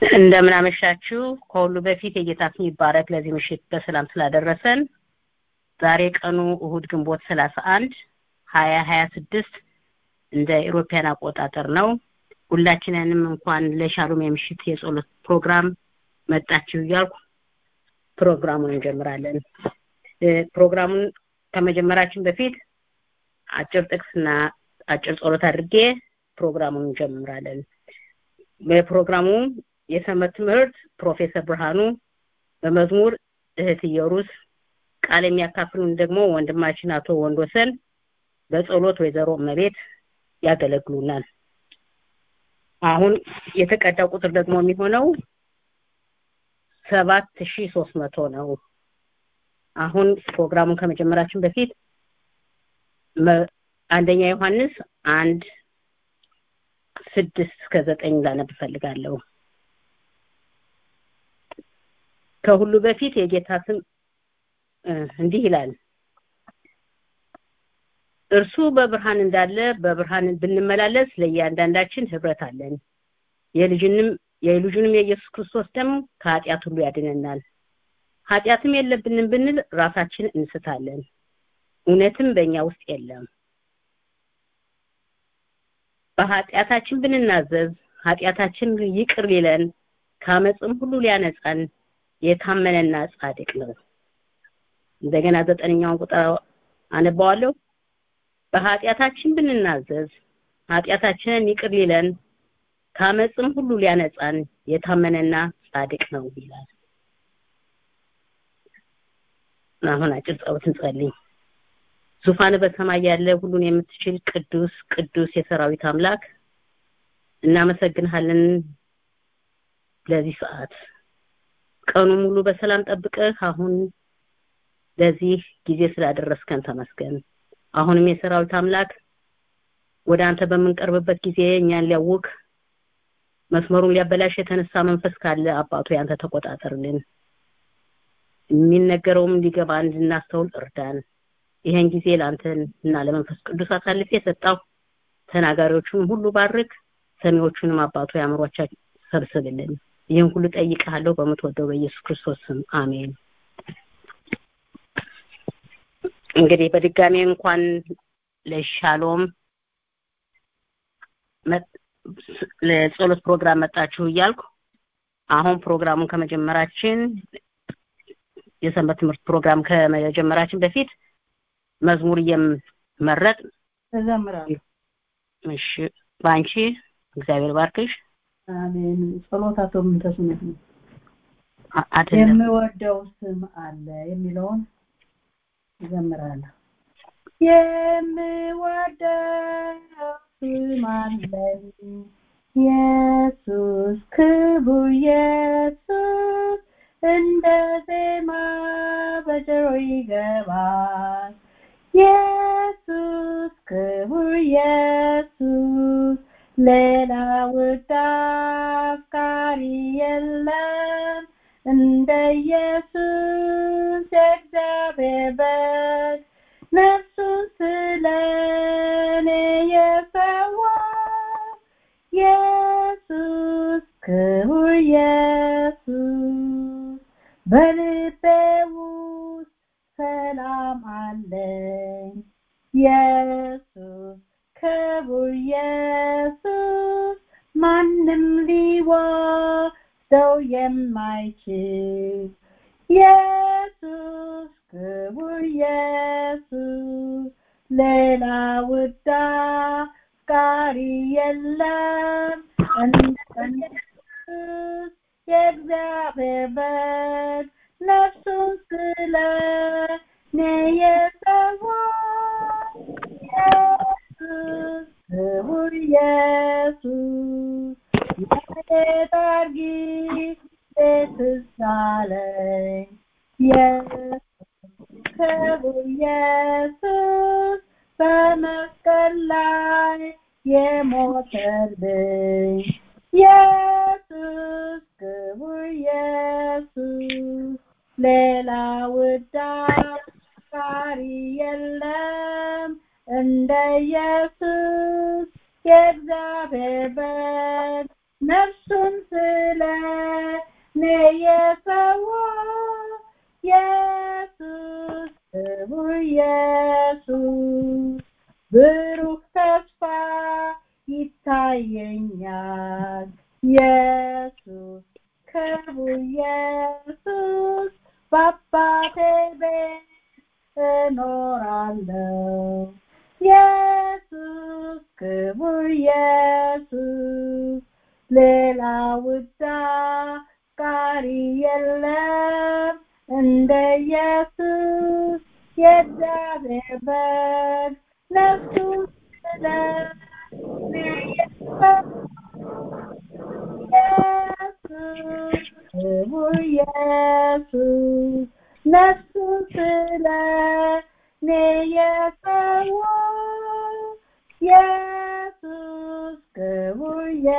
እንደምን አመሻችሁ። ከሁሉ በፊት የጌታ ስም ይባረክ ለዚህ ምሽት በሰላም ስላደረሰን። ዛሬ ቀኑ እሁድ ግንቦት ሰላሳ አንድ ሀያ ሀያ ስድስት እንደ ኢሮፒያን አቆጣጠር ነው። ሁላችንንም እንኳን ለሻሎም የምሽት የጸሎት ፕሮግራም መጣችሁ እያልኩ ፕሮግራሙን እንጀምራለን። ፕሮግራሙን ከመጀመራችን በፊት አጭር ጥቅስና አጭር ጸሎት አድርጌ ፕሮግራሙን እንጀምራለን። በፕሮግራሙ የሰንበት ትምህርት ፕሮፌሰር ብርሃኑ በመዝሙር እህት ኢየሩስ ቃል የሚያካፍሉን ደግሞ ወንድማችን አቶ ወንዶሰን በጸሎት ወይዘሮ እመቤት ያገለግሉናል። አሁን የተቀዳው ቁጥር ደግሞ የሚሆነው ሰባት ሺ ሶስት መቶ ነው። አሁን ፕሮግራሙን ከመጀመራችን በፊት አንደኛ ዮሐንስ አንድ ስድስት እስከ ዘጠኝ ላነብ እፈልጋለሁ። ከሁሉ በፊት የጌታ ስም እንዲህ ይላል፣ እርሱ በብርሃን እንዳለ በብርሃን ብንመላለስ ለእያንዳንዳችን ህብረት አለን። የልጅንም የልጁንም የኢየሱስ ክርስቶስ ደም ከኃጢአት ሁሉ ያድነናል። ኃጢአትም የለብንም ብንል ራሳችን እንስታለን፣ እውነትም በእኛ ውስጥ የለም። በኃጢአታችን ብንናዘዝ ኃጢአታችን ይቅር ሊለን ከአመፅም ሁሉ ሊያነጻን የታመነና ጻድቅ ነው። እንደገና ዘጠነኛውን ቁጥር አነባዋለሁ። በኃጢአታችን ብንናዘዝ ኃጢአታችንን ይቅር ሊለን ከአመፅም ሁሉ ሊያነጻን የታመነና ጻድቅ ነው ይላል። አሁን አጭር ጸሎት እንጸልይ። ዙፋን በሰማይ ያለ ሁሉን የምትችል ቅዱስ ቅዱስ የሰራዊት አምላክ እናመሰግንሃለን ለዚህ ሰዓት ቀኑ ሙሉ በሰላም ጠብቀህ አሁን ለዚህ ጊዜ ስላደረስከን ተመስገን። አሁንም የሰራዊት አምላክ ወደ አንተ በምንቀርብበት ጊዜ እኛን ሊያውክ መስመሩን ሊያበላሽ የተነሳ መንፈስ ካለ አባቱ ያንተ ተቆጣጠርልን። የሚነገረውም እንዲገባ እንድናስተውል እርዳን። ይሄን ጊዜ ለአንተ እና ለመንፈስ ቅዱስ አሳልፌ የሰጣው ተናጋሪዎቹን ሁሉ ባርክ፣ ሰሚዎቹንም አባቱ ያምሯቸው ሰብስብልን። ይህን ሁሉ ጠይቀሃለሁ በምትወደው በኢየሱስ ክርስቶስ ስም አሜን። እንግዲህ በድጋሚ እንኳን ለሻሎም ለጸሎት ፕሮግራም መጣችሁ እያልኩ አሁን ፕሮግራሙን ከመጀመራችን የሰንበት ትምህርት ፕሮግራም ከመጀመራችን በፊት መዝሙር እየመረጥ እዘምራለሁ። እሺ፣ በአንቺ እግዚአብሔር ባርክሽ። አሜን። ጸሎት አቶ ምንተስነት ነው። አይደለም የምወደው ስም አለ የሚለውን እዘምራለሁ። የምወደው ስም አለኝ ኢየሱስ ክቡር ኢየሱስ እንደ ዜማ በጆሮ ይገባል። ኢየሱስ ክቡር ኢየሱስ ሌላ ውድ አፍቃሪ የለም እንደ ኢየሱስ የእግዚአብሔር በግ ነፍሱን ስለ እኔ የሰዋ ኢየሱስ ክቡር ኢየሱስ በልቤ ውስጥ ሰላም አለኝ ኢየሱስ ክቡር ኢየሱስ ማንም ሊወስደው የማይችል ኢየሱስ ክቡር ኢየሱስ ሌላ ውድ አፍቃሪ የለም እንደ ኢየሱስ የእግዚአብሔር በግ ነፍሱን ስለ እኔ የሰዋ ኢየሱስ ክቡር ኢየሱስ የዳር ጊዜ ትዝ አለኝ ኢየሱስ ክቡር ኢየሱስ በመስቀል ላይ የሞተልኝ ኢየሱስ ክቡር ኢየሱስ ሌላ ውድ አፍቃሪ የለም እንደ ኢየሱስ የእግዚአብሔር በግ ነፍሱን ስለ ይታየኛል ኢየሱስ ክቡር ኢየሱስ በአባቴ ቤት እኖራለሁ ኢየሱስ ክቡር ኢየሱስ ሌላ ውዳቃሪ የለም እንደ ኢየሱስ የእግዚአብሔር በግ ነፍሱ ስለ እኔ ኢየሱስ ክቡር ኢየሱስ ነፍሱ ስለ እኔ የሰዋ ኢየሱስ ክቡር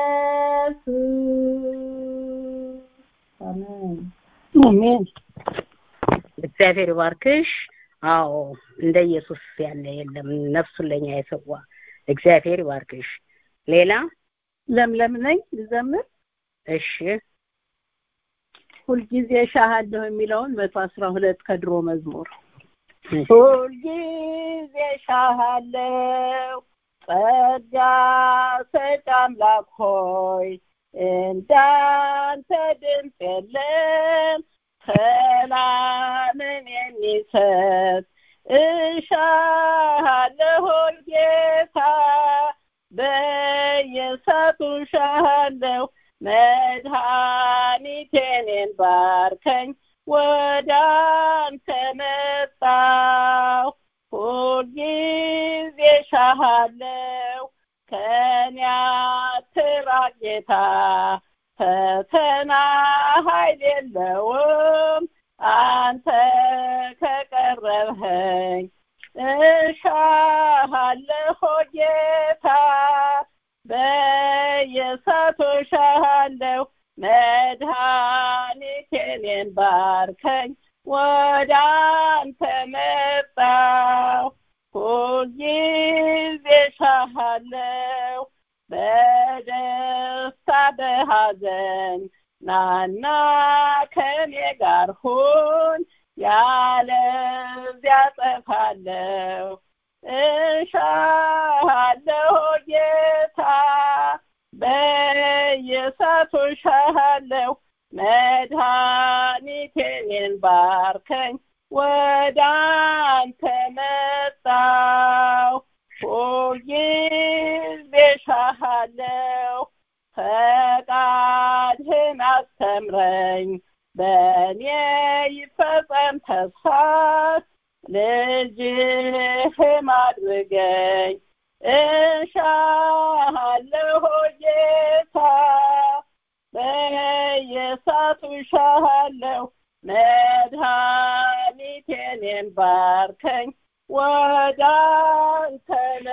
ኢየሱስ አሜን አሜን እግዚአብሔር ይባርክሽ አዎ እንደ ኢየሱስ ያለ የለም ነፍሱን ለኛ የሰዋ እግዚአብሔር ይባርክሽ ሌላ ለምለም ነኝ ልዘምር እሺ ሁልጊዜ ሻሃለሁ የሚለውን መቶ አስራ ሁለት ከድሮ መዝሙር ሁልጊዜ ሻሃለሁ ጸጋ ሰጭ አምላክ ሆይ እንዳንተ ድምፅ የለም ሰላምን የሚሰጥ እሻሃለሁ ጌታ በየሰቱ ሻሃለሁ መድኃኒቴኔን ባርከኝ ወደ አንተ መጣሁ ሁልጊዜ ሻሃለሁ ከኔ አትራቅ ጌታ ፈተና ኃይል የለውም አንተ ከቀረብኸኝ እሻሃለሁ ጌታ በየሰቱ እሻሃለሁ መድኃኒቴኔን ባርከኝ ወደ አንተ መጣሁ ሁልጊዜ እሻሃለሁ በደስታ በሐዘን ናና ከኔ ጋር ሁን ያለዚያ ጠፋለሁ እሻሃለሁ ጌታ በየሰቱ እሻሃለሁ መድኃኒቴን ባርከኝ ወደ አንተ መጣሁ ሁልጊዜ እሻሃለሁ ፈቃድህን አስተምረኝ በእኔ ይፈጸም ተስፋ ልጅህም አድርገኝ እሻሃለሁ ጌታ በየሰቱ እሻሃለሁ መድኃኒቴን ባርከኝ ወደ አንተ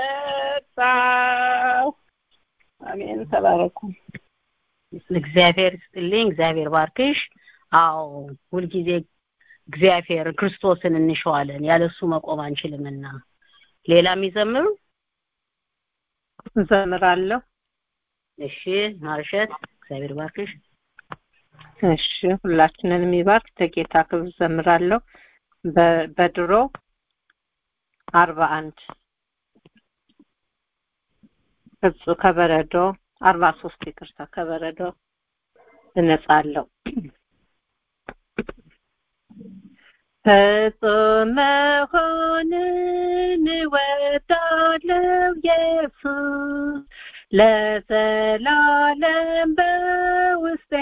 መጣሁ አሜን ተባረኩ እግዚአብሔር ይስጥልኝ እግዚአብሔር ባርክሽ አዎ ሁልጊዜ እግዚአብሔር ክርስቶስን እንሸዋለን ያለሱ መቆም አንችልምና ሌላ የሚዘምሩ እዘምራለሁ እሺ ማርሸት እግዚአብሔር ባርክሽ እሺ ሁላችንን የሚባርክ ተጌታ ክብር ዘምራለሁ በድሮ አርባ አንድ እጹ ከበረዶ አርባ ሶስት ይቅርታ ከበረዶ እነጻለሁ ፍጹም መሆንን እወዳለሁ ኢየሱስ ለዘላለም በውስጤ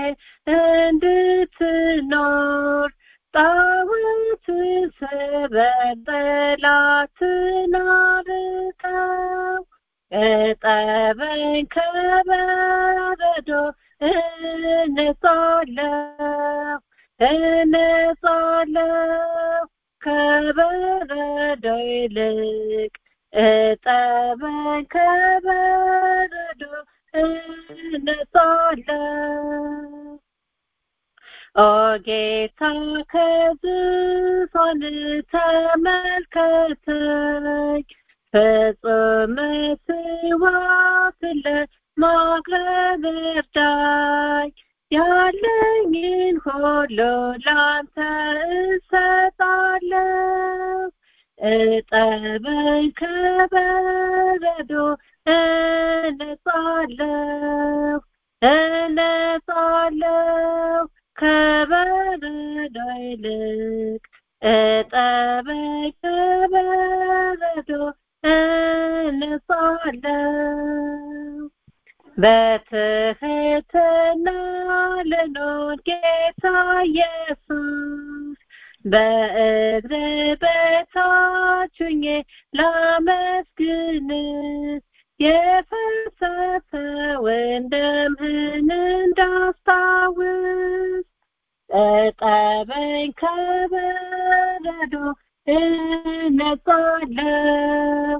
እንድትኖር ጣዖት ስበር ጠላትን አርቀው እጠበኝ ከበረዶ እነጻለሁ እነጻለሁ ከበረዶ ይልቅ እጠበኝ ከበረዶ እነጻለሁ ኦ ጌታ ከዙፋን ተመልከተኝ ፍጹም መስዋዕትን ለማቅረብ እርዳኝ ያለኝን ሁሉ ላንተ እሰጣለሁ እጠበኝ ከበረዶ እነጻለሁ እነጻለሁ እነጻለሁ ከበረዶ ይልቅ እጠበኝ ከበረዶ እነጻለሁ በትህትና ልኖር ጌታ ኢየሱስ በእግር በታች ሆኜ ላመስግን የፈሰሰውን ደምህን እንዳስታውስ እጠበኝ ከበረዶ እነጻለሁ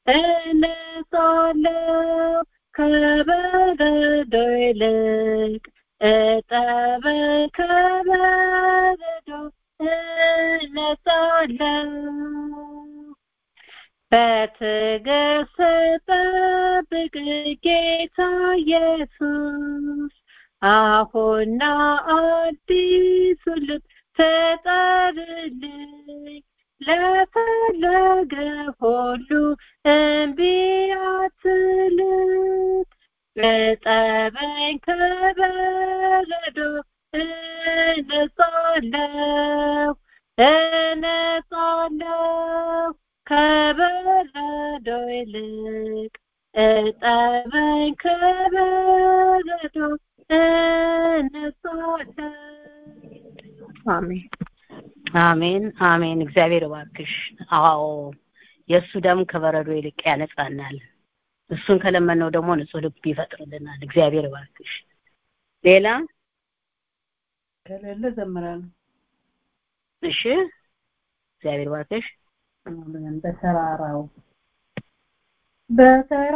እነጻለሁ ከበረዶ ይልቅ እጠበኝ ከበረዶ እነጻለሁ በትዕግስት ጠብቅ ጌታ ኢየሱስ አሁና አዲሱ ልብ ተጠርልኝ ለፈለገ ሁሉ እምቢ አትልም እጠበኝ ከበረዶ እነጻለሁ እነጻለሁ ከበረዶ ይልቅ እጠበኝ ከበረዶ እነጻለሁ አሜን አሜን አሜን እግዚአብሔር እባክሽ አዎ የእሱ ደም ከበረዶ ይልቅ ያነጻናል እሱን ከለመነው ደግሞ ንጹህ ልብ ይፈጥርልናል እግዚአብሔር እባክሽ ሌላ ከሌለ ዘምራለሁ እሺ እግዚአብሔር እባክሽ አሜን በተራራው በተራ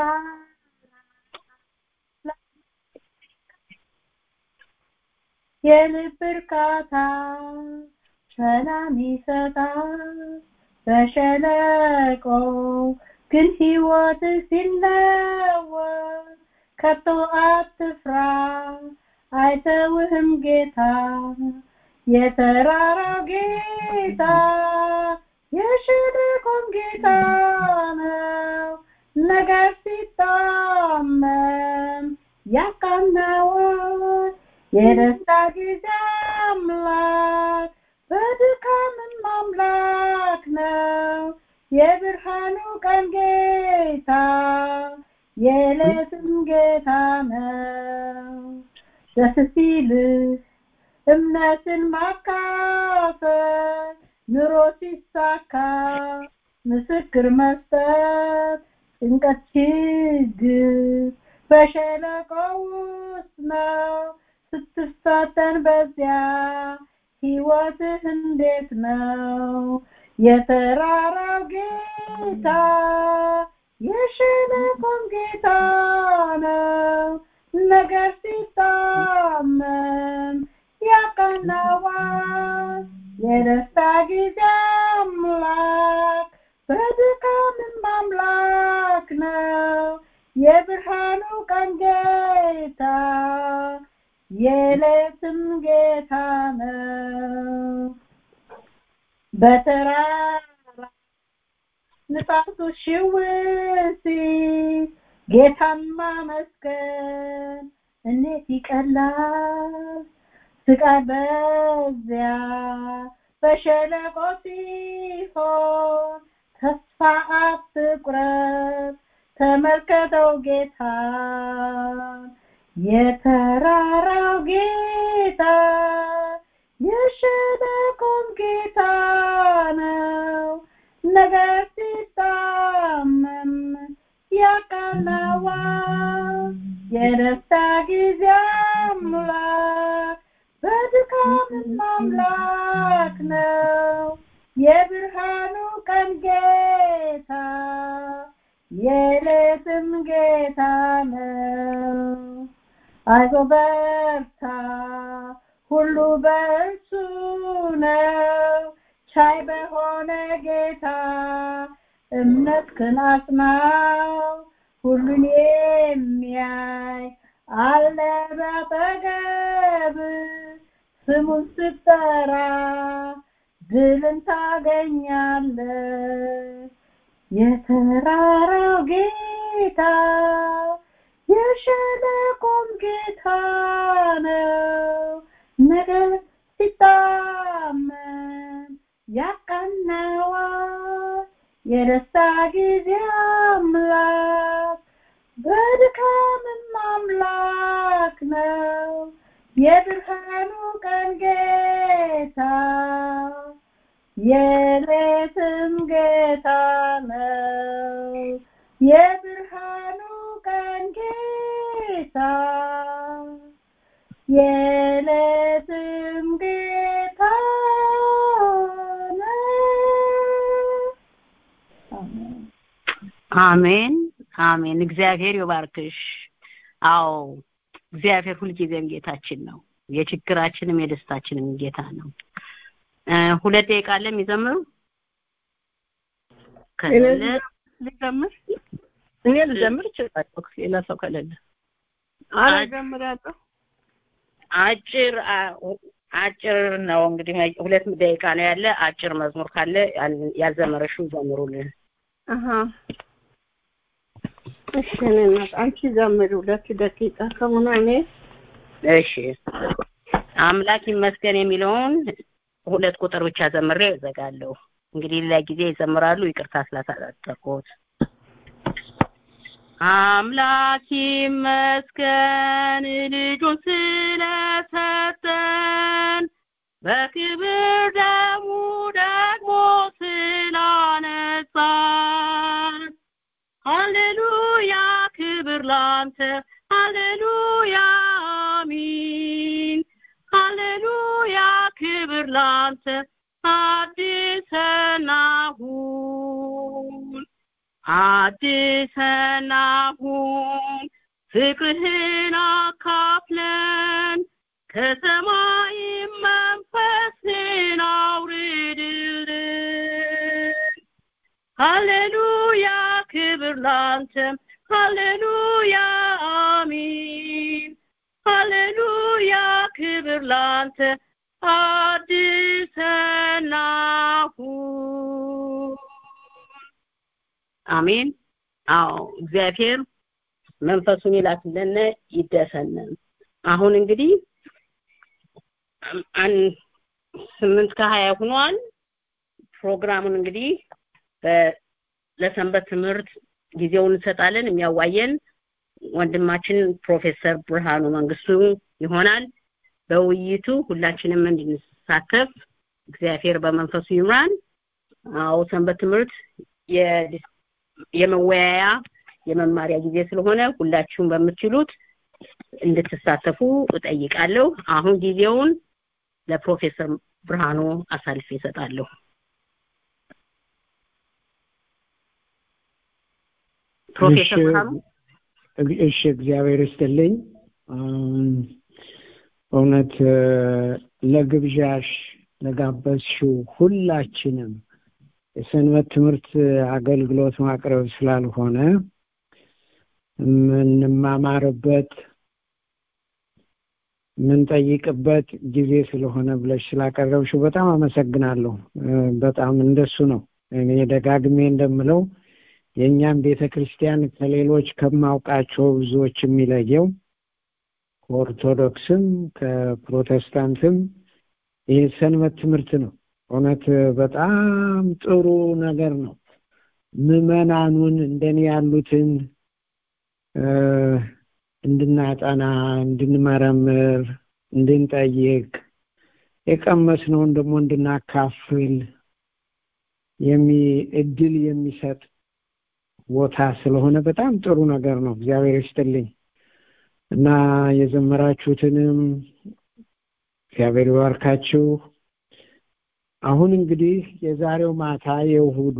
የልብ እርካታ ሰላም ይሰጣል በሸለቆ ግን ሕይወት ሲለወጥ ከቶ አትፍራ አይተውህም ጌታ የተራራው ጌታ የሸለቆም ጌታ ነው ነገር ሲታመም ያቃናዋል የደስታ ጊዜ አምላክ በድካምም አምላክ ነው የብርሃኑ ቀን ጌታ የዕለትም ጌታ ነው ደስ ሲልህ እምነትን ማካፈል ኑሮ ሲሳካ ምስክር መስጠት ጭንቀት ችግር በሸለቆ ውስጥ ነው ስትፈተን በዚያ ህይወትህ እንዴት ነው የተራራው ጌታ የሸለቆም ጌታ ነው ነገር ሲታመም ያቀናዋል የደስታ ጊዜ አምላክ በድካምም አምላክ ነው የብርሃኑ ቀን ጌታ የሌትም ጌታ ነው በተራራ ንፋሱ ሽውሲ ጌታን ማመስገን እንዴት ይቀላል ስቃይ በዚያ በሸለቆ ሲሆን ተስፋ አትቁረጥ ተመልከተው ጌታ የተራራው ጌታ የሸለቆም ጌታ ነው ነገር ሲታመም ያቃናዋል የደስታ ጊዜ አምላክ በድካምም አምላክ ነው የብርሃኑ ቀን ጌታ የሌትም ጌታ ነው አይዞ በርታ ሁሉ በእርሱ ነው ቻይ በሆነ ጌታ እምነትህን አጽናው ሁሉን የሚያይ አለ በአጠገብ ስሙን ስትጠራ ድልን ታገኛለህ የተራራው ጌታ ጌታ ነው ነገር ሲታመን ያቀናዋል የደስታ ጊዜ አምላክ በድካምም አምላክ ነው የብርሃኑ ቀን ጌታ የሌትም ጌታ ነው የብርሃኑ ቀን ጌታ የሌትም ጌታ ነው አሜን አሜን አሜን። እግዚአብሔር ይባርክሽ። አዎ እግዚአብሔር ሁልጊዜም ጌታችን ነው። የችግራችንም የደስታችንም ጌታ ነው። እ ሁለት ደቂቃ አለ የሚዘምሩ ከሌለ ልዘምር እኔ ልዘምር እችላለሁ ሌላ ሰው ከሌለ አረ እዘምራለሁ አጭር አ- አጭር ነው እንግዲህ ሁለት ደቂቃ ነው ያለ። አጭር መዝሙር ካለ ያን- ያልዘመረሽው ዘምሩልን። አሀ እሺ እኔ እናት አንቺ ዘምሪ ሁለት ደቂቃ ከሆነ እኔ እሺ አምላክ ይመስገን የሚለውን ሁለት ቁጥር ብቻ ዘምሬ እዘጋለሁ። እንግዲህ ሌላ ጊዜ ይዘምራሉ። ይቅርታ ስላሳጠርኩት። አምላክ ይመስገን ልጁን ስለሰጠን በክብር ደሙ ደግሞ ስላነጻን ሃሌሉያ ክብር ላንተ ሃሌሉያ አሚን ሃሌሉያ ክብር ላንተ አዲሰና ሁን አዲሰና ሁን ፍቅርህን አካፍለን ከሰማይ መንፈስን አውርድልን ሃሌሉያ ክብር ላንተም ሃሌሉያ አሚን ሃሌሉያ ክብር ላንተ አዲሰና ሁን አሜን አዎ እግዚአብሔር መንፈሱን ይላክልን ይደሰነን አሁን እንግዲህ አን- ስምንት ከሀያ ሆኗል ፕሮግራሙን እንግዲህ በ- ለሰንበት ትምህርት ጊዜውን እንሰጣለን የሚያዋየን ወንድማችን ፕሮፌሰር ብርሃኑ መንግስቱ ይሆናል በውይይቱ ሁላችንም እንድንሳተፍ እግዚአብሔር በመንፈሱ ይምራን አዎ ሰንበት ትምህርት የ- የመወያያ የመማሪያ ጊዜ ስለሆነ ሁላችሁም በምትችሉት እንድትሳተፉ እጠይቃለሁ አሁን ጊዜውን ለፕሮፌሰር ብርሃኑ አሳልፌ እሰጣለሁ ፕሮፌሰር እሺ፣ ብርሃኑ እሺ እግዚአብሔር ይስጥልኝ እም፣ እውነት እ፣ ለግብዣሽ ለጋበዝሽው ሁላችንም የሰንበት ትምህርት አገልግሎት ማቅረብ ስላልሆነ የምንማማርበት የምንጠይቅበት ጊዜ ስለሆነ ብለሽ ስላቀረብሽው በጣም አመሰግናለሁ እ፣ በጣም እንደሱ ነው እኔ ደጋግሜ እንደምለው የእኛም ቤተ ክርስቲያን ከሌሎች ከማውቃቸው ብዙዎች የሚለየው ከኦርቶዶክስም ከፕሮቴስታንትም ይህ ሰንበት ትምህርት ነው እውነት በጣም ጥሩ ነገር ነው ምዕመናኑን እንደኔ ያሉትን እ፣ እንድናጠና እንድንመረምር እንድንጠይቅ የቀመስነውን ደግሞ እንድናካፍል የሚ እድል የሚሰጥ ቦታ ስለሆነ በጣም ጥሩ ነገር ነው እግዚአብሔር ይስጥልኝ እና የዘመራችሁትንም እግዚአብሔር ይባርካችሁ አሁን እንግዲህ የዛሬው ማታ የእሁዱ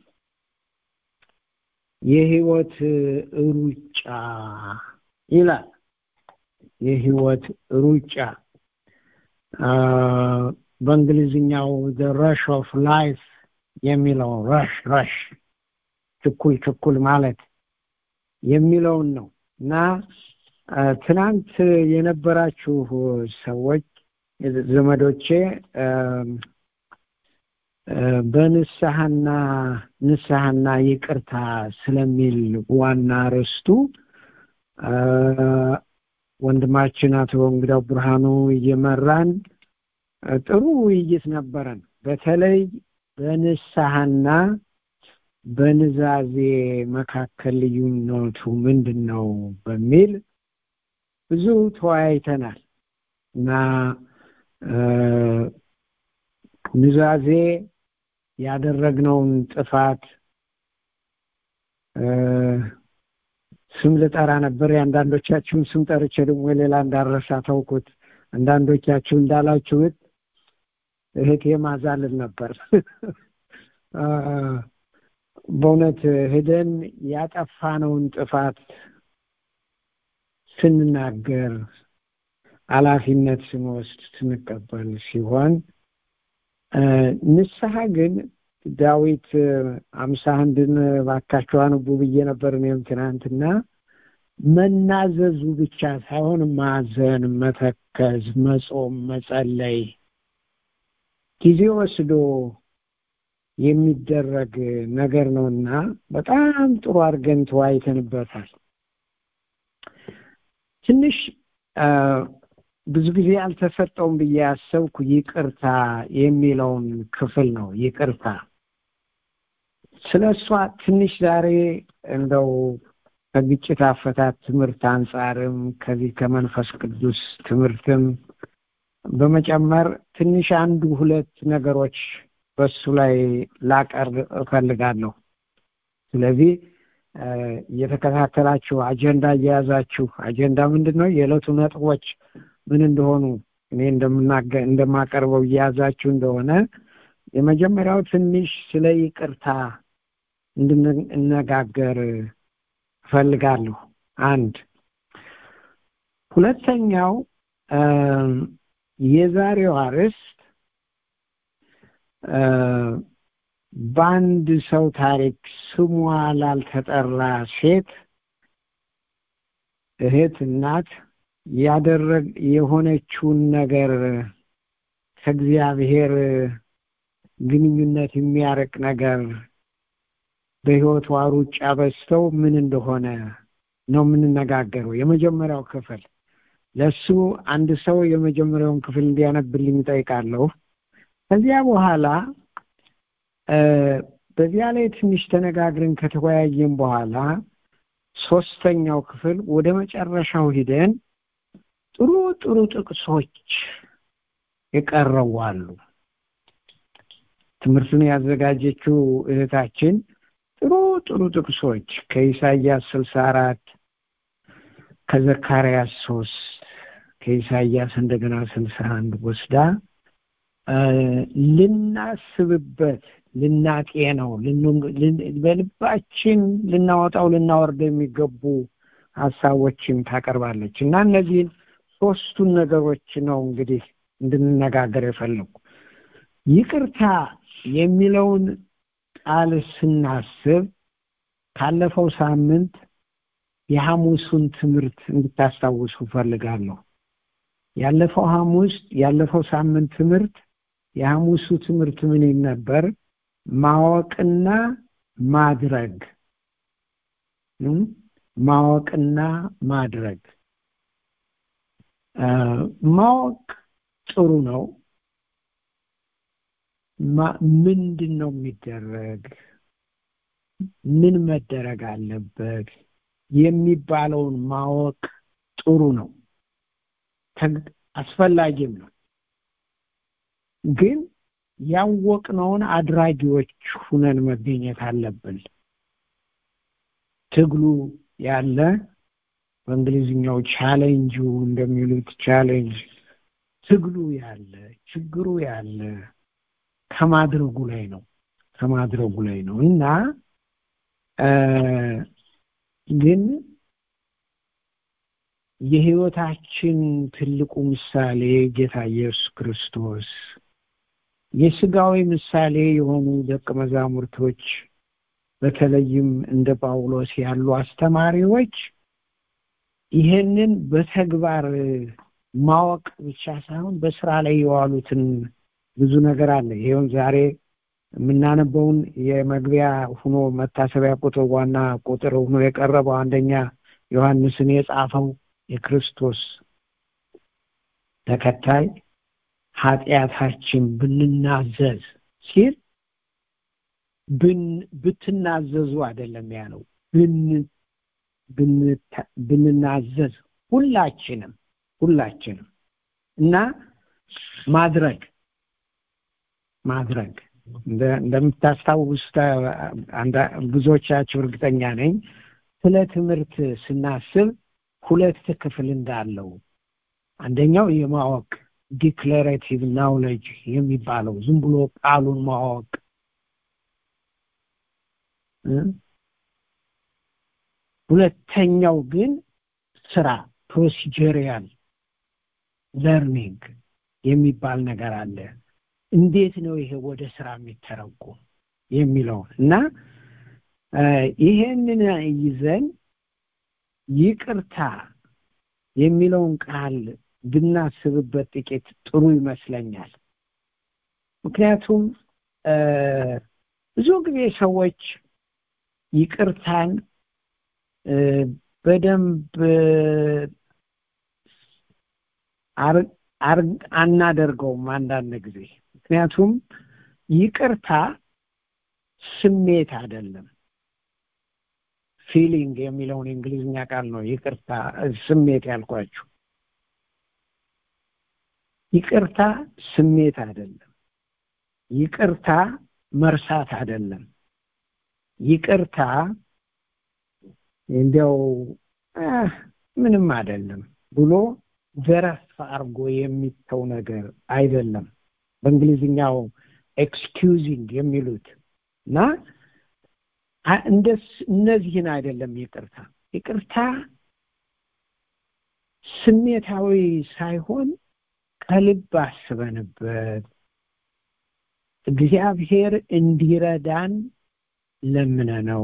የህይወት ሩጫ ይላል የህይወት ሩጫ አ፣ በእንግሊዝኛው the rush of life የሚለው ረሽ ረሽ ችኩል ችኩል ማለት የሚለውን ነው እና አ፣ ትናንት የነበራችሁ ሰዎች ዘመዶቼ አም፣ አ፣ በንስሐና ንስሐና ይቅርታ ስለሚል ዋና ርዕስቱ አ፣ ወንድማችን አቶ እንግዳው ብርሃኑ እየመራን ጥሩ ውይይት ነበረን። በተለይ በንስሐና በንዛዜ መካከል ልዩነቱ ምንድን ነው በሚል ብዙ ተወያይተናል እና ንዛዜ ያደረግነውን ጥፋት ስም ልጠራ ነበር። የአንዳንዶቻችሁን ስም ጠርቼ ደግሞ ሌላ እንዳረሳ ተውኩት። አንዳንዶቻችሁ እንዳላችሁት እህቴ ማዛልን ነበር። በእውነት ሂደን ያጠፋነውን ጥፋት ስንናገር ኃላፊነት ስንወስድ ስንቀበል ሲሆን ንስሐ ግን ዳዊት አምሳ አንድን ባካቸው አንቡ ብዬ ነበር እኔም ትናንትና መናዘዙ ብቻ ሳይሆን ማዘን፣ መተከዝ፣ መጾም፣ መጸለይ ጊዜ ወስዶ የሚደረግ ነገር ነውና በጣም ጥሩ አድርገን ተወያይተንበታል። ትንሽ ብዙ ጊዜ አልተሰጠውም ብዬ ያሰብኩ ይቅርታ የሚለውን ክፍል ነው። ይቅርታ ስለ እሷ ትንሽ ዛሬ እንደው ከግጭት አፈታት ትምህርት አንጻርም ከዚህ ከመንፈስ ቅዱስ ትምህርትም በመጨመር ትንሽ አንዱ ሁለት ነገሮች በሱ ላይ ላቀርብ እፈልጋለሁ። ስለዚህ እየተከታተላችሁ አጀንዳ እየያዛችሁ አጀንዳ ምንድን ነው የዕለቱ ነጥቦች ምን እንደሆኑ እኔ እንደማቀርበው እየያዛችሁ እንደሆነ የመጀመሪያው ትንሽ ስለ ይቅርታ እንድንነጋገር እፈልጋለሁ። አንድ ሁለተኛው የዛሬው አርዕስት በአንድ ሰው ታሪክ ስሟ ላልተጠራ ሴት እህት፣ እናት ያደረግ የሆነችውን ነገር ከእግዚአብሔር ግንኙነት የሚያርቅ ነገር በሕይወቷ ሩጫ በዝተው ምን እንደሆነ ነው የምንነጋገረው። የመጀመሪያው ክፍል ለሱ አንድ ሰው የመጀመሪያውን ክፍል እንዲያነብልኝ እጠይቃለሁ። ከዚያ በኋላ በዚያ ላይ ትንሽ ተነጋግረን ከተወያየን በኋላ ሶስተኛው ክፍል ወደ መጨረሻው ሂደን ጥሩ ጥሩ ጥቅሶች የቀረቡ አሉ። ትምህርቱን ያዘጋጀችው እህታችን ጥሩ ጥሩ ጥቅሶች ከኢሳይያስ ስልሳ አራት ከዘካርያስ ሶስት ከኢሳይያስ እንደገና ስልሳ አንድ ወስዳ ልናስብበት ልናጤነው በልባችን ልናወጣው ልናወርደው የሚገቡ ሀሳቦችን ታቀርባለች እና እነዚህን ሶስቱን ነገሮች ነው እንግዲህ እንድንነጋገር የፈለጉ ይቅርታ የሚለውን ቃል ስናስብ ካለፈው ሳምንት የሐሙሱን ትምህርት እንድታስታውሱ ፈልጋለሁ። ያለፈው ሐሙስ ያለፈው ሳምንት ትምህርት የሐሙሱ ትምህርት ምን ነበር? ማወቅና ማድረግ ማወቅና ማድረግ ማወቅ ጥሩ ነው። ምንድን ነው የሚደረግ ምን መደረግ አለበት የሚባለውን ማወቅ ጥሩ ነው፣ አስፈላጊም ነው። ግን ያወቅነውን አድራጊዎች ሁነን መገኘት አለብን። ትግሉ ያለ በእንግሊዝኛው ቻሌንጁ እንደሚሉት ቻሌንጅ ትግሉ ያለ ችግሩ ያለ ከማድረጉ ላይ ነው ከማድረጉ ላይ ነው እና ግን የህይወታችን ትልቁ ምሳሌ ጌታ ኢየሱስ ክርስቶስ የስጋዊ ምሳሌ የሆኑ ደቀ መዛሙርቶች በተለይም እንደ ጳውሎስ ያሉ አስተማሪዎች ይሄንን በተግባር ማወቅ ብቻ ሳይሆን በስራ ላይ የዋሉትን ብዙ ነገር አለ። ይሄውን ዛሬ የምናነበውን የመግቢያ ሁኖ መታሰቢያ ቁጥር ዋና ቁጥር ሁኖ የቀረበው አንደኛ ዮሐንስን የጻፈው የክርስቶስ ተከታይ ኃጢአታችን ብንናዘዝ ሲል ብትናዘዙ አይደለም ያለው ብንናዘዝ ሁላችንም ሁላችንም እና ማድረግ ማድረግ እንደምታስታውስ ብዙዎቻችሁ እርግጠኛ ነኝ ስለ ትምህርት ስናስብ ሁለት ክፍል እንዳለው አንደኛው የማወቅ ዲክሌሬቲቭ ናውሌጅ የሚባለው ዝም ብሎ ቃሉን ማወቅ ሁለተኛው ግን ስራ ፕሮሲጀሪያል ለርኒንግ የሚባል ነገር አለ እንዴት ነው ይሄ ወደ ስራ የሚተረጎም የሚለውን እና ይሄንን ይዘን ይቅርታ የሚለውን ቃል ብናስብበት ጥቂት ጥሩ ይመስለኛል ምክንያቱም ብዙ ጊዜ ሰዎች ይቅርታን በደንብ አናደርገውም አንዳንድ ጊዜ ምክንያቱም ይቅርታ ስሜት አይደለም ፊሊንግ የሚለውን የእንግሊዝኛ ቃል ነው ይቅርታ ስሜት ያልኳችሁ ይቅርታ ስሜት አይደለም ይቅርታ መርሳት አይደለም ይቅርታ እንዲያው ምንም አይደለም ብሎ ዘረፍ አርጎ የሚተው ነገር አይደለም በእንግሊዝኛው ኤክስኪዩዚንግ የሚሉት እና እነዚህን አይደለም ይቅርታ ይቅርታ ስሜታዊ ሳይሆን ከልብ አስበንበት እግዚአብሔር እንዲረዳን ለምነ ነው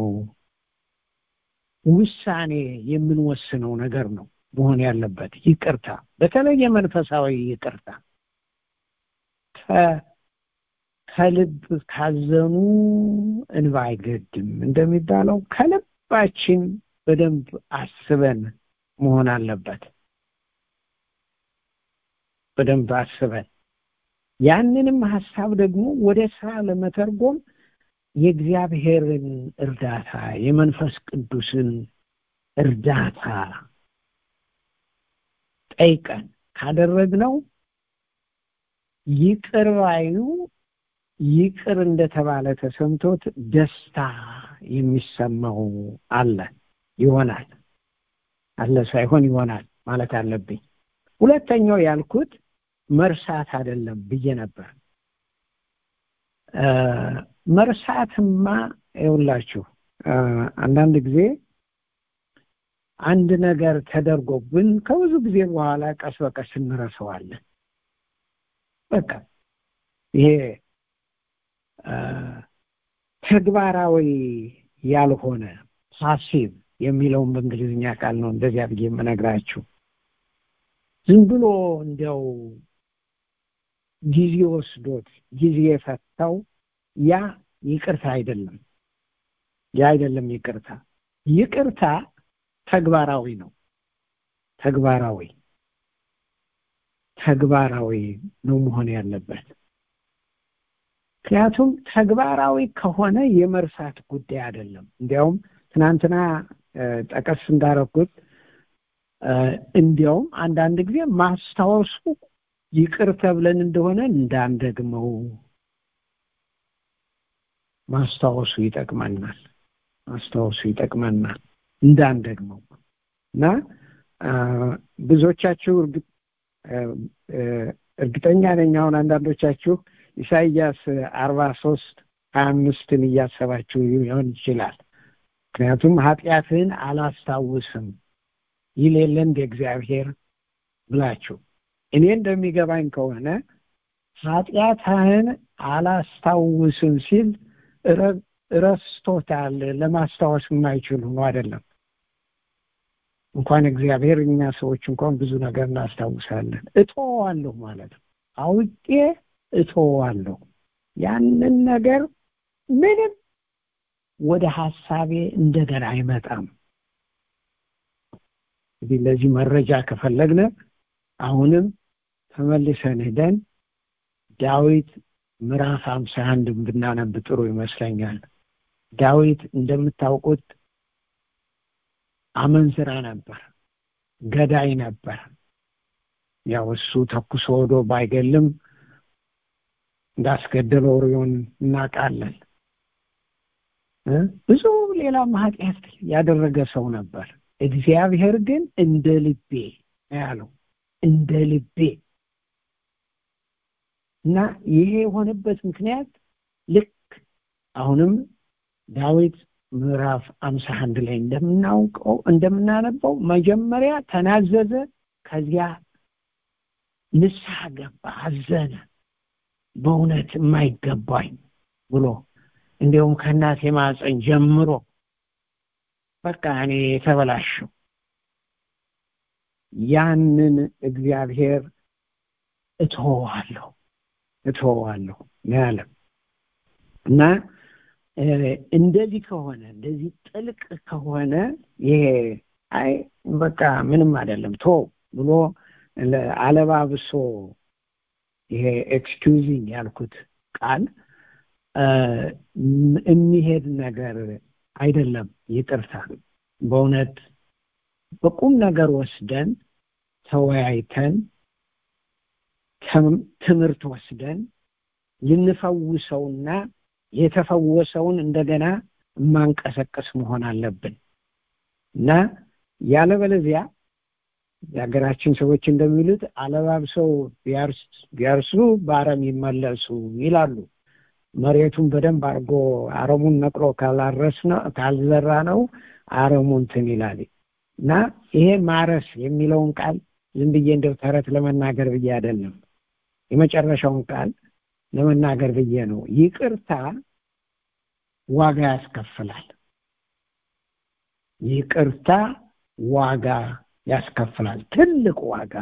ውሳኔ የምንወስነው ነገር ነው መሆን ያለበት ይቅርታ በተለይ የመንፈሳዊ ይቅርታ ከልብ ካዘኑ እንባ አይገድም እንደሚባለው ከልባችን በደንብ አስበን መሆን አለበት በደንብ አስበን ያንንም ሀሳብ ደግሞ ወደ ስራ ለመተርጎም የእግዚአብሔርን እርዳታ የመንፈስ ቅዱስን እርዳታ ጠይቀን ካደረግነው ይቅር ባዩ ይቅር እንደተባለ ተሰምቶት ደስታ የሚሰማው አለ ይሆናል አለ ሳይሆን ይሆናል ማለት አለብኝ ሁለተኛው ያልኩት መርሳት አይደለም ብዬ ነበር መርሳትማ ይውላችሁ አንዳንድ ጊዜ አንድ ነገር ተደርጎብን ከብዙ ጊዜ በኋላ ቀስ በቀስ እንረሰዋለን በቃ ይሄ ተግባራዊ ያልሆነ ፓሲቭ የሚለውን በእንግሊዝኛ ቃል ነው እንደዚያ ብዬ የምነግራችሁ ዝም ብሎ እንዲያው ጊዜ ወስዶት ጊዜ የፈታው ያ ይቅርታ አይደለም ያ አይደለም ይቅርታ ይቅርታ ተግባራዊ ነው ተግባራዊ ተግባራዊ ነው መሆን ያለበት ምክንያቱም ተግባራዊ ከሆነ የመርሳት ጉዳይ አይደለም እንዲያውም ትናንትና ጠቀስ እንዳረኩት እንዲያውም አንዳንድ ጊዜ ማስታወሱ ይቅር ተብለን እንደሆነ እንዳንደግመው ማስታወሱ ይጠቅመናል ማስታወሱ ይጠቅመናል እንዳንደግመው እና ብዙዎቻችሁ እርግጠኛ ነኝ አሁን አንዳንዶቻችሁ ኢሳይያስ አርባ ሶስት ሀያ አምስትን እያሰባችሁ ሊሆን ይችላል ምክንያቱም ኃጢአትህን አላስታውስም ይል የለ እንደ እግዚአብሔር ብላችሁ እኔ እንደሚገባኝ ከሆነ ኃጢአትህን አላስታውስም ሲል ረስቶታል ለማስታወስ የማይችል ሆኖ አይደለም እንኳን እግዚአብሔር እኛ ሰዎች እንኳን ብዙ ነገር እናስታውሳለን እቶዋለሁ ማለት ነው አውቄ እቶዋለሁ ያንን ነገር ምንም ወደ ሀሳቤ እንደገና አይመጣም እንግዲህ ለዚህ መረጃ ከፈለግነ አሁንም ተመልሰን ሄደን ዳዊት ምዕራፍ ሀምሳ አንድ ብናነብ ጥሩ ይመስለኛል ዳዊት እንደምታውቁት አመንዝራ ነበር ገዳይ ነበር ያው እሱ ተኩሶ ወዶ ባይገልም እንዳስገደለ ኦሪዮን እናውቃለን ብዙ ሌላም ኃጢአት ያደረገ ሰው ነበር እግዚአብሔር ግን እንደ ልቤ ያለው እንደ ልቤ እና ይሄ የሆነበት ምክንያት ልክ አሁንም ዳዊት ምዕራፍ አምሳ አንድ ላይ እንደምናውቀው እንደምናነበው መጀመሪያ ተናዘዘ ከዚያ ንስሐ ገባ አዘነ በእውነት የማይገባኝ ብሎ እንዲሁም ከእናቴ ማፀን ጀምሮ በቃ እኔ የተበላሸው ያንን እግዚአብሔር እትሆዋለሁ እትሆዋለሁ ነው ያለም እና እንደዚህ ከሆነ እንደዚህ ጥልቅ ከሆነ ይሄ አይ በቃ ምንም አይደለም ቶ ብሎ አለባብሶ ይሄ ኤክስኪውዚንግ ያልኩት ቃል የሚሄድ ነገር አይደለም ይቅርታ በእውነት በቁም ነገር ወስደን ተወያይተን ትምህርት ወስደን ልንፈውሰውና የተፈወሰውን እንደገና ማንቀሰቀስ መሆን አለብን እና ያለበለዚያ የሀገራችን ሰዎች እንደሚሉት አለባብሰው ቢያርሱ በአረም ይመለሱ ይላሉ መሬቱን በደንብ አድርጎ አረሙን ነቅሎ ካላረስ ነው ካልዘራ ነው አረሙ እንትን ይላል እና ይሄ ማረስ የሚለውን ቃል ዝም ብዬ እንደው ተረት ለመናገር ብዬ አይደለም የመጨረሻውን ቃል ለመናገር ብዬ ነው ይቅርታ ዋጋ ያስከፍላል ይቅርታ ዋጋ ያስከፍላል ትልቅ ዋጋ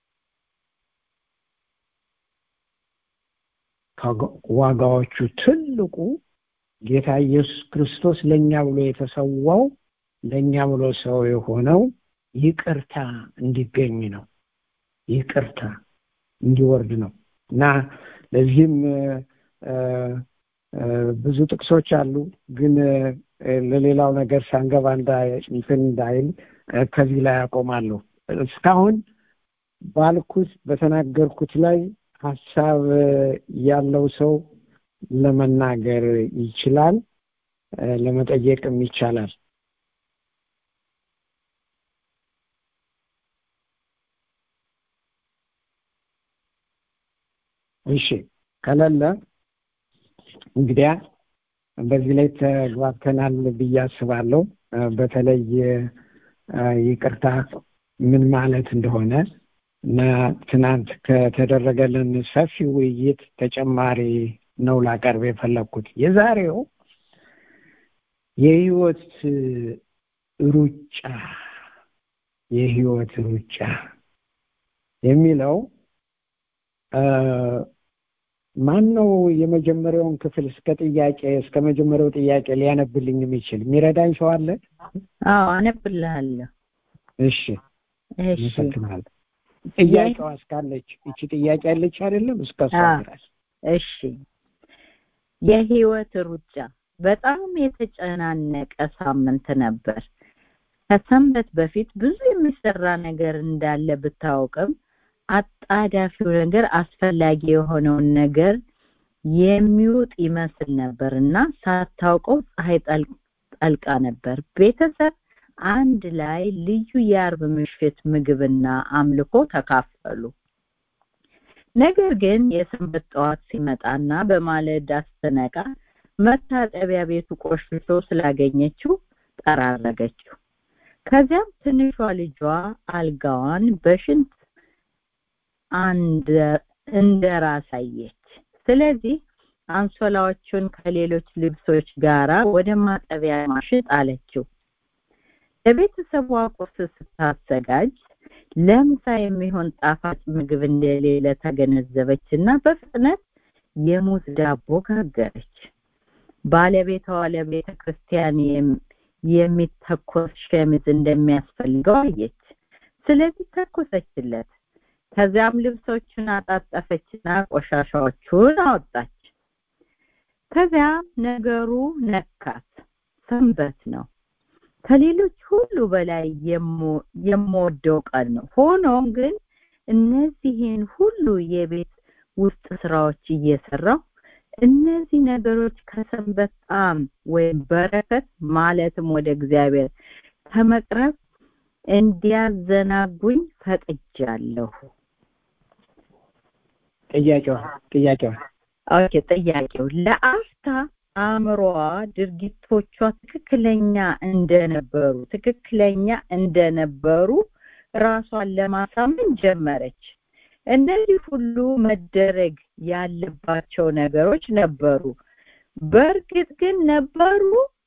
ዋጋዎቹ ትልቁ ጌታ ኢየሱስ ክርስቶስ ለእኛ ብሎ የተሰዋው ለእኛ ብሎ ሰው የሆነው ይቅርታ እንዲገኝ ነው ይቅርታ እንዲወርድ ነው እና ለዚህም ብዙ ጥቅሶች አሉ ግን ለሌላው ነገር ሳንገባ እንትን እንዳይል ከዚህ ላይ አቆማለሁ እስካሁን ባልኩት በተናገርኩት ላይ ሀሳብ ያለው ሰው ለመናገር ይችላል ለመጠየቅም ይቻላል እሺ ከሌለ እንግዲያ በዚህ ላይ ተግባብተናል ብዬ አስባለሁ በተለይ ይቅርታ ምን ማለት እንደሆነ እና ትናንት ከተደረገልን ሰፊ ውይይት ተጨማሪ ነው ላቀርብ የፈለግኩት የዛሬው የህይወት ሩጫ የህይወት ሩጫ የሚለው ማን ነው የመጀመሪያውን ክፍል እስከ ጥያቄ እስከ መጀመሪያው ጥያቄ ሊያነብልኝ የሚችል የሚረዳኝ ሰው አለ አዎ አነብልሃለሁ እሺ አመሰግናለሁ ጥያቄዋ እስካለች እቺ ጥያቄ ያለች አይደለም እስከ እሷ ድረስ እሺ የህይወት ሩጫ በጣም የተጨናነቀ ሳምንት ነበር ከሰንበት በፊት ብዙ የሚሰራ ነገር እንዳለ ብታውቅም አጣዳፊው ነገር አስፈላጊ የሆነውን ነገር የሚውጥ ይመስል ነበር እና ሳታውቀው ፀሐይ ጠልቃ ነበር ቤተሰብ አንድ ላይ ልዩ የአርብ ምሽት ምግብና አምልኮ ተካፈሉ ነገር ግን የሰንበት ጠዋት ሲመጣና በማለዳ ስትነቃ መታጠቢያ ቤቱ ቆሽሾ ስላገኘችው ጠራረገችው ከዚያም ትንሿ ልጇ አልጋዋን በሽንት እንደ ራሳየች ስለዚህ አንሶላዎቹን ከሌሎች ልብሶች ጋራ ወደ ማጠቢያ ማሽን ጣለችው ለቤተሰቧ ቁርስ ስታዘጋጅ ለምሳ የሚሆን ጣፋጭ ምግብ እንደሌለ ተገነዘበች እና በፍጥነት የሙዝ ዳቦ ጋገረች ባለቤቷ ለቤተ ክርስቲያን የሚተኮስ ሸሚዝ እንደሚያስፈልገው አየች ስለዚህ ተኮሰችለት ከዚያም ልብሶቹን አጣጠፈችና ቆሻሻዎቹን አወጣች ከዚያም ነገሩ ነካት ሰንበት ነው ከሌሎች ሁሉ በላይ የምወደው ቀን ነው ሆኖም ግን እነዚህን ሁሉ የቤት ውስጥ ስራዎች እየሰራው እነዚህ ነገሮች ከሰንበት ጣም ወይም በረከት ማለትም ወደ እግዚአብሔር ከመቅረብ እንዲያዘናጉኝ ፈቅጃለሁ ጥያቄዋ ጥያቄዋ ኦኬ ጥያቄው ለአፍታ አእምሮዋ ድርጊቶቿ ትክክለኛ እንደነበሩ ትክክለኛ እንደነበሩ ራሷን ለማሳመን ጀመረች እነዚህ ሁሉ መደረግ ያለባቸው ነገሮች ነበሩ በእርግጥ ግን ነበሩ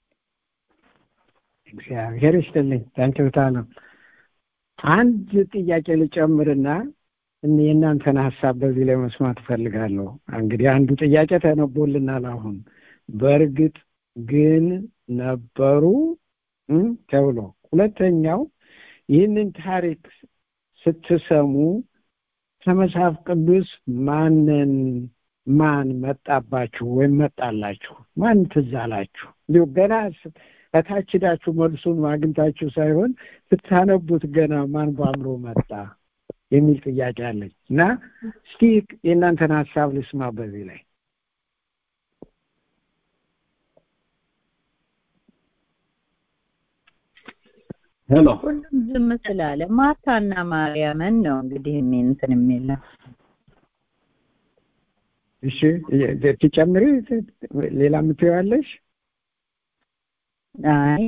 እግዚአብሔር ይስጥልኝ ታንኪውታ ነው አንድ ጥያቄ ልጨምርና የእናንተን ሀሳብ በዚህ ላይ መስማት እፈልጋለሁ እንግዲህ አንዱ ጥያቄ ተነቦልናል አሁን በእርግጥ ግን ነበሩ ተብሎ ሁለተኛው ይህንን ታሪክ ስትሰሙ ከመጽሐፍ ቅዱስ ማንን ማን መጣባችሁ ወይም መጣላችሁ ማን ትዝ አላችሁ እንዲሁ ገና ከታች ሄዳችሁ መልሱን አግኝታችሁ ሳይሆን ስታነቡት ገና ማን በአእምሮ መጣ የሚል ጥያቄ አለኝ እና እስቲ የእናንተን ሀሳብ ልስማ በዚህ ላይ ሄሎ ሁሉም ዝም ስላለ ማርታና ማርያምን ነው እንግዲህ እንትን የሚለው እሺ ትጨምሪ ሌላ የምትይዋለሽ አይ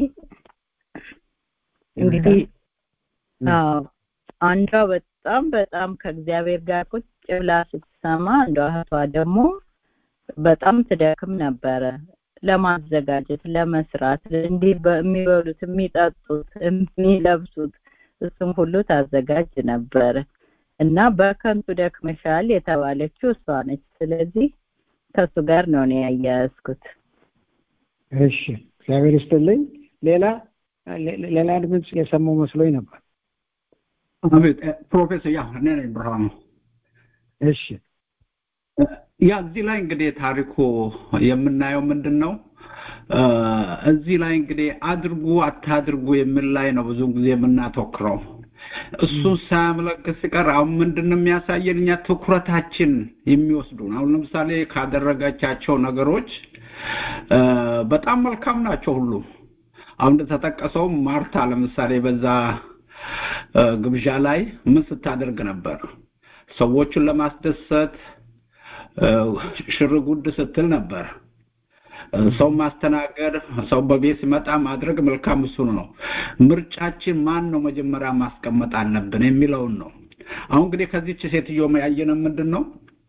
እንግዲህ አዎ አንዷ በጣም በጣም ከእግዚአብሔር ጋር ቁጭ ብላ ስትሰማ አንዷ እህቷ ደግሞ በጣም ትደክም ነበረ ለማዘጋጀት ለመስራት እንዲህ የሚበሉት የሚጠጡት የሚለብሱት እሱም ሁሉ ታዘጋጅ ነበረ እና በከንቱ ደክመሻል የተባለችው እሷ ነች ስለዚህ ከእሱ ጋር ነው እኔ ያያያዝኩት እሺ እግዚአብሔር ይስጥልኝ ሌላ ሌላ ድምፅ የሰማው መስሎኝ ነበር አቤት ፕሮፌሰር ያ እኔ ነኝ ብርሃኑ እሺ ያ እዚህ ላይ እንግዲህ ታሪኩ የምናየው ምንድን ነው እዚህ ላይ እንግዲህ አድርጉ አታድርጉ የሚል ላይ ነው ብዙ ጊዜ የምናተኩረው እሱን ሳያመለክት ሲቀር አሁን ምንድን ነው የሚያሳየን እኛ ትኩረታችን የሚወስዱን አሁን ለምሳሌ ካደረጋቻቸው ነገሮች በጣም መልካም ናቸው ሁሉ አሁን እንደተጠቀሰው ማርታ ለምሳሌ በዛ ግብዣ ላይ ምን ስታደርግ ነበር ሰዎቹን ለማስደሰት ሽር ጉድ ስትል ነበር ሰው ማስተናገድ ሰው በቤት ሲመጣ ማድረግ መልካም እሱ ነው ምርጫችን ማን ነው መጀመሪያ ማስቀመጥ አለብን የሚለውን ነው አሁን እንግዲህ ከዚች ሴትዮ ያየነ ምንድን ነው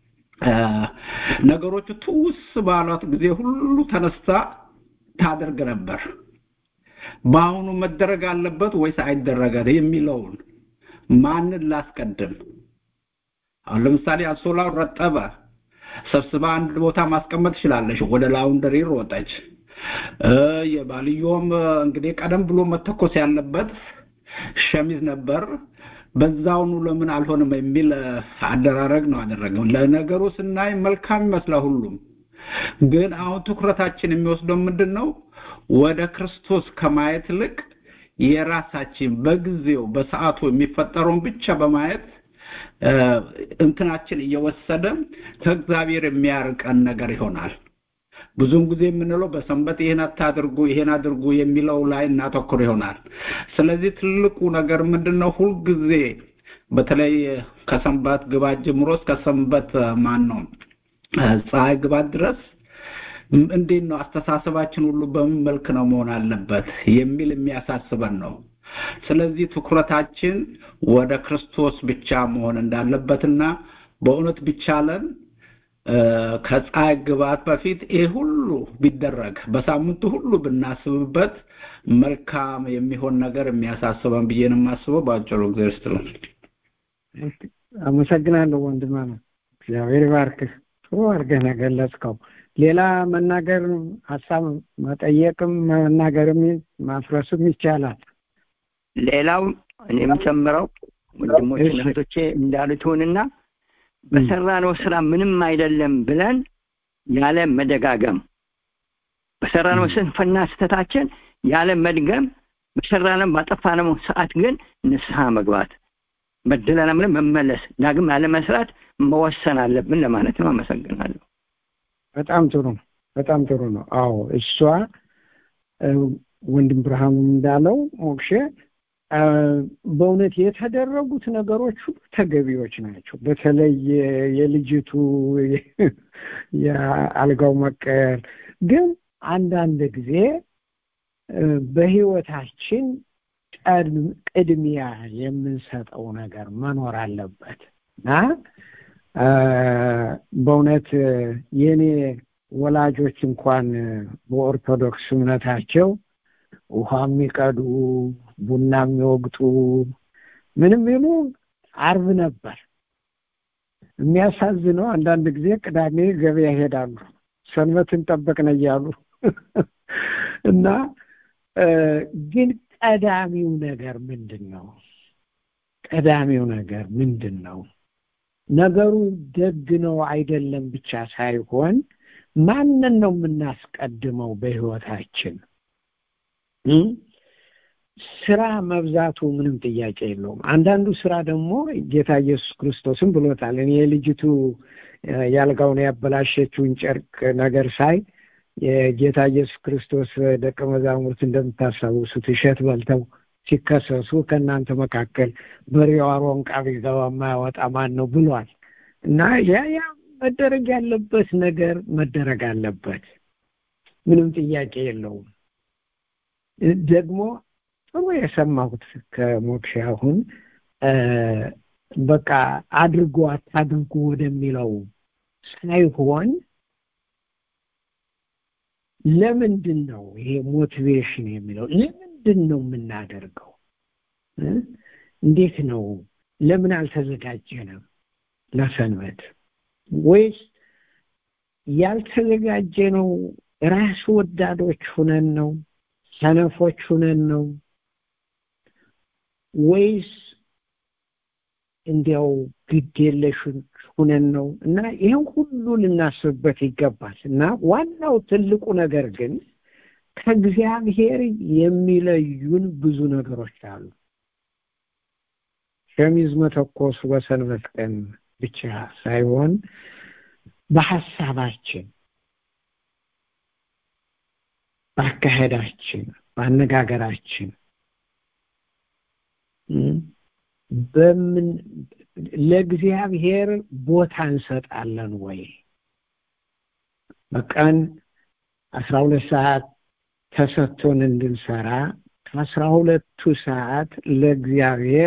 ነገሮቹ ትውስ ባሏት ጊዜ ሁሉ ተነስታ ታደርግ ነበር በአሁኑ መደረግ አለበት ወይስ አይደረጋል የሚለውን ማንን ላስቀድም አሁን ለምሳሌ አንሶላው ረጠበ ሰብስባ አንድ ቦታ ማስቀመጥ ትችላለች ወደ ላውንደሪ ሮጠች የባልዮም እንግዲህ ቀደም ብሎ መተኮስ ያለበት ሸሚዝ ነበር በዛውኑ ለምን አልሆንም የሚል አደራረግ ነው አደረገው ለነገሩ ስናይ መልካም ይመስላል ሁሉም ግን አሁን ትኩረታችን የሚወስደው ምንድን ነው ወደ ክርስቶስ ከማየት ይልቅ የራሳችን በጊዜው በሰዓቱ የሚፈጠረውን ብቻ በማየት እንትናችን እየወሰደ ከእግዚአብሔር የሚያርቀን ነገር ይሆናል ብዙውን ጊዜ የምንለው በሰንበት ይሄን አታድርጉ ይሄን አድርጉ የሚለው ላይ እናተኩር ይሆናል ስለዚህ ትልቁ ነገር ምንድነው ሁልጊዜ በተለይ ከሰንበት ግባት ጀምሮ እስከ ሰንበት ማን ነው ፀሐይ ግባት ድረስ እንዴት ነው አስተሳሰባችን ሁሉ በምን መልክ ነው መሆን አለበት የሚል የሚያሳስበን ነው ስለዚህ ትኩረታችን ወደ ክርስቶስ ብቻ መሆን እንዳለበትና በእውነት ቢቻለን ከፀሐይ ግባት በፊት ይህ ሁሉ ቢደረግ በሳምንቱ ሁሉ ብናስብበት መልካም የሚሆን ነገር የሚያሳስበን ብዬ ነው የማስበው በአጭሩ ጊዜ ውስጥ ነው አመሰግናለሁ ወንድማ ነው እግዚአብሔር ባርክህ ጥሩ አድርገህ ነገለጽከው ሌላ መናገር ሀሳብ መጠየቅም መናገርም ማፍረስም ይቻላል ሌላው እኔ የምጨምረው ወንድሞችና እህቶቼ እንዳሉት ይሁንና በሰራነው ስራ ምንም አይደለም ብለን ያለ መደጋገም በሰራነው ስንፍና ስህተታችን ያለ መድገም በሰራነው ባጠፋነው ሰዓት ግን ንስሐ መግባት በደለናም ብለን መመለስ ዳግም ያለመስራት መወሰን አለብን ለማለት ነው። አመሰግናለሁ። በጣም ጥሩ ነው። በጣም ጥሩ ነው። አዎ እሷ ወንድም ብርሃኑ እንዳለው ሞክሼ በእውነት የተደረጉት ነገሮች ሁሉ ተገቢዎች ናቸው። በተለይ የልጅቱ የአልጋው መቀየር ግን አንዳንድ ጊዜ በህይወታችን ቅድሚያ የምንሰጠው ነገር መኖር አለበት እና በእውነት የኔ ወላጆች እንኳን በኦርቶዶክስ እምነታቸው ውሃ የሚቀዱ ቡና የሚወግጡ ምንም ይሉ አርብ ነበር። የሚያሳዝነው አንዳንድ ጊዜ ቅዳሜ ገበያ ይሄዳሉ ሰንበትን ጠበቅን እያሉ እና ግን ቀዳሚው ነገር ምንድን ነው? ቀዳሚው ነገር ምንድን ነው? ነገሩ ደግ ነው አይደለም ብቻ ሳይሆን ማንን ነው የምናስቀድመው በህይወታችን? ስራ መብዛቱ ምንም ጥያቄ የለውም። አንዳንዱ ስራ ደግሞ ጌታ ኢየሱስ ክርስቶስም ብሎታል። እኔ የልጅቱ ያልጋውን ያበላሸችውን ጨርቅ ነገር ሳይ የጌታ ኢየሱስ ክርስቶስ ደቀ መዛሙርት እንደምታስታውሱት እሸት በልተው ሲከሰሱ ከእናንተ መካከል በሬው አሮንቃ ቢገባ የማያወጣ ማን ነው ብሏል እና ያ ያ መደረግ ያለበት ነገር መደረግ አለበት። ምንም ጥያቄ የለውም። ደግሞ ጥሩ የሰማሁት ከሞክሼ አሁን በቃ አድርጎ አታድርጉ ወደሚለው ሳይሆን ለምንድን ነው ይሄ ሞቲቬሽን የሚለው ለምንድን ነው የምናደርገው? እንዴት ነው? ለምን አልተዘጋጀንም ለሰንበት? ወይስ ያልተዘጋጀ ነው ራስ ወዳዶች ሁነን ነው? ሰነፎች ሁነን ነው? ወይስ እንዲያው ግድ የለሽ ሁነን ነው? እና ይህን ሁሉ ልናስብበት ይገባል። እና ዋናው ትልቁ ነገር ግን ከእግዚአብሔር የሚለዩን ብዙ ነገሮች አሉ። ሸሚዝ መተኮሱ በሰንበት ቀን ብቻ ሳይሆን በሀሳባችን፣ በአካሄዳችን፣ በአነጋገራችን በምን ለእግዚአብሔር ቦታ እንሰጣለን ወይ? በቀን አስራ ሁለት ሰዓት ተሰጥቶን እንድንሰራ ከአስራ ሁለቱ ሰዓት ለእግዚአብሔር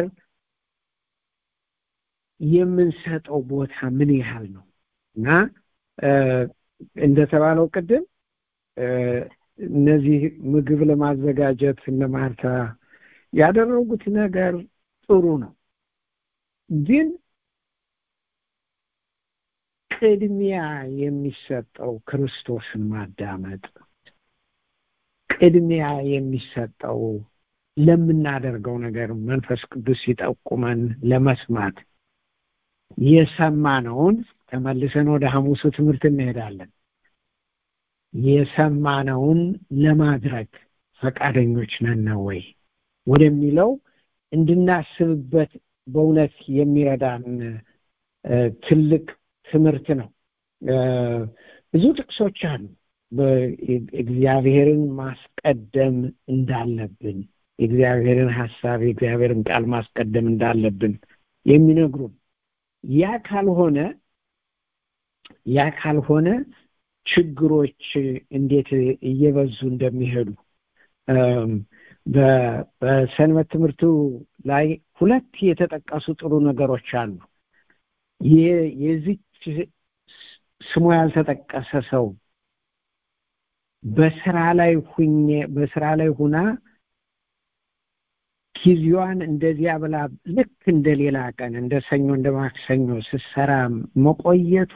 የምንሰጠው ቦታ ምን ያህል ነው? እና እንደተባለው ቅድም እነዚህ ምግብ ለማዘጋጀት እነ ማርታ ያደረጉት ነገር ጥሩ ነው። ግን ቅድሚያ የሚሰጠው ክርስቶስን ማዳመጥ፣ ቅድሚያ የሚሰጠው ለምናደርገው ነገር መንፈስ ቅዱስ ሲጠቁመን ለመስማት የሰማነውን ተመልሰን ወደ ሐሙሱ ትምህርት እንሄዳለን። የሰማነውን ለማድረግ ፈቃደኞች ነን ወይ ወደሚለው እንድናስብበት በእውነት የሚረዳን ትልቅ ትምህርት ነው። ብዙ ጥቅሶች አሉ። እግዚአብሔርን ማስቀደም እንዳለብን፣ የእግዚአብሔርን ሀሳብ የእግዚአብሔርን ቃል ማስቀደም እንዳለብን የሚነግሩን ያ ካልሆነ ያ ካልሆነ ችግሮች እንዴት እየበዙ እንደሚሄዱ በሰንበት ትምህርቱ ላይ ሁለት የተጠቀሱ ጥሩ ነገሮች አሉ። የዚች ስሙ ያልተጠቀሰ ሰው በስራ ላይ ሁኜ በስራ ላይ ሁና ጊዜዋን እንደዚያ ብላ ልክ እንደ ሌላ ቀን እንደ ሰኞ እንደ ማክሰኞ ስትሰራ መቆየቷ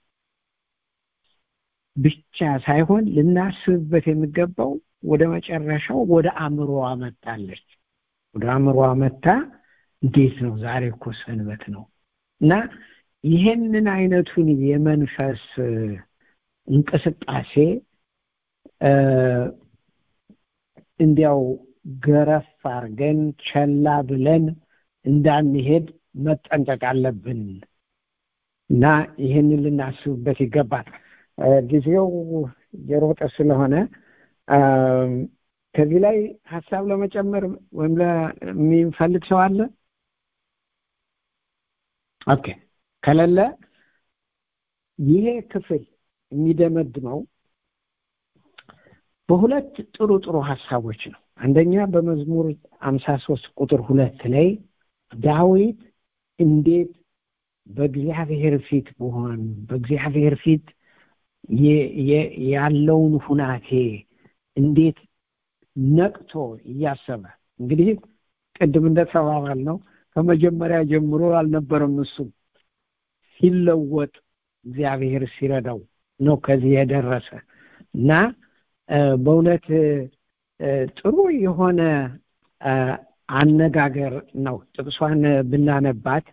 ብቻ ሳይሆን ልናስብበት የሚገባው ወደ መጨረሻው ወደ አእምሮዋ መጣለች። ወደ አእምሮዋ መታ እንዴት ነው ዛሬ እኮ ሰንበት ነው እና ይሄንን አይነቱን የመንፈስ እንቅስቃሴ እንዲያው ገረፍ አርገን ቸላ ብለን እንዳንሄድ መጠንቀቅ አለብን እና ይህንን ልናስብበት ይገባል ጊዜው የሮጠ ስለሆነ ከዚህ ላይ ሀሳብ ለመጨመር ወይም የሚፈልግ ሰው አለ ኦኬ ከሌለ ይሄ ክፍል የሚደመድመው በሁለት ጥሩ ጥሩ ሀሳቦች ነው አንደኛ በመዝሙር አምሳ ሶስት ቁጥር ሁለት ላይ ዳዊት እንዴት በእግዚአብሔር ፊት በሆን በእግዚአብሔር ፊት ያለውን ሁናቴ እንዴት ነቅቶ እያሰበ እንግዲህ ቅድም እንደተባባል ነው ከመጀመሪያ ጀምሮ አልነበረም እሱ ሲለወጥ እግዚአብሔር ሲረዳው ነው ከዚህ የደረሰ እና በእውነት ጥሩ የሆነ አነጋገር ነው ጥቅሷን ብናነባት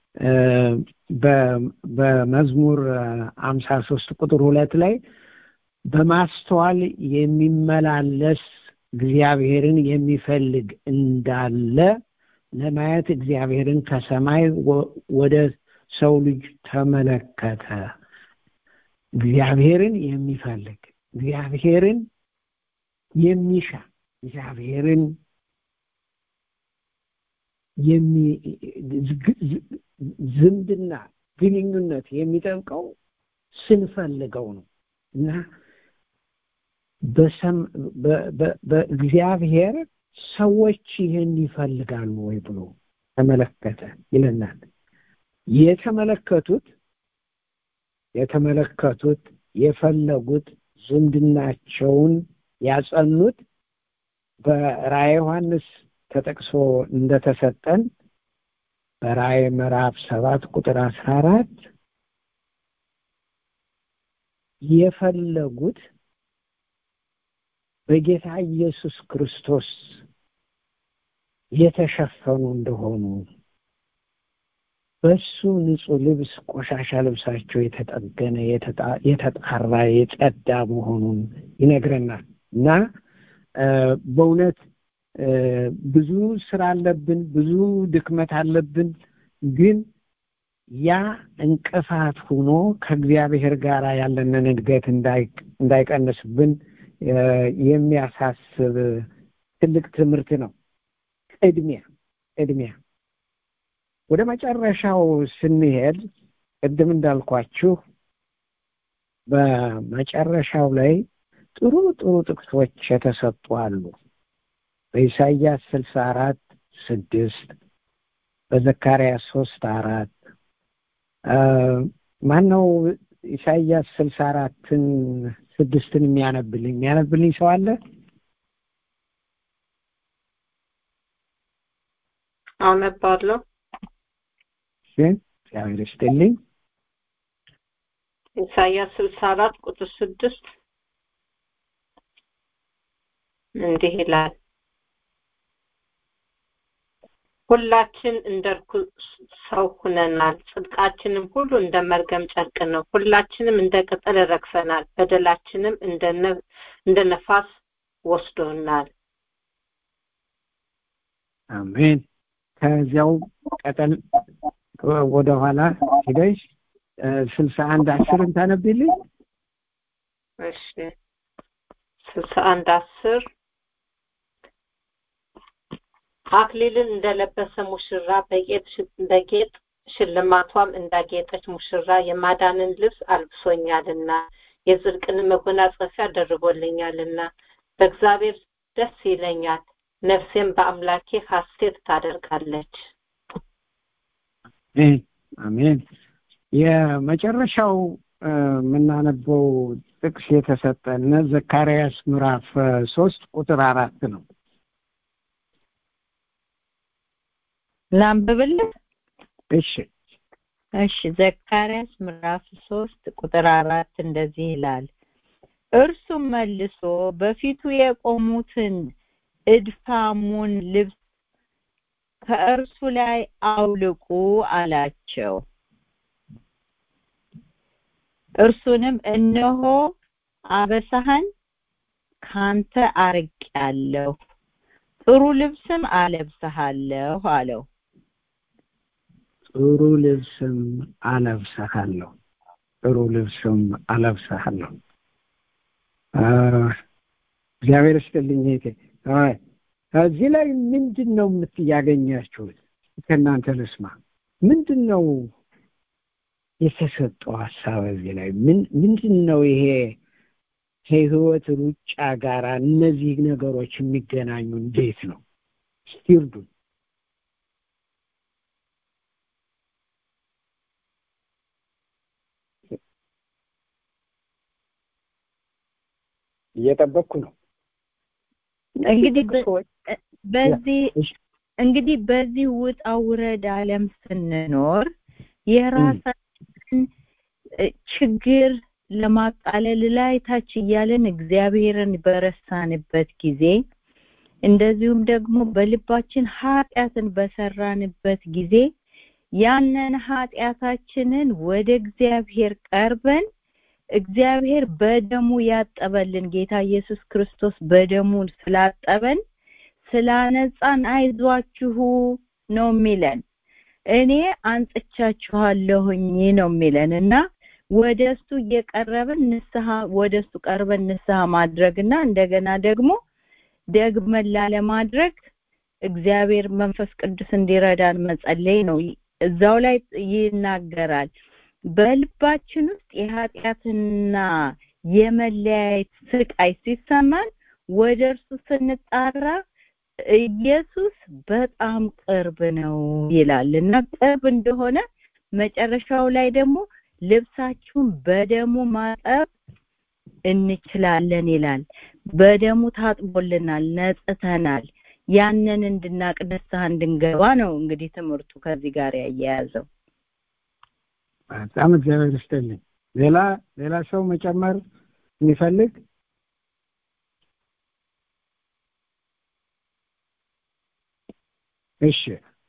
በመዝሙር አምሳ ሶስት ቁጥር ሁለት ላይ በማስተዋል የሚመላለስ እግዚአብሔርን የሚፈልግ እንዳለ ለማየት እግዚአብሔርን ከሰማይ ወደ ሰው ልጅ ተመለከተ እግዚአብሔርን የሚፈልግ እግዚአብሔርን የሚሻ እግዚአብሔርን ዝምድና ግንኙነት የሚጠብቀው ስንፈልገው ነው እና በእግዚአብሔር ሰዎች ይህን ይፈልጋሉ ወይ ብሎ ተመለከተ ይለናል የተመለከቱት የተመለከቱት የፈለጉት ዝምድናቸውን ያጸኑት በራእየ ዮሐንስ ተጠቅሶ እንደተሰጠን በራእይ ምዕራፍ ሰባት ቁጥር አስራ አራት የፈለጉት በጌታ ኢየሱስ ክርስቶስ የተሸፈኑ እንደሆኑ በሱ ንጹህ ልብስ ቆሻሻ ልብሳቸው የተጠገነ የተጣራ የጸዳ መሆኑን ይነግረናል እና በእውነት ብዙ ስራ አለብን ብዙ ድክመት አለብን ግን ያ እንቅፋት ሆኖ ከእግዚአብሔር ጋር ያለንን እድገት እንዳይቀንስብን የሚያሳስብ ትልቅ ትምህርት ነው ቅድሚያ ቅድሚያ ወደ መጨረሻው ስንሄድ ቅድም እንዳልኳችሁ በመጨረሻው ላይ ጥሩ ጥሩ ጥቅሶች የተሰጡ አሉ በኢሳይያስ ስልሳ አራት ስድስት በዘካርያስ ሶስት አራት ማን ነው ኢሳይያስ ስልሳ አራትን ስድስትን የሚያነብልኝ የሚያነብልኝ ሰው አለ አነባለሁ እግዚአብሔር ይስጥልኝ ኢሳያስ ስልሳ አራት ቁጥር ስድስት እንዲህ ይላል ሁላችን እንደ ርኩስ ሰው ሁነናል ጽድቃችንም ሁሉ እንደ መርገም ጨርቅ ነው ሁላችንም እንደ ቅጠል ረግፈናል በደላችንም እንደ ነፋስ ወስዶናል አሜን ከዚያው ቀጠል ወደኋላ ሂደሽ ስልሳ አንድ አስርን ታነብልኝ እሺ ስልሳ አንድ አስር አክሊልን እንደለበሰ ሙሽራ በጌጥ ሽልማቷም እንዳጌጠች ሙሽራ የማዳንን ልብስ አልብሶኛልና የጽድቅን መጎናጸፊያ ደርቦልኛልና በእግዚአብሔር ደስ ይለኛል ነፍሴም በአምላኬ ሐሴት ታደርጋለች አሜን የመጨረሻው የምናነበው ጥቅስ የተሰጠን ዘካርያስ ምዕራፍ ሶስት ቁጥር አራት ነው ላንብብልህ እሺ እሺ ዘካርያስ ምዕራፍ ሶስት ቁጥር አራት እንደዚህ ይላል እርሱም መልሶ በፊቱ የቆሙትን እድፋሙን ልብስ ከእርሱ ላይ አውልቁ አላቸው እርሱንም እነሆ አበሳህን ካንተ አርቄአለሁ ጥሩ ልብስም አለብስሃለሁ አለው ጥሩ ልብስም አለብሰሃለሁ ጥሩ ልብስም አለብሰሃለሁ እግዚአብሔር ይስጥልኝ እህቴ ከዚህ ላይ ምንድን ነው የምትያገኛችሁት ከእናንተ ልስማ ምንድን ነው የተሰጠው ሀሳብ እዚህ ላይ ምንድን ነው ይሄ ከህይወት ሩጫ ጋር እነዚህ ነገሮች የሚገናኙ እንዴት ነው እስቲ እርዱን እየጠበቅኩ ነው እንግዲህ በዚህ እንግዲህ በዚህ ውጣ ውረድ አለም ስንኖር የራሳችን ችግር ለማቃለል ላይ ታች እያለን እግዚአብሔርን በረሳንበት ጊዜ እንደዚሁም ደግሞ በልባችን ኃጢአትን በሰራንበት ጊዜ ያንን ኃጢአታችንን ወደ እግዚአብሔር ቀርበን እግዚአብሔር በደሙ ያጠበልን ጌታ ኢየሱስ ክርስቶስ በደሙ ስላጠበን ስላነጻን አይዟችሁ ነው የሚለን እኔ አንጽቻችኋለሁኝ ነው የሚለን እና ወደ እሱ እየቀረብን ንስሐ ወደ እሱ ቀርበን ንስሐ ማድረግና እንደገና ደግሞ ደግመን ላለማድረግ እግዚአብሔር መንፈስ ቅዱስ እንዲረዳን መጸለይ ነው እዛው ላይ ይናገራል በልባችን ውስጥ የኃጢአትና የመለያየት ስቃይ ሲሰማን ወደ እርሱ ስንጣራ ኢየሱስ በጣም ቅርብ ነው ይላል እና ቅርብ እንደሆነ መጨረሻው ላይ ደግሞ ልብሳችሁን በደሙ ማጠብ እንችላለን ይላል በደሙ ታጥቦልናል ነጽተናል ያንን እንድናቅ ንስሐ እንድንገባ ነው እንግዲህ ትምህርቱ ከዚህ ጋር ያያያዘው በጣም እግዚአብሔር ይስጥልኝ ሌላ ሌላ ሰው መጨመር የሚፈልግ እሺ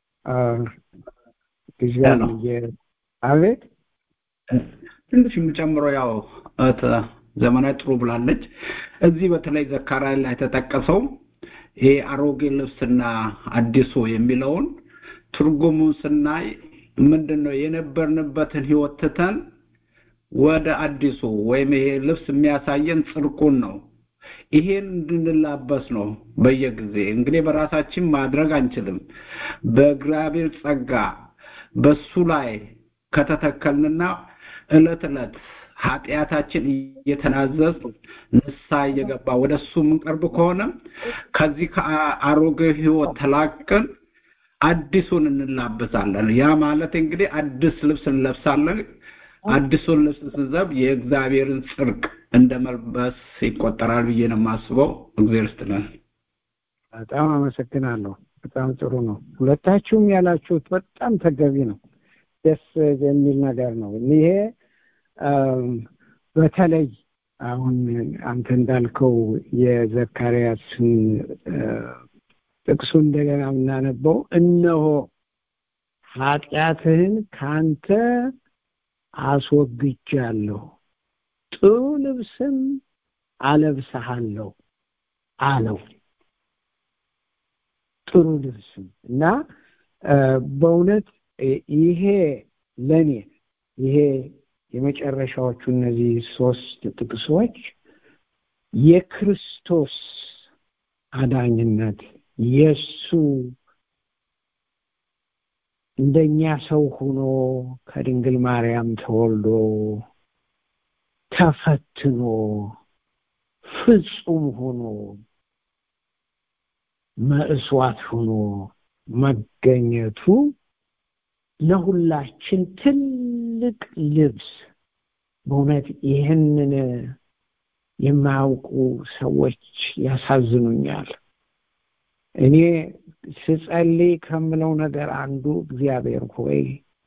ጊዜውን አቤት ትንሽ የምጨምረው ያው ዘመናዊ ጥሩ ብላለች እዚህ በተለይ ዘካርያ ላይ የተጠቀሰው ይሄ አሮጌ ልብስና አዲሱ የሚለውን ትርጉሙን ስናይ ምንድን ነው የነበርንበትን ህይወት ትተን ወደ አዲሱ ወይም ይሄ ልብስ የሚያሳየን ጽድቁን ነው ይሄን እንድንላበስ ነው በየጊዜ እንግዲህ በራሳችን ማድረግ አንችልም በእግዚአብሔር ጸጋ በሱ ላይ ከተተከልንና እለት እለት ኃጢአታችን እየተናዘዝ ንሳ እየገባ ወደ እሱ የምንቀርብ ከሆነ ከዚህ ከአሮጌ ህይወት ተላቅን አዲሱን እንላበሳለን ያ ማለት እንግዲህ አዲስ ልብስ እንለብሳለን አዲሱን ልብስ ስንዘብ የእግዚአብሔርን ጽድቅ እንደ መልበስ ይቆጠራል ብዬ ነው የማስበው እግዚአብሔር ይስጥልን በጣም አመሰግናለሁ በጣም ጥሩ ነው ሁለታችሁም ያላችሁት በጣም ተገቢ ነው ደስ የሚል ነገር ነው ይሄ በተለይ አሁን አንተ እንዳልከው የዘካርያስን ጥቅሱ እንደገና የምናነበው እነሆ ኃጢአትህን ካንተ አስወግጃለሁ ጥሩ ልብስም አለብሰሃለሁ አለው ጥሩ ልብስም እና በእውነት ይሄ ለኔ ይሄ የመጨረሻዎቹ እነዚህ ሶስት ጥቅሶች የክርስቶስ አዳኝነት የሱ እንደኛ ሰው ሆኖ ከድንግል ማርያም ተወልዶ ተፈትኖ ፍጹም ሆኖ መስዋዕት ሆኖ መገኘቱ ለሁላችን ትልቅ ልብስ በእውነት ይህንን የማያውቁ ሰዎች ያሳዝኑኛል እኔ ስጸልይ ከምለው ነገር አንዱ እግዚአብሔር ሆይ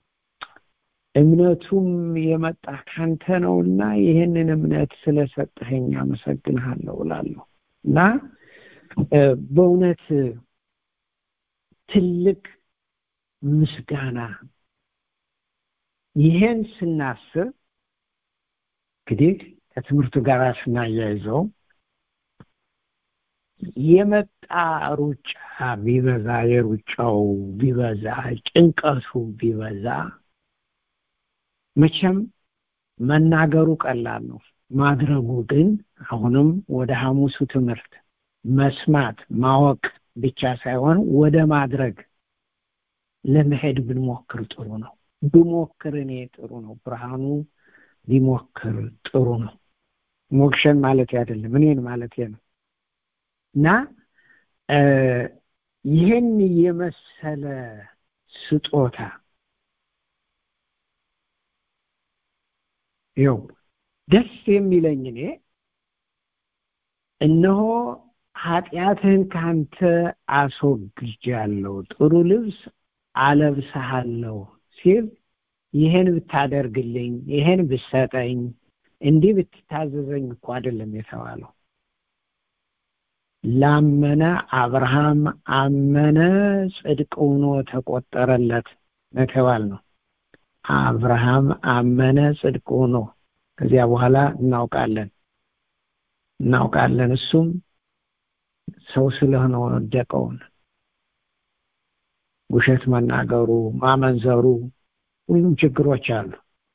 እምነቱም የመጣ ካንተ ነውና ይህንን እምነት ስለሰጠኸኝ አመሰግንሃለሁ እላለሁ እና በእውነት ትልቅ ምስጋና ይሄን ስናስብ እንግዲህ ከትምህርቱ ጋር ስናያይዘው የመጣ ሩጫ ቢበዛ የሩጫው ቢበዛ ጭንቀቱ ቢበዛ መቼም መናገሩ ቀላል ነው ማድረጉ ግን አሁንም ወደ ሐሙሱ ትምህርት መስማት ማወቅ ብቻ ሳይሆን ወደ ማድረግ ለመሄድ ብንሞክር ጥሩ ነው ብሞክር እኔ ጥሩ ነው ብርሃኑ ቢሞክር ጥሩ ነው ሞክሸን ማለት አይደለም እኔን ማለት ነው እና ይህን የመሰለ ስጦታ ይው ደስ የሚለኝ እኔ እነሆ ኃጢአትህን ካንተ አስወግጃለሁ ጥሩ ልብስ አለብስሃለሁ ሲል ይህን ብታደርግልኝ ይህን ብሰጠኝ እንዲህ ብትታዘዘኝ እኮ አይደለም የተባለው ላመነ አብርሃም አመነ ጽድቅ ሆኖ ተቆጠረለት የተባል ነው አብርሃም አመነ ጽድቅ ሆኖ ከዚያ በኋላ እናውቃለን እናውቃለን እሱም ሰው ስለሆነ ወደቀውን ውሸት መናገሩ ማመንዘሩ ሁሉም ችግሮች አሉ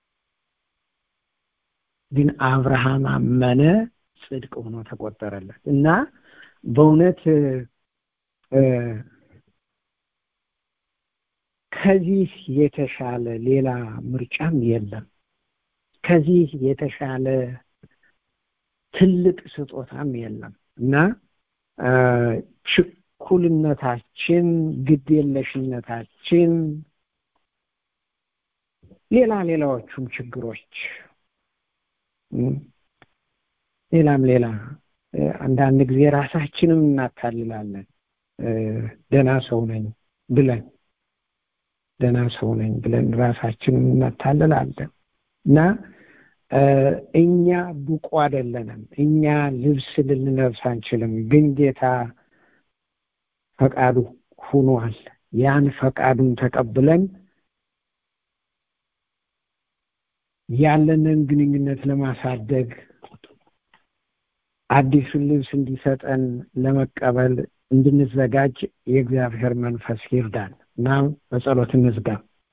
ግን አብርሃም አመነ ጽድቅ ሆኖ ተቆጠረለት እና በእውነት ከዚህ የተሻለ ሌላ ምርጫም የለም ከዚህ የተሻለ ትልቅ ስጦታም የለም እና ችኩልነታችን ግዴለሽነታችን ሌላ ሌላዎቹም ችግሮች ሌላም ሌላ አንዳንድ ጊዜ ራሳችንም እናታልላለን ደና ሰው ነኝ ብለን ደና ሰው ነኝ ብለን ራሳችንም እናታልላለን እና እኛ ብቁ አይደለንም እኛ ልብስ ልንለብስ አንችልም ግን ጌታ ፈቃዱ ሁኗል ያን ፈቃዱን ተቀብለን ያለንን ግንኙነት ለማሳደግ አዲሱን ልብስ እንዲሰጠን ለመቀበል እንድንዘጋጅ የእግዚአብሔር መንፈስ ይርዳል እና በጸሎት እንዝጋ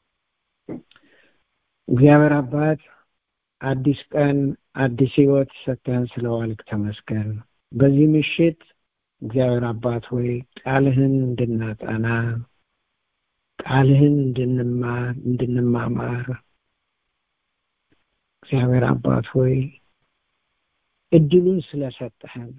እግዚአብሔር አባት አዲስ ቀን አዲስ ህይወት ሰጥተን ስለዋልክ ተመስገን በዚህ ምሽት እግዚአብሔር አባት ሆይ ቃልህን እንድናጠና ቃልህን እንድንማር እንድንማማር እግዚአብሔር አባት ሆይ እድሉን ስለሰጠህን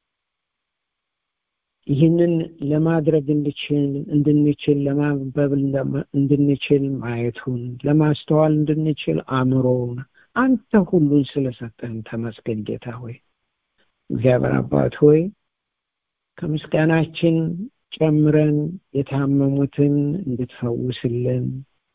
ይህንን ለማድረግ እንድችል እንድንችል ለማንበብ እንድንችል ማየቱን ለማስተዋል እንድንችል አእምሮውን አንተ ሁሉን ስለሰጠህን ተመስገን ጌታ ሆይ እግዚአብሔር አባት ሆይ ከምስጋናችን ጨምረን የታመሙትን እንድትፈውስልን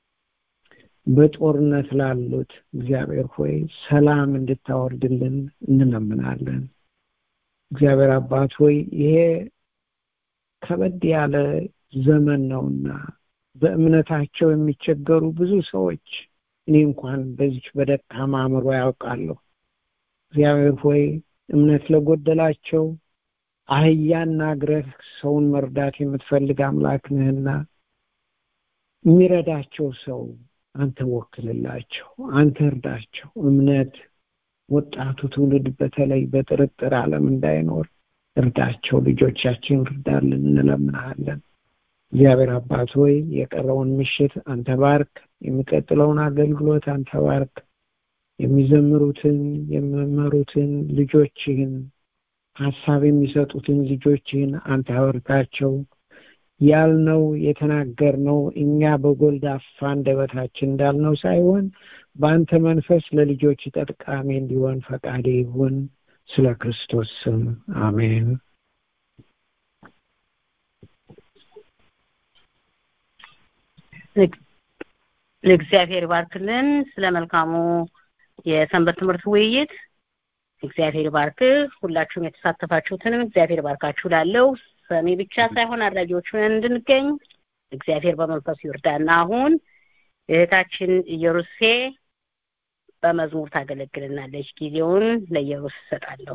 በጦርነት ላሉት እግዚአብሔር ሆይ ሰላም እንድታወርድልን እንለምናለን እግዚአብሔር አባት ሆይ ይሄ ከበድ ያለ ዘመን ነውና በእምነታቸው የሚቸገሩ ብዙ ሰዎች እኔ እንኳን በዚች በደካማ አእምሮ ያውቃለሁ እግዚአብሔር ሆይ እምነት ለጎደላቸው አህያና እግረህ ሰውን መርዳት የምትፈልግ አምላክ ነህና የሚረዳቸው ሰው አንተ ወክልላቸው አንተ እርዳቸው እምነት ወጣቱ ትውልድ በተለይ በጥርጥር ዓለም እንዳይኖር እርዳቸው ልጆቻችን እርዳልን እንለምናለን እግዚአብሔር አባት ሆይ የቀረውን ምሽት አንተ ባርክ የሚቀጥለውን አገልግሎት አንተ ባርክ የሚዘምሩትን የሚመሩትን ልጆችህን ሀሳብ የሚሰጡትን ልጆችህን አንተ አበርታቸው ያልነው የተናገርነው እኛ በጎልዳፋ አንደበታችን እንዳልነው ሳይሆን በአንተ መንፈስ ለልጆች ጠቃሚ እንዲሆን ፈቃዴ ይሁን ስለ ክርስቶስ ስም አሜን ለእግዚአብሔር ባርክልን ስለ መልካሙ የሰንበት ትምህርት ውይይት እግዚአብሔር ባርክ ሁላችሁም የተሳተፋችሁትንም እግዚአብሔር ባርካችሁ ላለው ሰሚ ብቻ ሳይሆን አድራጊዎቹን እንድንገኝ እግዚአብሔር በመንፈሱ ይርዳና አሁን እህታችን ኢየሩሴ በመዝሙር ታገለግልናለች። ጊዜውን ለኢየሩስ እሰጣለሁ።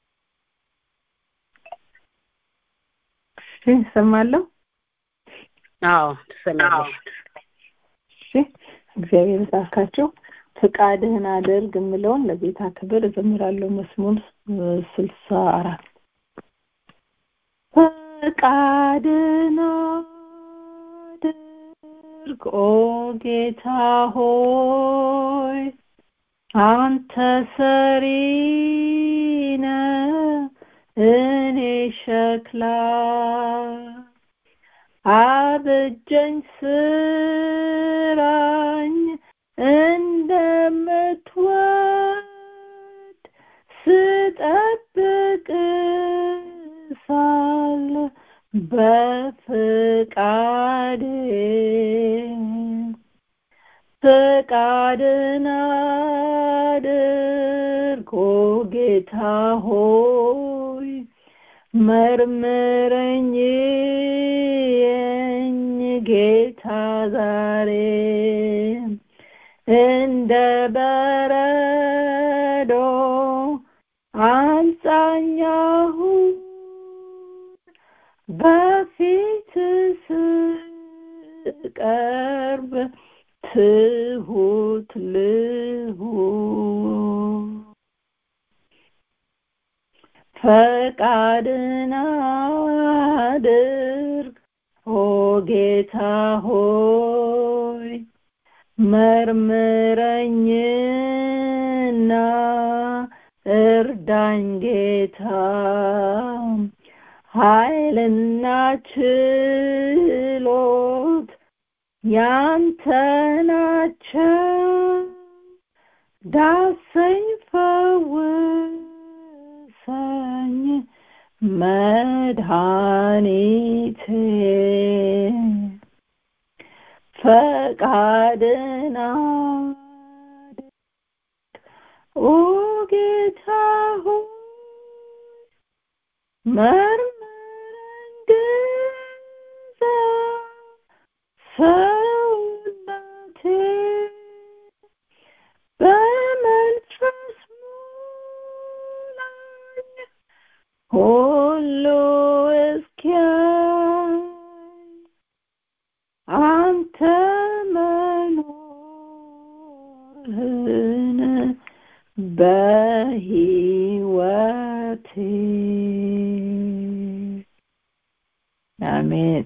እሺ እሰማለሁ። አዎ ትሰሚያለሽ። እሺ እግዚአብሔር ይባርካችሁ። ፍቃድህን አድርግ የምለውን ለጌታ ክብር እዘምራለሁ። መዝሙር ስልሳ አራት ፈቃድህን አድርግ ኦ ጌታ ሆይ አንተ ሰሪ ነህ እኔ ሸክላ አብጀኝ ስራኝ እንደምትወድ ስጠብቅ ሳለ በፍቃዴ ፍቃድን አድርግ ኦ ጌታ ሆይ መርምረኝ የኝ ጌታ ዛሬ እንደ በረዶ አንጻኛሁ በፊት ስቀርብ ትሁት ልሁን ፈቃድን አድርግ ኦ ጌታ ሆይ መርምረኝና እርዳኝ ጌታ ኃይልና ችሎት ያንተ ናቸው ዳሰኝ ፈውሰኝ መድኃኒቴ ፈቃድን አድርግ ኦ ጌታ ሆይ መርምረኝ ግዛ ሰውነቴ በመንፈስ ሙላኝ ሁሉ እስኪያይ አንተ መኖርህን በሕይወቴ አሜን።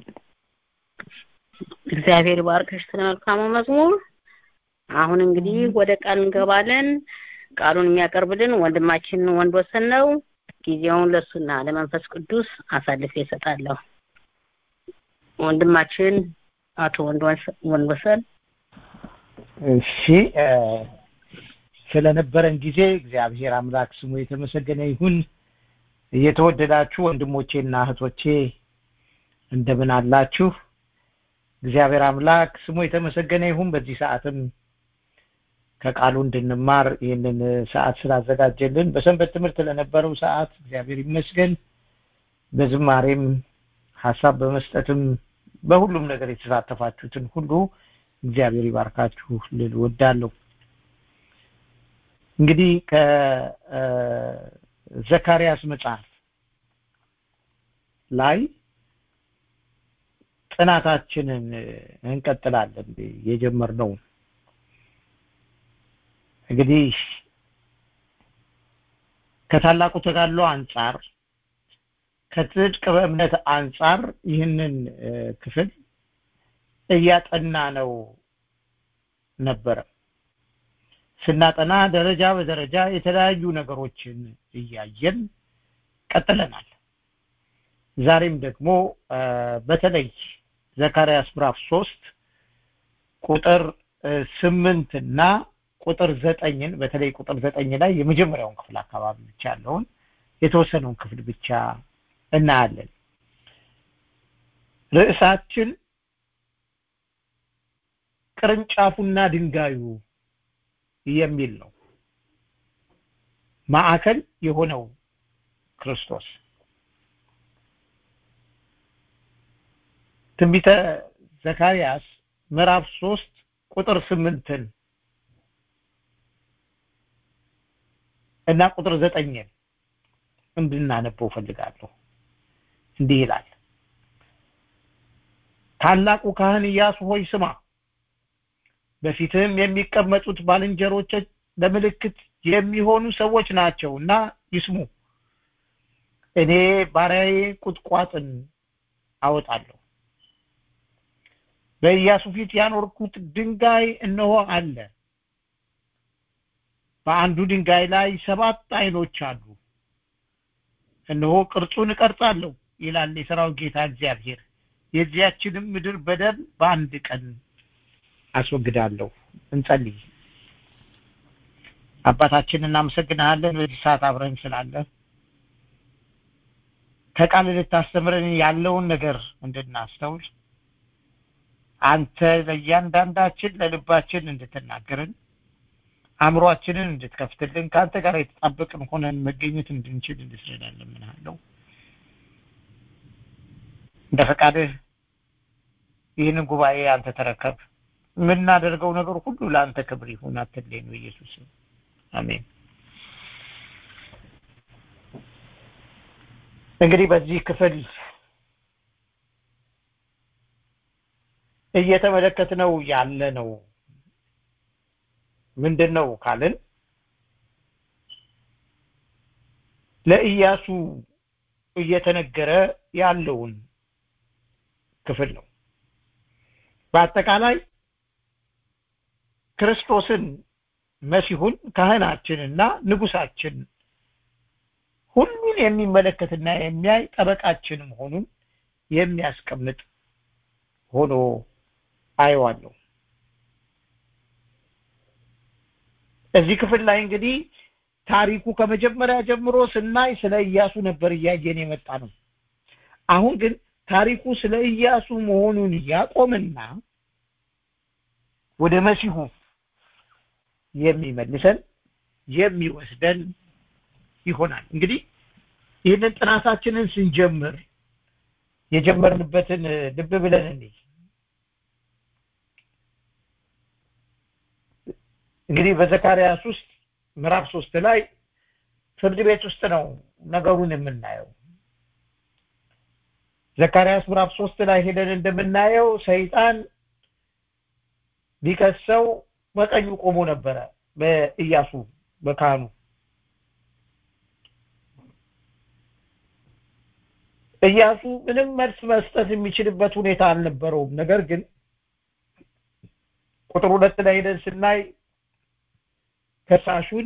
እግዚአብሔር ይባርክሽ ስለ መልካሙ መዝሙር። አሁን እንግዲህ ወደ ቃል እንገባለን። ቃሉን የሚያቀርብልን ወንድማችን ወንድወሰን ነው። ጊዜውን ለሱና ለመንፈስ ቅዱስ አሳልፌ እሰጣለሁ። ወንድማችን አቶ ወንድወሰን እሺ ስለነበረን ጊዜ እግዚአብሔር አምላክ ስሙ የተመሰገነ ይሁን። እየተወደዳችሁ ወንድሞቼና እህቶቼ እንደምን አላችሁ? እግዚአብሔር አምላክ ስሙ የተመሰገነ ይሁን። በዚህ ሰዓትም ከቃሉ እንድንማር ይህንን ሰዓት ስላዘጋጀልን በሰንበት ትምህርት ለነበረው ሰዓት እግዚአብሔር ይመስገን። በዝማሬም ሀሳብ በመስጠትም በሁሉም ነገር የተሳተፋችሁትን ሁሉ እግዚአብሔር ይባርካችሁ ልል ወዳለሁ። እንግዲህ ከዘካርያስ መጽሐፍ ላይ ጥናታችንን እንቀጥላለን። የጀመርነው እንግዲህ ከታላቁ ተጋድሎ አንጻር ከጽድቅ በእምነት አንጻር ይህንን ክፍል እያጠና ነው ነበረ። ስናጠና ደረጃ በደረጃ የተለያዩ ነገሮችን እያየን ቀጥለናል። ዛሬም ደግሞ በተለይ ዘካርያስ ምዕራፍ ሶስት ቁጥር ስምንት እና ቁጥር ዘጠኝን በተለይ ቁጥር ዘጠኝ ላይ የመጀመሪያውን ክፍል አካባቢ ብቻ ያለውን የተወሰነውን ክፍል ብቻ እናያለን። ርዕሳችን ቅርንጫፉና ድንጋዩ የሚል ነው። ማዕከል የሆነው ክርስቶስ ትንቢተ ዘካርያስ ምዕራፍ ሶስት ቁጥር ስምንትን እና ቁጥር ዘጠኝን እንድናነበው ፈልጋለሁ እንዲህ ይላል ታላቁ ካህን ኢያሱ ሆይ ስማ በፊትህም የሚቀመጡት ባልንጀሮች ለምልክት የሚሆኑ ሰዎች ናቸው እና ይስሙ እኔ ባሪያዬ ቁጥቋጥን አወጣለሁ በኢያሱ ፊት ያኖርኩት ድንጋይ እነሆ አለ በአንዱ ድንጋይ ላይ ሰባት አይኖች አሉ እነሆ ቅርጹን እቀርጻለሁ ይላል የሰራዊት ጌታ እግዚአብሔር የዚያችንም ምድር በደል በአንድ ቀን አስወግዳለሁ እንጸልይ አባታችን እናመሰግናለን በዚህ ሰዓት አብረን ስላለ ከቃል ልታስተምረን ያለውን ነገር እንድናስተውል አንተ ለእያንዳንዳችን ለልባችን እንድትናገርን አእምሯችንን እንድትከፍትልን ከአንተ ጋር የተጣበቅን ሆነን መገኘት እንድንችል እንድትረዳን ለምንሃለው እንደ ፈቃድህ ይህንን ጉባኤ አንተ ተረከብ የምናደርገው ነገር ሁሉ ለአንተ ክብር ይሁን አትለይ ነው ኢየሱስ አሜን እንግዲህ በዚህ ክፍል እየተመለከትነው ያለ ነው ምንድን ነው ካልን ለኢያሱ እየተነገረ ያለውን ክፍል ነው በአጠቃላይ ክርስቶስን መሲሁን ካህናችንና ንጉሳችን ሁሉን የሚመለከትና የሚያይ ጠበቃችን መሆኑን የሚያስቀምጥ ሆኖ አየዋለሁ እዚህ ክፍል ላይ እንግዲህ ታሪኩ ከመጀመሪያ ጀምሮ ስናይ ስለ ኢያሱ ነበር እያየን የመጣ ነው አሁን ግን ታሪኩ ስለ ኢያሱ መሆኑን ያቆምና ወደ መሲሁ የሚመልሰን የሚወስደን ይሆናል እንግዲህ ይህንን ጥናታችንን ስንጀምር የጀመርንበትን ልብ ብለን እንይ እንግዲህ በዘካርያስ ውስጥ ምዕራፍ ሶስት ላይ ፍርድ ቤት ውስጥ ነው ነገሩን የምናየው ዘካርያስ ምዕራፍ ሶስት ላይ ሄደን እንደምናየው ሰይጣን ሊከሰው በቀኙ ቆሞ ነበረ በኢያሱ በካህኑ ኢያሱ ምንም መልስ መስጠት የሚችልበት ሁኔታ አልነበረውም ነገር ግን ቁጥር ሁለት ላይ ሄደን ስናይ ከሳሹን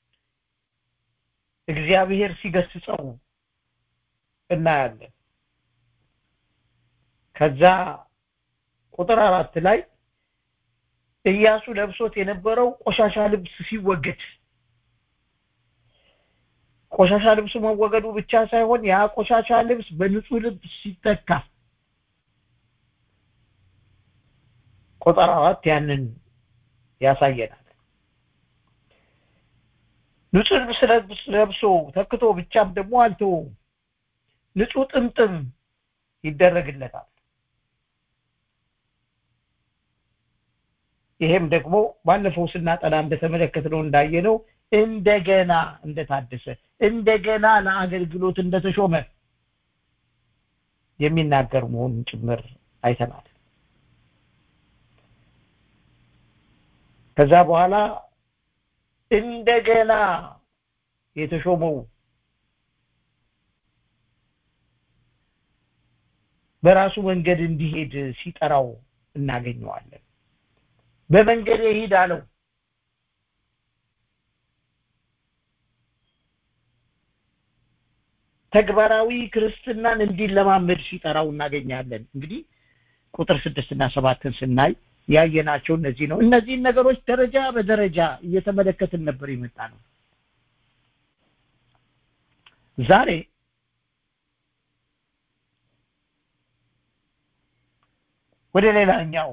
እግዚአብሔር ሲገስጸው እናያለን ከዛ ቁጥር አራት ላይ ኢያሱ ለብሶት የነበረው ቆሻሻ ልብስ ሲወገድ ቆሻሻ ልብሱ መወገዱ ብቻ ሳይሆን ያ ቆሻሻ ልብስ በንጹህ ልብስ ሲተካ ቁጥር አራት ያንን ያሳየናል ንጹህ ልብስ ለብሶ ተክቶ ብቻም ደግሞ አልተወውም ንጹህ ጥምጥም ይደረግለታል ይሄም ደግሞ ባለፈው ስናጠና እንደተመለከትነው እንዳየነው እንደገና እንደታደሰ እንደገና ለአገልግሎት እንደተሾመ የሚናገር መሆኑን ጭምር አይተናል ከዛ በኋላ እንደገና የተሾመው በራሱ መንገድ እንዲሄድ ሲጠራው እናገኘዋለን በመንገድ ይሄድ አለው ተግባራዊ ክርስትናን እንዲለማመድ ሲጠራው እናገኛለን እንግዲህ ቁጥር ስድስት እና ሰባትን ስናይ ያየናቸው እነዚህ ነው እነዚህን ነገሮች ደረጃ በደረጃ እየተመለከትን ነበር የመጣ ነው ዛሬ ወደ ሌላኛው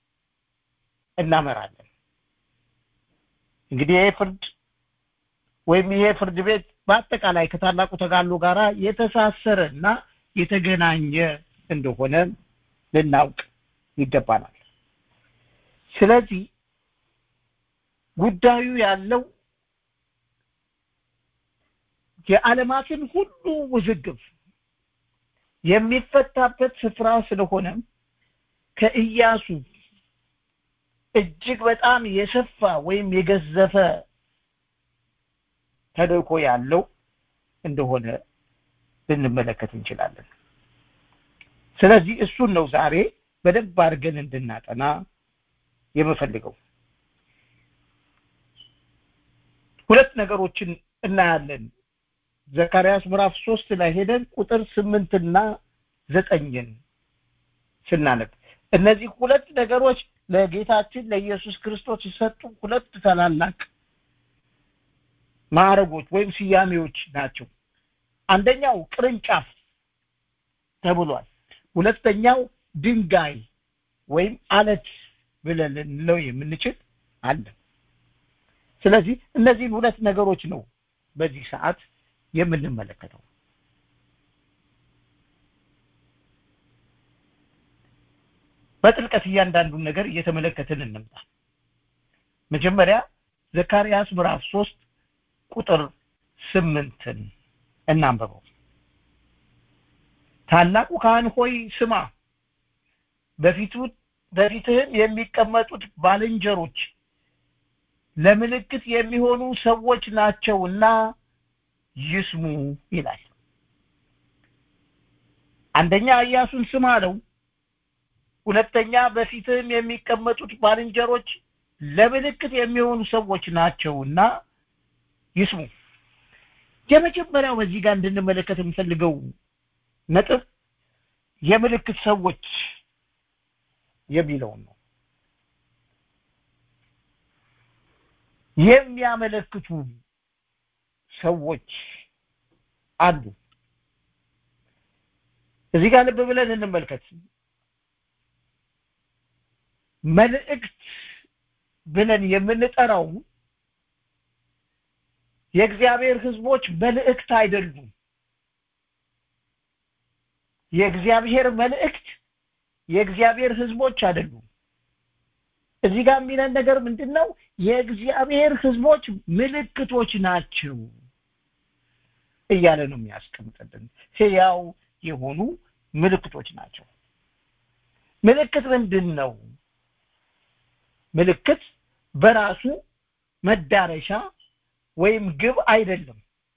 እናመራለን እንግዲህ ይሄ ፍርድ ወይም ይሄ ፍርድ ቤት በአጠቃላይ ከታላቁ ተጋሎ ጋራ የተሳሰረ እና የተገናኘ እንደሆነ ልናውቅ ይገባናል ስለዚህ ጉዳዩ ያለው የዓለማትን ሁሉ ውዝግብ የሚፈታበት ስፍራ ስለሆነ ከኢያሱ እጅግ በጣም የሰፋ ወይም የገዘፈ ተልእኮ ያለው እንደሆነ ልንመለከት እንችላለን ስለዚህ እሱን ነው ዛሬ በደንብ አድርገን እንድናጠና የምፈልገው ሁለት ነገሮችን እናያለን ዘካርያስ ምዕራፍ ሶስት ላይ ሄደን ቁጥር ስምንትና ዘጠኝን ስናነብ እነዚህ ሁለት ነገሮች ለጌታችን ለኢየሱስ ክርስቶስ የሰጡ ሁለት ታላላቅ ማዕረጎች ወይም ስያሜዎች ናቸው አንደኛው ቅርንጫፍ ተብሏል ሁለተኛው ድንጋይ ወይም አለት ብለን ልንለው የምንችል አለ ስለዚህ እነዚህን ሁለት ነገሮች ነው በዚህ ሰዓት የምንመለከተው በጥልቀት እያንዳንዱን ነገር እየተመለከትን እንምጣ መጀመሪያ ዘካርያስ ምዕራፍ ሶስት ቁጥር ስምንትን እናንበበው ታላቁ ካህን ሆይ ስማ በፊቱ በፊትህም የሚቀመጡት ባልንጀሮች ለምልክት የሚሆኑ ሰዎች ናቸውና ይስሙ ይላል አንደኛ ኢያሱን ስማ አለው ሁለተኛ በፊትህም የሚቀመጡት ባልንጀሮች ለምልክት የሚሆኑ ሰዎች ናቸውና ይስሙ የመጀመሪያው በዚህ ጋር እንድንመለከት የምፈልገው ነጥብ የምልክት ሰዎች የሚለውን ነው የሚያመለክቱ ሰዎች አሉ እዚህ ጋር ልብ ብለን እንመልከት መልእክት ብለን የምንጠራው የእግዚአብሔር ህዝቦች መልእክት አይደሉም የእግዚአብሔር መልእክት የእግዚአብሔር ህዝቦች አይደሉም እዚህ ጋር የሚለን ነገር ምንድን ነው የእግዚአብሔር ህዝቦች ምልክቶች ናቸው እያለ ነው የሚያስቀምጥልን ህያው የሆኑ ምልክቶች ናቸው ምልክት ምንድን ነው ምልክት በራሱ መዳረሻ ወይም ግብ አይደለም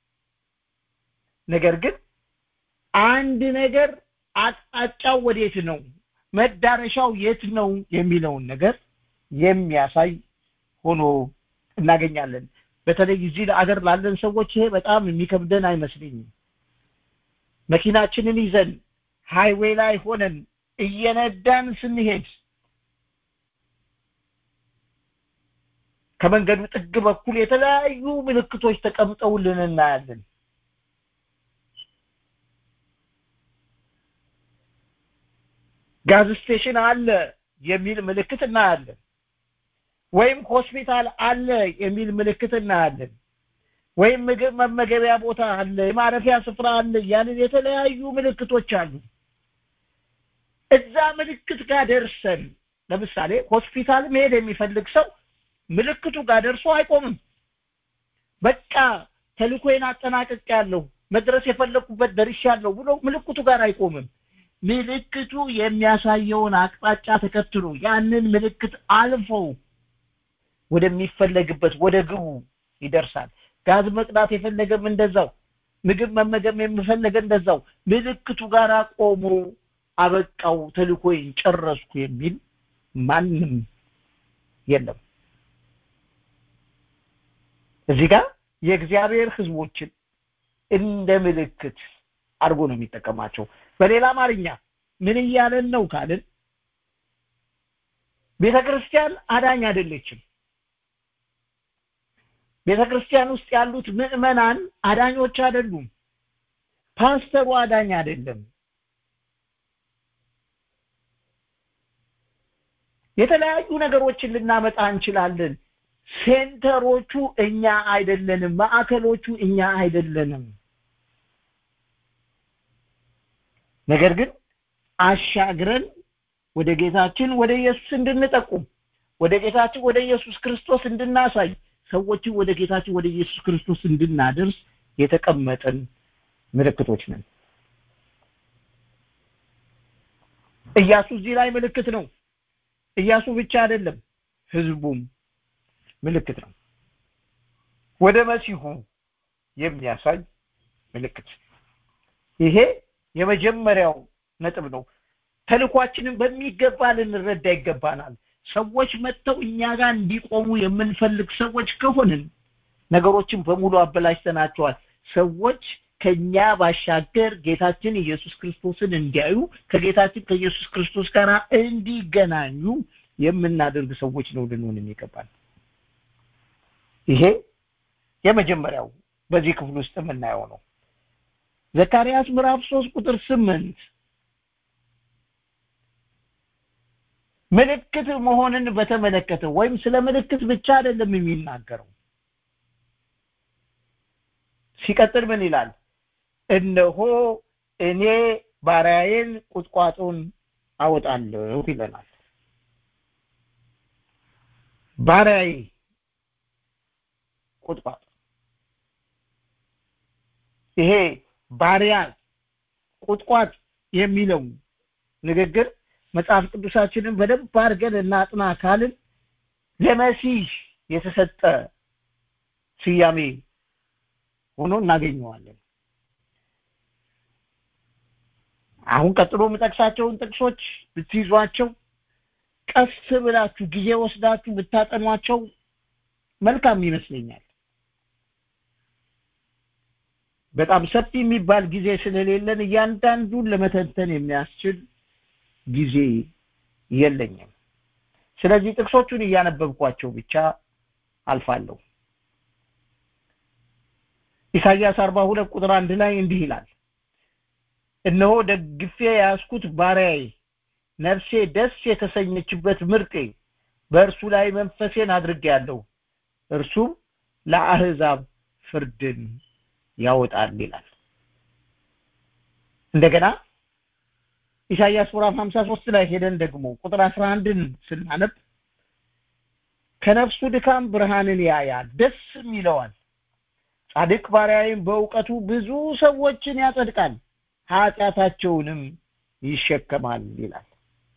ነገር ግን አንድ ነገር አቅጣጫው ወዴት ነው መዳረሻው የት ነው የሚለውን ነገር የሚያሳይ ሆኖ እናገኛለን በተለይ እዚህ አገር ላለን ሰዎች ይሄ በጣም የሚከብደን አይመስለኝም መኪናችንን ይዘን ሃይዌይ ላይ ሆነን እየነዳን ስንሄድ ከመንገዱ ጥግ በኩል የተለያዩ ምልክቶች ተቀምጠውልን እናያለን ጋዝ ስቴሽን አለ የሚል ምልክት እናያለን ወይም ሆስፒታል አለ የሚል ምልክት እናያለን ወይም ምግብ መመገቢያ ቦታ አለ የማረፊያ ስፍራ አለ እያልን የተለያዩ ምልክቶች አሉ እዛ ምልክት ጋር ደርሰን ለምሳሌ ሆስፒታል መሄድ የሚፈልግ ሰው ምልክቱ ጋር ደርሶ አይቆምም በቃ ተልኮዬን አጠናቀቅ ያለሁ መድረስ የፈለኩበት ደርሻለሁ ብሎ ምልክቱ ጋር አይቆምም ምልክቱ የሚያሳየውን አቅጣጫ ተከትሎ ያንን ምልክት አልፈው ወደሚፈለግበት ወደ ግቡ ይደርሳል ጋዝ መቅዳት የፈለገም እንደዛው ምግብ መመገብ የሚፈለገ እንደዛው ምልክቱ ጋር ቆሞ አበቃው ተልኮይን ጨረስኩ የሚል ማንም የለም እዚህ ጋር የእግዚአብሔር ህዝቦችን እንደ ምልክት አድርጎ ነው የሚጠቀማቸው በሌላ አማርኛ ምን እያለን ነው ካልን ቤተ ክርስቲያን አዳኝ አይደለችም ቤተ ክርስቲያን ውስጥ ያሉት ምዕመናን አዳኞች አይደሉም ፓስተሩ አዳኝ አይደለም የተለያዩ ነገሮችን ልናመጣ እንችላለን ሴንተሮቹ እኛ አይደለንም ማዕከሎቹ እኛ አይደለንም ነገር ግን አሻግረን ወደ ጌታችን ወደ ኢየሱስ እንድንጠቁም ወደ ጌታችን ወደ ኢየሱስ ክርስቶስ እንድናሳይ ሰዎችን ወደ ጌታችን ወደ ኢየሱስ ክርስቶስ እንድናደርስ የተቀመጠን ምልክቶች ነን ኢያሱ እዚህ ላይ ምልክት ነው ኢያሱ ብቻ አይደለም ህዝቡም ምልክት ነው ወደ መሲሁ የሚያሳይ ምልክት ይሄ የመጀመሪያው ነጥብ ነው ተልኳችንን በሚገባ ልንረዳ ይገባናል ሰዎች መጥተው እኛ ጋር እንዲቆሙ የምንፈልግ ሰዎች ከሆንን ነገሮችን በሙሉ አበላሽተናቸዋል ሰዎች ከኛ ባሻገር ጌታችን ኢየሱስ ክርስቶስን እንዲያዩ ከጌታችን ከኢየሱስ ክርስቶስ ጋር እንዲገናኙ የምናደርግ ሰዎች ነው ልንሆን የሚገባል ይሄ የመጀመሪያው በዚህ ክፍል ውስጥ የምናየው ነው ዘካርያስ ምዕራፍ 3 ቁጥር 8 ምልክት መሆንን በተመለከተ ወይም ስለ ምልክት ብቻ አይደለም የሚናገረው ሲቀጥል ምን ይላል እነሆ እኔ ባሪያዬን ቁጥቋጦን አወጣለሁ ይለናል ባሪያዬ ቁጥቋጦ ይሄ ባሪያ ቁጥቋጥ የሚለው ንግግር መጽሐፍ ቅዱሳችንን በደንብ አድርገን እናጥና ካልን ለመሲህ የተሰጠ ስያሜ ሆኖ እናገኘዋለን አሁን ቀጥሎ የምጠቅሳቸውን ጥቅሶች ብትይዟቸው ቀስ ብላችሁ ጊዜ ወስዳችሁ ብታጠኗቸው መልካም ይመስለኛል በጣም ሰፊ የሚባል ጊዜ ስለሌለን እያንዳንዱን ለመተንተን የሚያስችል ጊዜ የለኝም ስለዚህ ጥቅሶቹን እያነበብኳቸው ብቻ አልፋለሁ ኢሳይያስ 42 ቁጥር አንድ ላይ እንዲህ ይላል እነሆ ደግፌ ያስኩት ባሪያዬ ነፍሴ ደስ የተሰኘችበት ምርጤ በእርሱ ላይ መንፈሴን አድርጌያለሁ እርሱም ለአህዛብ ፍርድን ያወጣል ይላል እንደገና ኢሳይያስ ምዕራፍ 53 ላይ ሄደን ደግሞ ቁጥር 11ን ስናነብ ከነፍሱ ድካም ብርሃንን ያያል ደስም ይለዋል ጻድቅ ባሪያዬም በእውቀቱ ብዙ ሰዎችን ያጸድቃል ኃጢአታቸውንም ይሸከማል ይላል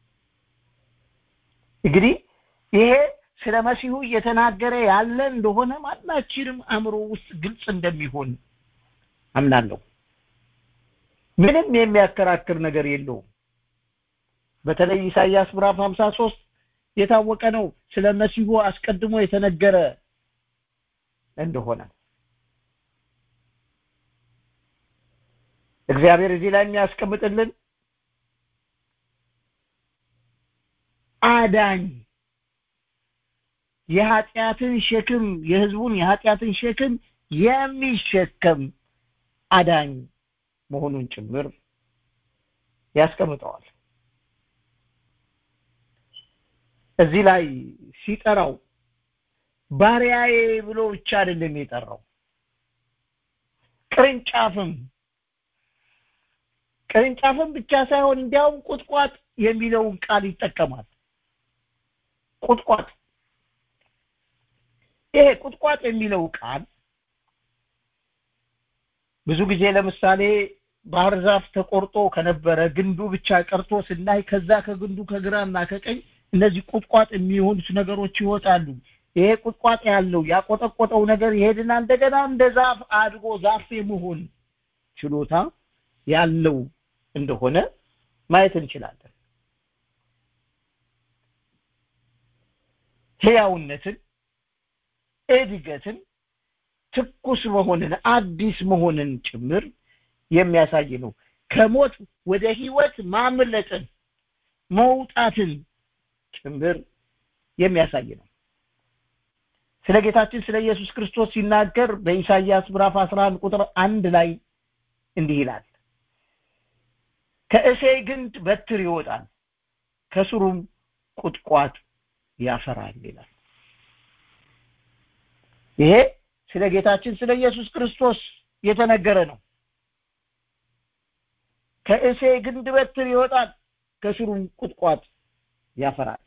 እንግዲህ ይሄ ስለ መሲሁ እየተናገረ ያለ እንደሆነ ማናችንም አእምሮ ውስጥ ግልጽ እንደሚሆን አምናለሁ ምንም የሚያከራክር ነገር የለውም በተለይ ኢሳይያስ ምዕራፍ 53 የታወቀ ነው ስለ መሲሁ አስቀድሞ የተነገረ እንደሆነ እግዚአብሔር እዚህ ላይ የሚያስቀምጥልን አዳኝ የኃጢአትን ሸክም የህዝቡን የኃጢአትን ሸክም የሚሸከም አዳኝ መሆኑን ጭምር ያስቀምጠዋል እዚህ ላይ ሲጠራው ባሪያዬ ብሎ ብቻ አይደለም የጠራው ቅርንጫፍም ቅርንጫፍም ብቻ ሳይሆን እንዲያውም ቁጥቋጥ የሚለውን ቃል ይጠቀማል ቁጥቋጥ ይሄ ቁጥቋጥ የሚለው ቃል ብዙ ጊዜ ለምሳሌ ባህር ዛፍ ተቆርጦ ከነበረ ግንዱ ብቻ ቀርቶ ስናይ ከዛ ከግንዱ ከግራና ከቀኝ እነዚህ ቁጥቋጥ የሚሆኑት ነገሮች ይወጣሉ ይሄ ቁጥቋጥ ያለው ያቆጠቆጠው ነገር ይሄድና እንደገና እንደ ዛፍ አድጎ ዛፍ የመሆን ችሎታ ያለው እንደሆነ ማየት እንችላለን ህያውነትን እድገትን ትኩስ መሆንን አዲስ መሆንን ጭምር የሚያሳይ ነው ከሞት ወደ ህይወት ማምለጥን መውጣትን ጭምር የሚያሳይ ነው ስለ ጌታችን ስለ ኢየሱስ ክርስቶስ ሲናገር በኢሳይያስ ምዕራፍ 11 ቁጥር አንድ ላይ እንዲህ ይላል ከእሴይ ግንድ በትር ይወጣል ከስሩም ቁጥቋጥ ያፈራል ይላል ይሄ ስለ ጌታችን ስለ ኢየሱስ ክርስቶስ የተነገረ ነው ከእሴይ ግንድ በትር ይወጣል ከስሩም ቁጥቋጥ ያፈራል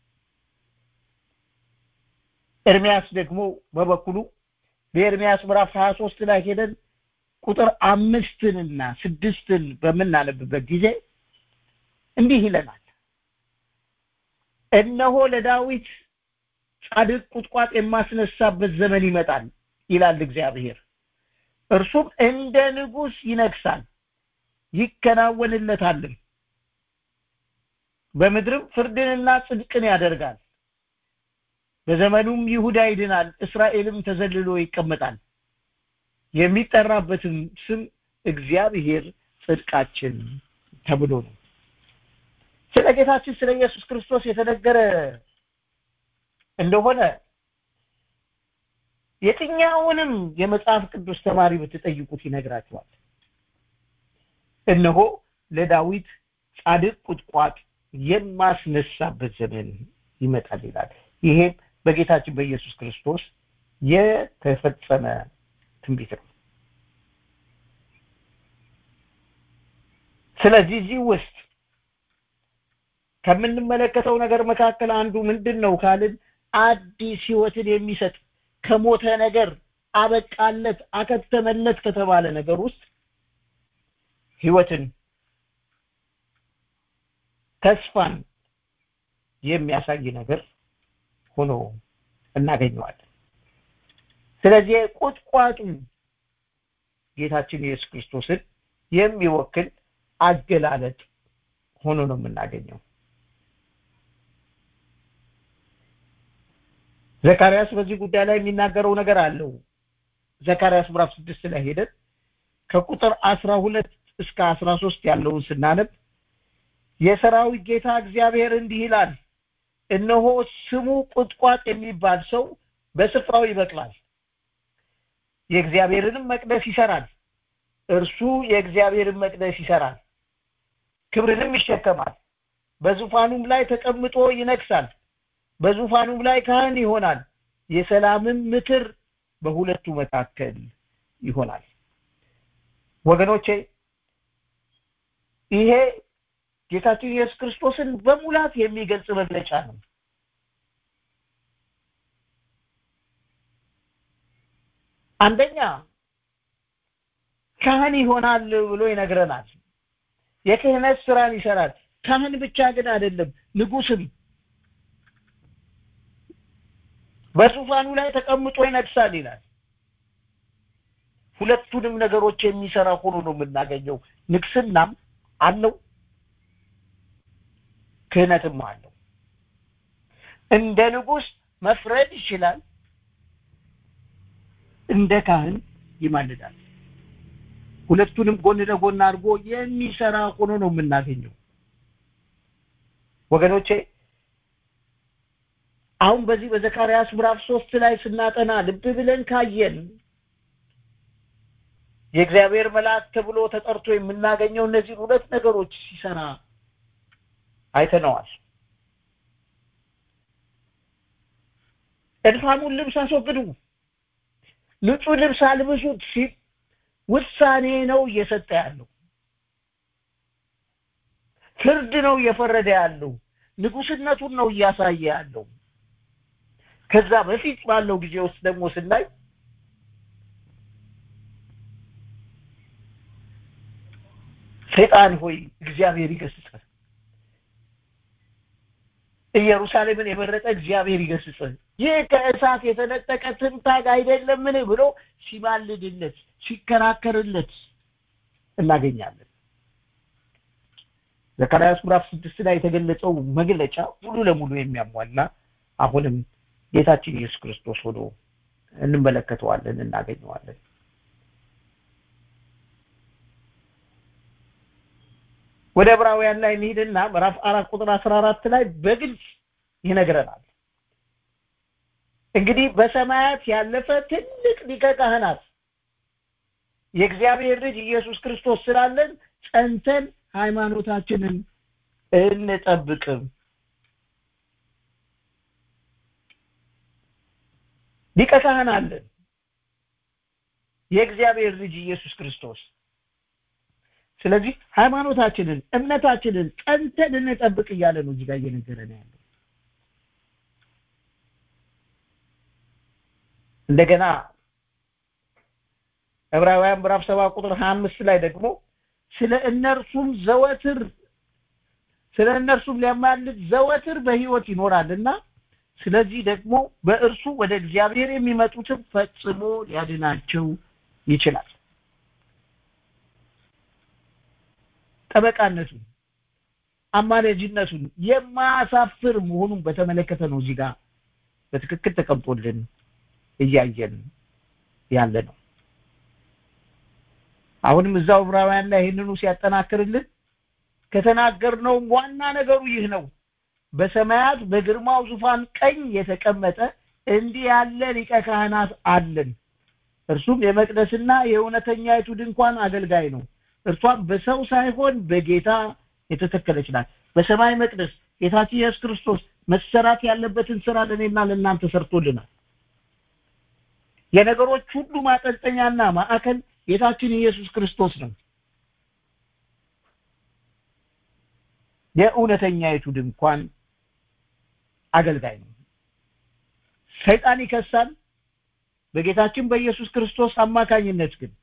ኤርሚያስ ደግሞ በበኩሉ በኤርሚያስ ምዕራፍ 23 ላይ ሄደን ቁጥር አምስትንና ስድስትን በምናነብበት ጊዜ እንዲህ ይለናል እነሆ ለዳዊት ጻድቅ ቁጥቋጥ የማስነሳበት ዘመን ይመጣል ይላል እግዚአብሔር እርሱም እንደ ንጉስ ይነግሳል ይከናወንለታልም በምድርም ፍርድንና ጽድቅን ያደርጋል በዘመኑም ይሁዳ ይድናል እስራኤልም ተዘልሎ ይቀመጣል የሚጠራበትም ስም እግዚአብሔር ጽድቃችን ተብሎ ነው ስለ ጌታችን ስለ ኢየሱስ ክርስቶስ የተነገረ እንደሆነ የትኛውንም የመጽሐፍ ቅዱስ ተማሪ ብትጠይቁት ይነግራቸዋል እነሆ ለዳዊት ጻድቅ ቁጥቋጥ የማስነሳበት ዘመን ይመጣል ይላል ይሄም በጌታችን በኢየሱስ ክርስቶስ የተፈጸመ ትንቢት ነው ስለዚህ እዚህ ውስጥ ከምንመለከተው ነገር መካከል አንዱ ምንድን ነው ካልን አዲስ ህይወትን የሚሰጥ ከሞተ ነገር አበቃለት አከተመለት ከተባለ ነገር ውስጥ ህይወትን ተስፋን የሚያሳይ ነገር ሆኖ እናገኘዋለን ስለዚህ ቁጥቋጡ ጌታችን ኢየሱስ ክርስቶስን የሚወክል አገላለጥ ሆኖ ነው የምናገኘው ዘካርያስ በዚህ ጉዳይ ላይ የሚናገረው ነገር አለው ዘካርያስ ምዕራፍ ስድስት ላይ ሄደን ከቁጥር አስራ ሁለት እስከ አስራ ሶስት ያለውን ስናነብ የሰራዊት ጌታ እግዚአብሔር እንዲህ ይላል እነሆ ስሙ ቁጥቋጥ የሚባል ሰው በስፍራው ይበቅላል የእግዚአብሔርንም መቅደስ ይሰራል እርሱ የእግዚአብሔርን መቅደስ ይሰራል ክብርንም ይሸከማል በዙፋኑም ላይ ተቀምጦ ይነግሳል በዙፋኑም ላይ ካህን ይሆናል የሰላምም ምክር በሁለቱ መካከል ይሆናል ወገኖቼ ይሄ ጌታችን ኢየሱስ ክርስቶስን በሙላት የሚገልጽ መግለጫ ነው አንደኛ ካህን ይሆናል ብሎ ይነግረናል የክህነት ስራን ይሰራል ካህን ብቻ ግን አይደለም ንጉስም በዙፋኑ ላይ ተቀምጦ ይነግሳል ይላል ሁለቱንም ነገሮች የሚሰራ ሆኖ ነው የምናገኘው ንግስናም አለው ክህነትም አለው እንደ ንጉስ መፍረድ ይችላል እንደ ካህን ይማልዳል ሁለቱንም ጎን ለጎን አድርጎ የሚሰራ ሆኖ ነው የምናገኘው ወገኖቼ አሁን በዚህ በዘካርያስ ምዕራፍ ሶስት ላይ ስናጠና ልብ ብለን ካየን የእግዚአብሔር መልአክ ተብሎ ተጠርቶ የምናገኘው እነዚህ ሁለት ነገሮች ሲሰራ አይተነዋል እድፋሙን ልብስ አስወግዱ ንጹህ ልብስ አልብሱት ሲል ውሳኔ ነው እየሰጠ ያለው ፍርድ ነው እየፈረደ ያለው ንጉስነቱን ነው እያሳየ ያለው ከዛ በፊት ባለው ጊዜ ውስጥ ደግሞ ስናይ ሰይጣን ሆይ እግዚአብሔር ይገስጽ ኢየሩሳሌምን የመረጠ እግዚአብሔር ይገስጽ ይህ ከእሳት የተነጠቀ ትንታግ አይደለምን ብሎ ሲማልድለት ሲከራከርለት እናገኛለን ዘካርያስ ምዕራፍ ስድስት ላይ የተገለጸው መግለጫ ሙሉ ለሙሉ የሚያሟላ አሁንም ጌታችን ኢየሱስ ክርስቶስ ሆኖ እንመለከተዋለን እናገኘዋለን ወደ ዕብራውያን ላይ እንሂድና ምዕራፍ አራት ቁጥር አስራ አራት ላይ በግልጽ ይነግረናል እንግዲህ በሰማያት ያለፈ ትልቅ ሊቀ ካህናት የእግዚአብሔር ልጅ ኢየሱስ ክርስቶስ ስላለን ጸንተን ሃይማኖታችንን እንጠብቅም ሊቀ ካህን አለን የእግዚአብሔር ልጅ ኢየሱስ ክርስቶስ ስለዚህ ሃይማኖታችንን እምነታችንን ጸንተን እንጠብቅ እያለ ነው እዚህ ጋር እየነገረን ያለው እንደገና ዕብራውያን ምዕራፍ ሰባ ቁጥር ሀያ አምስት ላይ ደግሞ ስለ እነርሱም ዘወትር ስለ እነርሱም ሊያማልድ ዘወትር በሕይወት ይኖራልና ስለዚህ ደግሞ በእርሱ ወደ እግዚአብሔር የሚመጡትን ፈጽሞ ሊያድናቸው ይችላል ጠበቃነቱን አማላጅነቱን የማያሳፍር መሆኑን በተመለከተ ነው እዚህ ጋር በትክክል ተቀምጦልን እያየን ያለ ነው አሁንም እዛው ዕብራውያን ላይ ይህንኑ ሲያጠናክርልን ከተናገርነውም ዋና ነገሩ ይህ ነው በሰማያት በግርማው ዙፋን ቀኝ የተቀመጠ እንዲህ ያለ ሊቀ ካህናት አለን እርሱም የመቅደስና የእውነተኛይቱ ድንኳን አገልጋይ ነው እርሷም በሰው ሳይሆን በጌታ የተተከለች ናት በሰማይ መቅደስ ጌታችን ኢየሱስ ክርስቶስ መሰራት ያለበትን ስራ ለእኔና ለእናንተ ሰርቶልናል የነገሮች ሁሉ ማጠንጠኛና ማዕከል ጌታችን ኢየሱስ ክርስቶስ ነው የእውነተኛይቱ ድንኳን አገልጋይ ነው ሰይጣን ይከሳል በጌታችን በኢየሱስ ክርስቶስ አማካኝነት ግን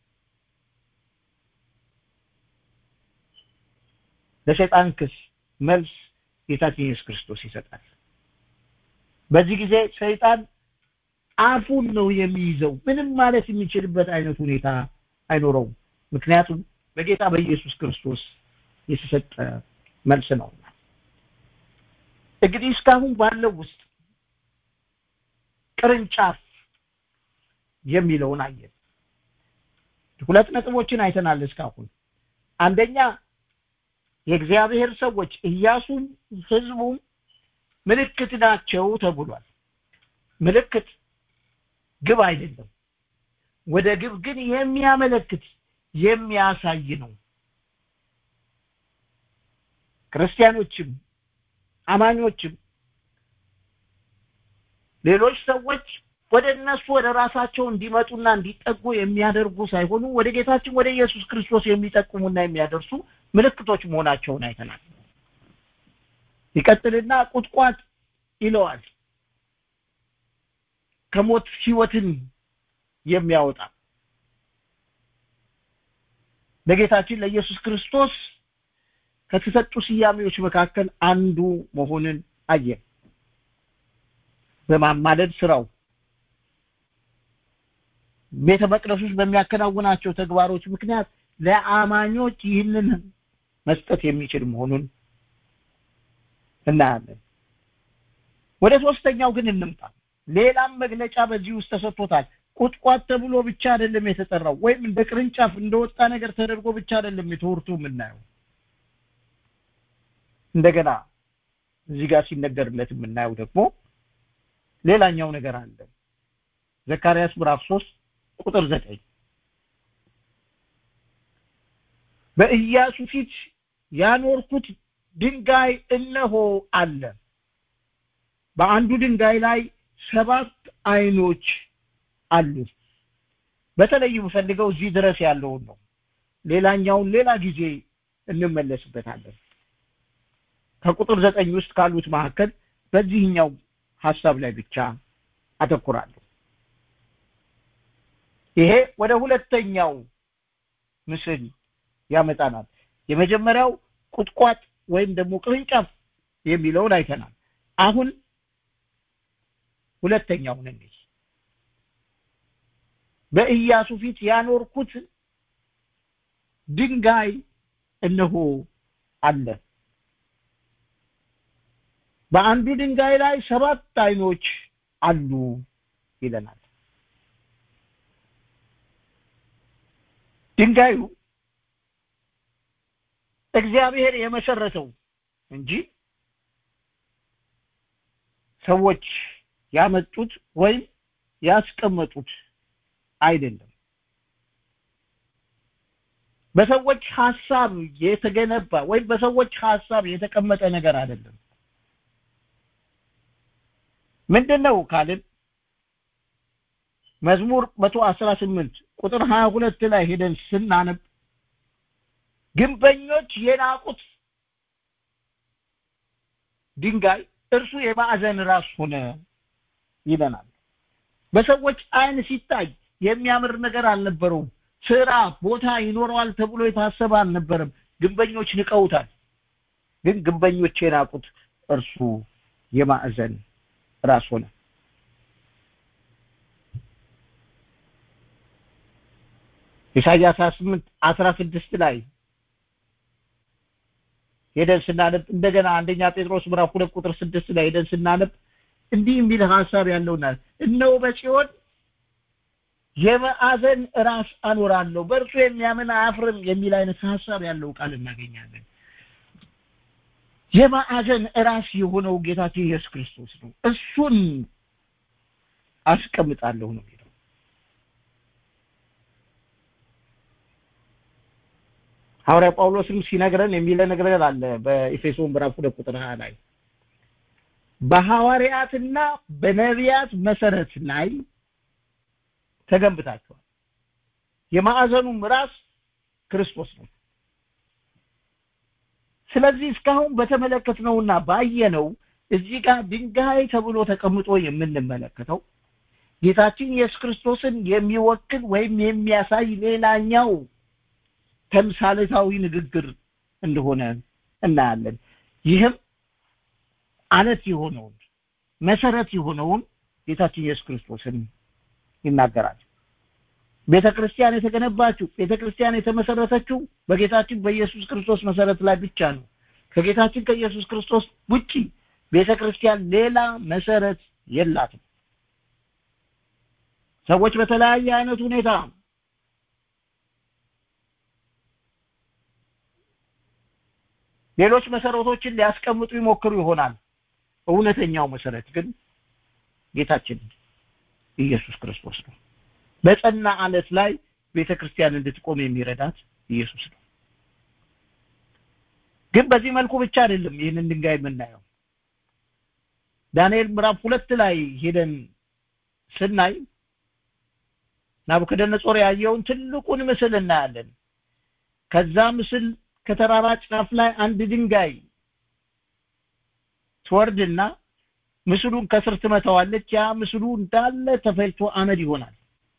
ለሰይጣን ክስ መልስ ጌታችን ኢየሱስ ክርስቶስ ይሰጣል በዚህ ጊዜ ሰይጣን አፉን ነው የሚይዘው ምንም ማለት የሚችልበት አይነት ሁኔታ አይኖረውም ምክንያቱም በጌታ በኢየሱስ ክርስቶስ የተሰጠ መልስ ነው እንግዲህ እስካሁን ባለው ውስጥ ቅርንጫፍ የሚለውን አየን ሁለት ነጥቦችን አይተናል እስካሁን አንደኛ የእግዚአብሔር ሰዎች ኢያሱም ህዝቡም ምልክት ናቸው ተብሏል ምልክት ግብ አይደለም ወደ ግብ ግን የሚያመለክት የሚያሳይ ነው ክርስቲያኖችም አማኞችም ሌሎች ሰዎች ወደ እነሱ ወደ ራሳቸው እንዲመጡና እንዲጠጉ የሚያደርጉ ሳይሆኑ ወደ ጌታችን ወደ ኢየሱስ ክርስቶስ የሚጠቁሙና የሚያደርሱ ምልክቶች መሆናቸውን አይተናል ይቀጥልና ቁጥቋጥ ይለዋል ከሞት ህይወትን የሚያወጣ ለጌታችን ለኢየሱስ ክርስቶስ ከተሰጡ ስያሜዎች መካከል አንዱ መሆንን አየን በማማለድ ስራው ቤተ መቅደስ ውስጥ በሚያከናውናቸው ተግባሮች ምክንያት ለአማኞች ይህንን መስጠት የሚችል መሆኑን እናያለን ወደ ሶስተኛው ግን እንምጣ ሌላም መግለጫ በዚህ ውስጥ ተሰጥቶታል ቁጥቋጥ ተብሎ ብቻ አይደለም የተጠራው ወይም እንደ ቅርንጫፍ እንደወጣ ነገር ተደርጎ ብቻ አይደለም የተወርቱ የምናየው እንደገና እዚህ ጋር ሲነገርለት የምናየው ደግሞ ሌላኛው ነገር አለ ዘካርያስ ምዕራፍ 3 ቁጥር 9 በኢያሱ ፊት ያኖርኩት ድንጋይ እነሆ አለ በአንዱ ድንጋይ ላይ ሰባት አይኖች አሉ በተለይ የምፈልገው እዚህ ድረስ ያለውን ነው ሌላኛውን ሌላ ጊዜ እንመለስበታለን ከቁጥር ዘጠኝ ውስጥ ካሉት መካከል በዚህኛው ሀሳብ ላይ ብቻ አተኩራለሁ ይሄ ወደ ሁለተኛው ምስል ያመጣናል የመጀመሪያው ቁጥቋጥ ወይም ደግሞ ቅርንጫፍ የሚለውን አይተናል አሁን ሁለተኛውን እንይ በኢያሱ ፊት ያኖርኩት ድንጋይ እነሆ አለ በአንዱ ድንጋይ ላይ ሰባት አይኖች አሉ ይለናል ድንጋዩ እግዚአብሔር የመሰረተው እንጂ ሰዎች ያመጡት ወይም ያስቀመጡት አይደለም በሰዎች ሐሳብ የተገነባ ወይም በሰዎች ሐሳብ የተቀመጠ ነገር አይደለም ምንድነው ካልን መዝሙር 118 ቁጥር 22 ላይ ሄደን ስናነብ ግንበኞች የናቁት ድንጋይ እርሱ የማዕዘን ራስ ሆነ ይለናል በሰዎች አይን ሲታይ የሚያምር ነገር አልነበረውም ስራ ቦታ ይኖረዋል ተብሎ የታሰበ አልነበረም ግንበኞች ንቀውታል ግን ግንበኞች የናቁት እርሱ የማዕዘን ራስ ሆነ ኢሳያስ 28 16 ላይ ሄደን ስናነብ እንደገና አንደኛ ጴጥሮስ ምዕራፍ 2 ቁጥር 6 ላይ ሄደን ስናነብ እንዲህ የሚል ሐሳብ ያለውና እነሆ በጽዮን የማዕዘን ራስ አኖራለሁ በእርሱ የሚያምን አያፍርም የሚል አይነት ሐሳብ ያለው ቃል እናገኛለን የማዕዘን ራስ የሆነው ጌታችን ኢየሱስ ክርስቶስ ነው እሱን አስቀምጣለሁ ነው የሚለው ሐዋርያ ጳውሎስም ሲነግረን የሚለ ነገር አለ በኤፌሶን ምዕራፍ 2 ቁጥር 20 ላይ በሐዋርያትና በነቢያት መሰረት ላይ ተገንብታችኋል የማዕዘኑም ራስ ክርስቶስ ነው ስለዚህ እስካሁን በተመለከትነውና ባየነው እዚህ ጋር ድንጋይ ተብሎ ተቀምጦ የምንመለከተው ጌታችን ኢየሱስ ክርስቶስን የሚወክል ወይም የሚያሳይ ሌላኛው ተምሳሌታዊ ንግግር እንደሆነ እናያለን ይህም አለት የሆነውን መሰረት የሆነውን ጌታችን ኢየሱስ ክርስቶስን ይናገራል ቤተ ክርስቲያን የተገነባችው ቤተ ክርስቲያን የተመሰረተችው በጌታችን በኢየሱስ ክርስቶስ መሰረት ላይ ብቻ ነው ከጌታችን ከኢየሱስ ክርስቶስ ውጪ ቤተ ክርስቲያን ሌላ መሰረት የላትም ሰዎች በተለያየ አይነት ሁኔታ ሌሎች መሰረቶችን ሊያስቀምጡ ይሞክሩ ይሆናል እውነተኛው መሰረት ግን ጌታችን ኢየሱስ ክርስቶስ ነው በጸና አለት ላይ ቤተ ክርስቲያን እንድትቆም የሚረዳት ኢየሱስ ነው ግን በዚህ መልኩ ብቻ አይደለም ይህንን ድንጋይ የምናየው ዳንኤል ምዕራፍ ሁለት ላይ ሄደን ስናይ ናቡከደነጾር ያየውን ትልቁን ምስል እናያለን ከዛ ምስል ከተራራ ጫፍ ላይ አንድ ድንጋይ ትወርድና ምስሉን ከስር ትመታዋለች ያ ምስሉ እንዳለ ተፈልቶ አመድ ይሆናል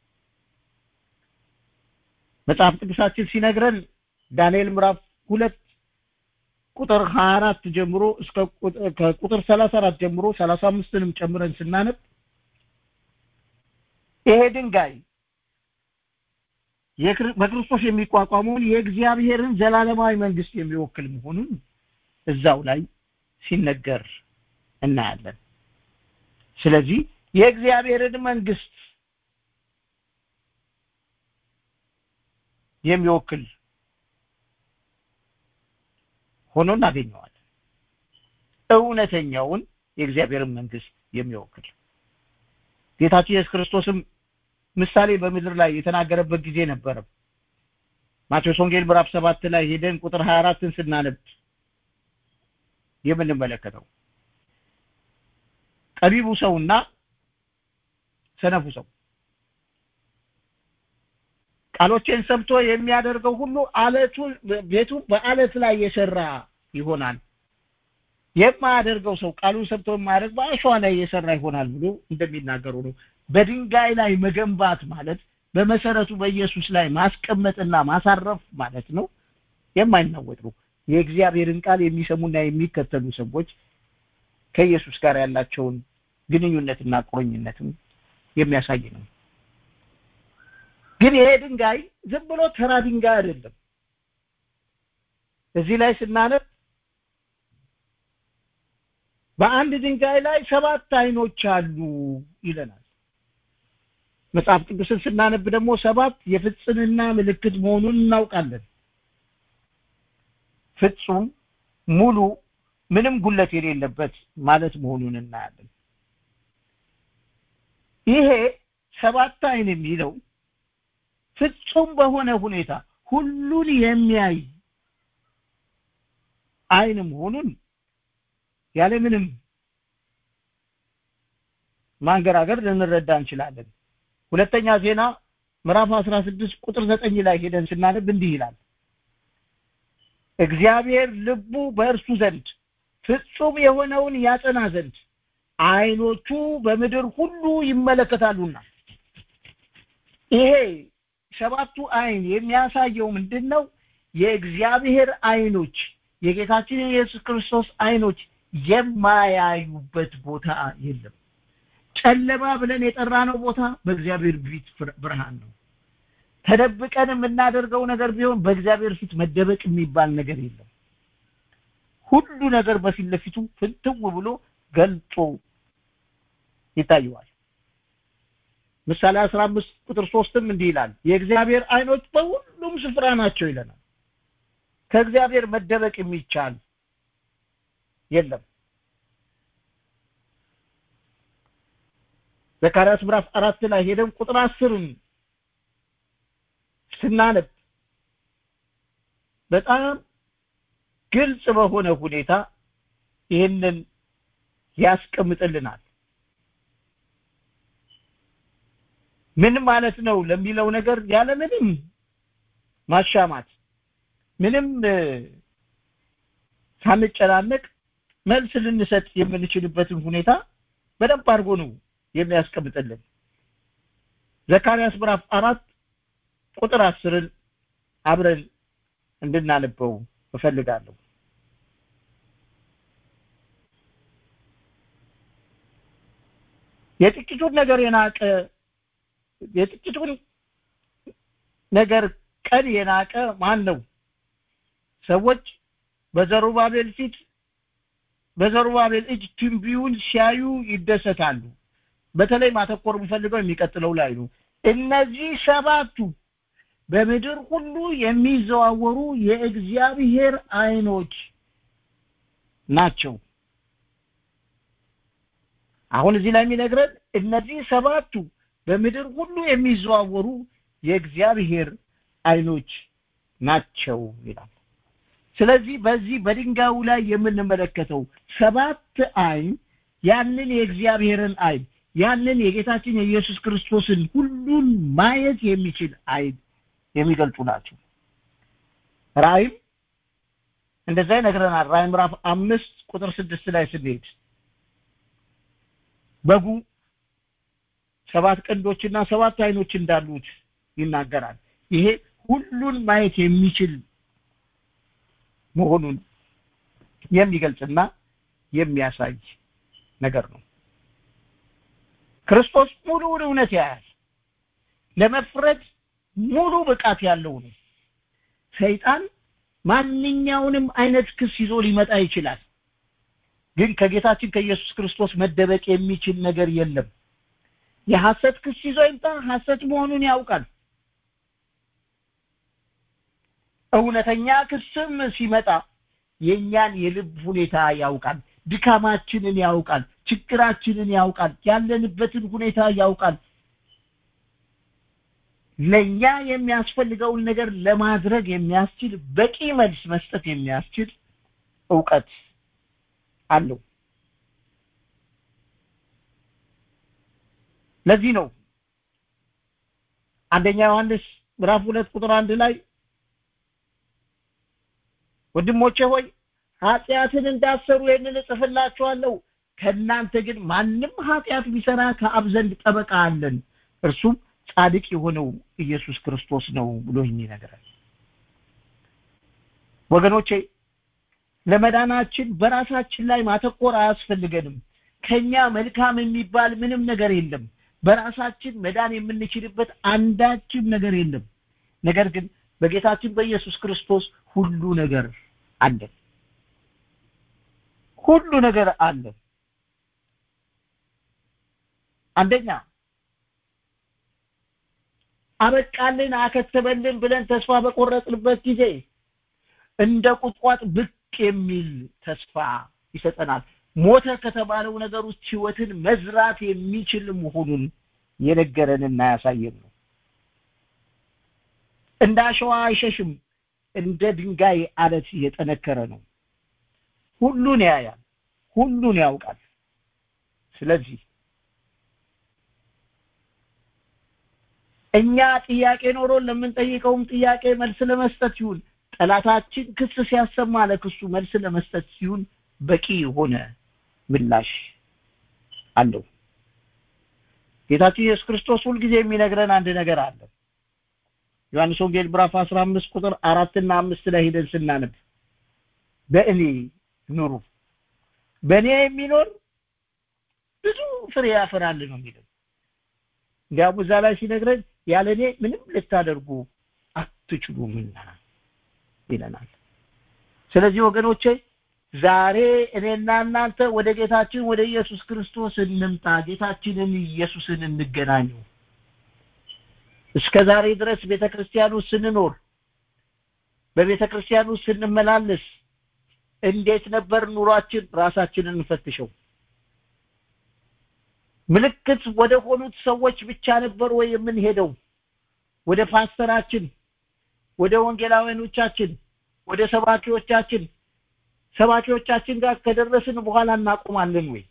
መጽሐፍ ቅዱሳችን ሲነግረን ዳንኤል ምዕራፍ ሁለት ቁጥር 24 ጀምሮ እስከ ከቁጥር 34 ጀምሮ 35ንም ጨምረን ስናነብ ይሄ ድንጋይ በክርስቶስ የሚቋቋመውን የእግዚአብሔርን ዘላለማዊ መንግስት የሚወክል መሆኑን እዛው ላይ ሲነገር እናያለን ስለዚህ የእግዚአብሔርን መንግስት የሚወክል ሆኖ እናገኘዋለን እውነተኛውን የእግዚአብሔርን መንግስት የሚወክል ጌታችን ኢየሱስ ክርስቶስም ምሳሌ በምድር ላይ የተናገረበት ጊዜ ነበረ ማቴዎስ ወንጌል ምዕራፍ ሰባት ላይ ሄደን ቁጥር 24ን ስናነብ የምንመለከተው ጠቢቡ ሰውና ሰነፉ ሰው ቃሎቼን ሰምቶ የሚያደርገው ሁሉ አለቱ ቤቱ በአለት ላይ የሰራ ይሆናል የማያደርገው ሰው ቃሉን ሰምቶ የማያደርግ በአሸዋ ላይ የሰራ ይሆናል ብሎ እንደሚናገሩ ነው በድንጋይ ላይ መገንባት ማለት በመሰረቱ በኢየሱስ ላይ ማስቀመጥና ማሳረፍ ማለት ነው የማይናወጥ ነው የእግዚአብሔርን ቃል የሚሰሙና የሚከተሉ ሰዎች ከኢየሱስ ጋር ያላቸውን ግንኙነትና ቁርኝነትም የሚያሳይ ነው ግን ይሄ ድንጋይ ዝም ብሎ ተራ ድንጋይ አይደለም እዚህ ላይ ስናነብ በአንድ ድንጋይ ላይ ሰባት አይኖች አሉ ይለናል መጽሐፍ ቅዱስን ስናነብ ደግሞ ሰባት የፍጽምና ምልክት መሆኑን እናውቃለን ፍጹም ሙሉ ምንም ጉለት የሌለበት ማለት መሆኑን እናያለን ይሄ ሰባት አይን የሚለው ፍጹም በሆነ ሁኔታ ሁሉን የሚያይ አይን መሆኑን ያለምንም ማንገራገር ልንረዳ እንችላለን ሁለተኛ ዜና ምዕራፍ 16 ቁጥር 9 ላይ ሄደን ስናነብ እንዲህ ይላል እግዚአብሔር ልቡ በእርሱ ዘንድ ፍጹም የሆነውን ያጸና ዘንድ አይኖቹ በምድር ሁሉ ይመለከታሉና ይሄ ሰባቱ አይን የሚያሳየው ምንድን ነው የእግዚአብሔር አይኖች የጌታችን የኢየሱስ ክርስቶስ አይኖች የማያዩበት ቦታ የለም ጨለማ ብለን የጠራነው ቦታ በእግዚአብሔር ፊት ብርሃን ነው ተደብቀን የምናደርገው ነገር ቢሆን በእግዚአብሔር ፊት መደበቅ የሚባል ነገር የለም ሁሉ ነገር በፊት ለፊቱ ፍንትው ብሎ ገልጦ ይታየዋል ምሳሌ 15 ቁጥር 3ም እንዲህ ይላል የእግዚአብሔር አይኖች በሁሉም ስፍራ ናቸው ይለናል ከእግዚአብሔር መደበቅ የሚቻል የለም ዘካርያስ ምዕራፍ አራት ላይ ሄደን ቁጥር አስርን ስናነብ በጣም ግልጽ በሆነ ሁኔታ ይህንን ያስቀምጥልናል ምን ማለት ነው ለሚለው ነገር ያለ ምንም ማሻማት ምንም ሳንጨናነቅ መልስ ልንሰጥ የምንችልበትን ሁኔታ በደንብ አድርጎ ነው የሚያስቀምጥልን ዘካርያስ ምዕራፍ አራት ቁጥር አስርን አብረን እንድናነበው እፈልጋለሁ የጥቂቱን ነገር የናቀ የጥቂቱን ነገር ቀን የናቀ ማን ነው ሰዎች በዘሩባቤል ፊት በዘሩባቤል እጅ ትንቢውን ሲያዩ ይደሰታሉ በተለይ ማተኮር የምፈልገው የሚቀጥለው ላይ ነው እነዚህ ሰባቱ በምድር ሁሉ የሚዘዋወሩ የእግዚአብሔር አይኖች ናቸው አሁን እዚህ ላይ የሚነግረን እነዚህ ሰባቱ በምድር ሁሉ የሚዘዋወሩ የእግዚአብሔር አይኖች ናቸው ይላል ስለዚህ በዚህ በድንጋዩ ላይ የምንመለከተው ሰባት አይን ያንን የእግዚአብሔርን አይን ያንን የጌታችን የኢየሱስ ክርስቶስን ሁሉን ማየት የሚችል አይን የሚገልጹ ናቸው ራእይም እንደዛ ይነግረናል ራእይ ምዕራፍ አምስት ቁጥር ስድስት ላይ ስንሄድ በጉ ሰባት ቀንዶችና ሰባት አይኖች እንዳሉት ይናገራል ይሄ ሁሉን ማየት የሚችል መሆኑን የሚገልጽና የሚያሳይ ነገር ነው ክርስቶስ ሙሉውን እውነት ያያል ለመፍረድ ሙሉ ብቃት ያለው ነው ሰይጣን ማንኛውንም አይነት ክስ ይዞ ሊመጣ ይችላል ግን ከጌታችን ከኢየሱስ ክርስቶስ መደበቅ የሚችል ነገር የለም የሐሰት ክስ ይዞ ይምጣ ሐሰት መሆኑን ያውቃል እውነተኛ ክስም ሲመጣ የኛን የልብ ሁኔታ ያውቃል ድካማችንን ያውቃል ችግራችንን ያውቃል ያለንበትን ሁኔታ ያውቃል ለኛ የሚያስፈልገውን ነገር ለማድረግ የሚያስችል በቂ መልስ መስጠት የሚያስችል እውቀት አለው ለዚህ ነው አንደኛ ዮሐንስ ምዕራፍ ሁለት ቁጥር አንድ ላይ ወንድሞቼ ሆይ ኃጢአትን እንዳሰሩ ይህንን እጽፍላችኋለሁ ከእናንተ ግን ማንም ኃጢአት ቢሰራ ከአብ ዘንድ ጠበቃ አለን እርሱም ጻድቅ የሆነው ኢየሱስ ክርስቶስ ነው ብሎ ይነግራል ወገኖቼ ለመዳናችን በራሳችን ላይ ማተኮር አያስፈልገንም ከኛ መልካም የሚባል ምንም ነገር የለም በራሳችን መዳን የምንችልበት አንዳችም ነገር የለም ነገር ግን በጌታችን በኢየሱስ ክርስቶስ ሁሉ ነገር አለ ሁሉ ነገር አለ አንደኛ አበቃልን አከተበልን ብለን ተስፋ በቆረጥንበት ጊዜ እንደ ቁጥቋጥ ብቅ የሚል ተስፋ ይሰጠናል ሞተ ከተባለው ነገር ውስጥ ህይወትን መዝራት የሚችል መሆኑን የነገረንና ያሳየን ነው እንደ አሸዋ አይሸሽም እንደ ድንጋይ አለት የጠነከረ ነው ሁሉን ያያል ሁሉን ያውቃል ስለዚህ እኛ ጥያቄ ኖሮን ለምንጠይቀውም ጥያቄ መልስ ለመስጠት ይሁን ጠላታችን ክስ ሲያሰማ ለክሱ መልስ ለመስጠት ሲሆን በቂ የሆነ ምላሽ አለው ጌታችን ኢየሱስ ክርስቶስ ሁልጊዜ የሚነግረን አንድ ነገር አለ ዮሐንስ ወንጌል ምዕራፍ 15 ቁጥር አራትና አምስት ላይ ሄደን ስናነብ በእኔ ኑሩ በእኔ የሚኖር ብዙ ፍሬ ያፈራል ነው የሚለው እንዲያውም እዛ ላይ ሲነግረን ያለ እኔ ምንም ልታደርጉ አትችሉምና ይለናል ስለዚህ ወገኖቼ ዛሬ እኔና እናንተ ወደ ጌታችን ወደ ኢየሱስ ክርስቶስ እንምጣ ጌታችንን ኢየሱስን እንገናኙ እስከ ዛሬ ድረስ ቤተክርስቲያኑ ስንኖር በቤተክርስቲያኑ ስንመላለስ እንዴት ነበር ኑሯችን ራሳችንን እንፈትሸው ምልክት ወደ ሆኑት ሰዎች ብቻ ነበር ወይ የምንሄደው ወደ ፓስተራችን ወደ ወንጌላውያኖቻችን ወደ ሰባኪዎቻችን ሰባኪዎቻችን ጋር ከደረስን በኋላ እናቆማለን ወይ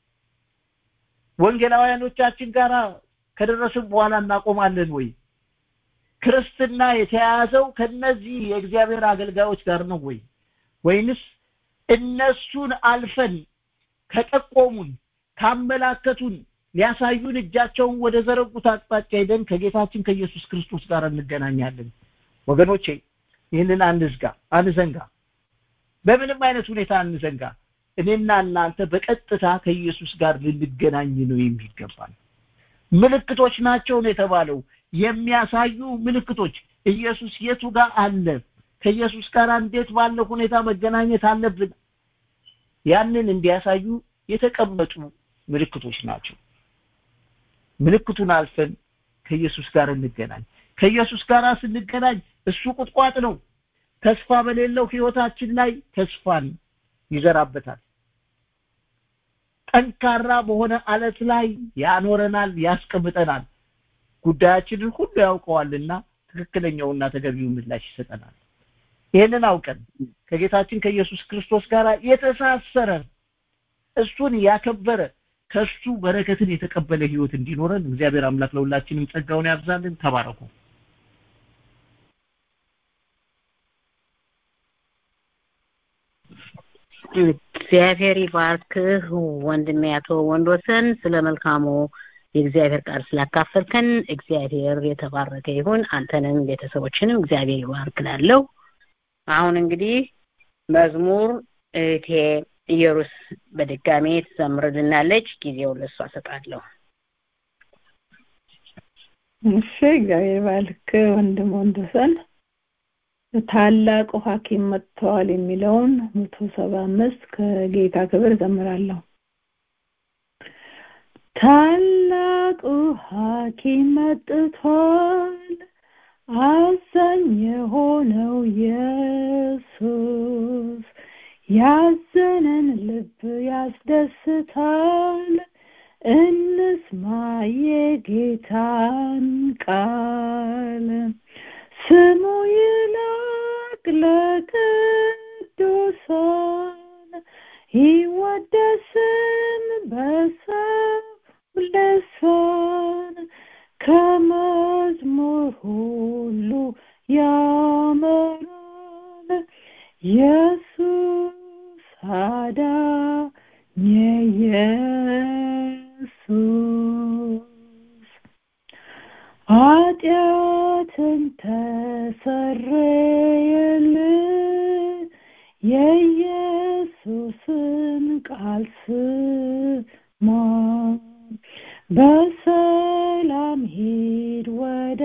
ወንጌላውያኖቻችን ጋር ከደረስን በኋላ እናቆማለን ወይ ክርስትና የተያያዘው ከነዚህ የእግዚአብሔር አገልጋዮች ጋር ነው ወይ ወይንስ እነሱን አልፈን ከጠቆሙን ካመላከቱን ሊያሳዩን እጃቸውን ወደ ዘረጉት አቅጣጫ ሄደን ከጌታችን ከኢየሱስ ክርስቶስ ጋር እንገናኛለን ወገኖቼ ይህንን አንዝጋ አንዘንጋ በምንም አይነት ሁኔታ አንዘንጋ እኔና እናንተ በቀጥታ ከኢየሱስ ጋር ልንገናኝ ነው የሚገባል ምልክቶች ናቸው ነው የተባለው የሚያሳዩ ምልክቶች ኢየሱስ የቱ ጋር አለ ከኢየሱስ ጋር እንዴት ባለ ሁኔታ መገናኘት አለብን ያንን እንዲያሳዩ የተቀመጡ ምልክቶች ናቸው ምልክቱን አልፈን ከኢየሱስ ጋር እንገናኝ ከኢየሱስ ጋር ስንገናኝ እሱ ቁጥቋጥ ነው ተስፋ በሌለው ህይወታችን ላይ ተስፋን ይዘራበታል ጠንካራ በሆነ አለት ላይ ያኖረናል ያስቀምጠናል ጉዳያችንን ሁሉ ያውቀዋልና ትክክለኛውና ተገቢው ምላሽ ይሰጠናል ይህንን አውቀን ከጌታችን ከኢየሱስ ክርስቶስ ጋር የተሳሰረ እሱን ያከበረ ከሱ በረከትን የተቀበለ ህይወት እንዲኖረን እግዚአብሔር አምላክ ለሁላችንም ጸጋውን ያብዛልን ተባረኩ እግዚአብሔር ይባርክህ ወንድሜ አቶ ወንዶሰን ስለ መልካሙ የእግዚአብሔር ቃል ስላካፈልከን እግዚአብሔር የተባረከ ይሁን አንተንም ቤተሰቦችንም እግዚአብሔር ይባርክ ላለው አሁን እንግዲህ መዝሙር እህቴ ኢየሩስ በድጋሜ ትዘምርልናለች ጊዜውን ለሷ ሰጣለሁ እሺ እግዚአብሔር ባልክ ወንድም ወንደሰን ታላቁ ሐኪም መጥተዋል የሚለውን መቶ ሰባ አምስት ከጌታ ክብር ዘምራለሁ ታላቁ ሐኪም መጥቷል አዛኝ የሆነው ኢየሱስ ያዘነን ልብ ያስደስታል እንስማ የጌታን ቃል ስሙ ይላቅ ለቅዱሳን ይወደስም በሰው ልሳን ከመዝሙር ሁሉ ያመራል ኢየሱስ አዳኝ ኢየሱስ ኃጢአትን ተሰረየልን የኢየሱስን ቃል ስማ በሰላም ሂድ ወደ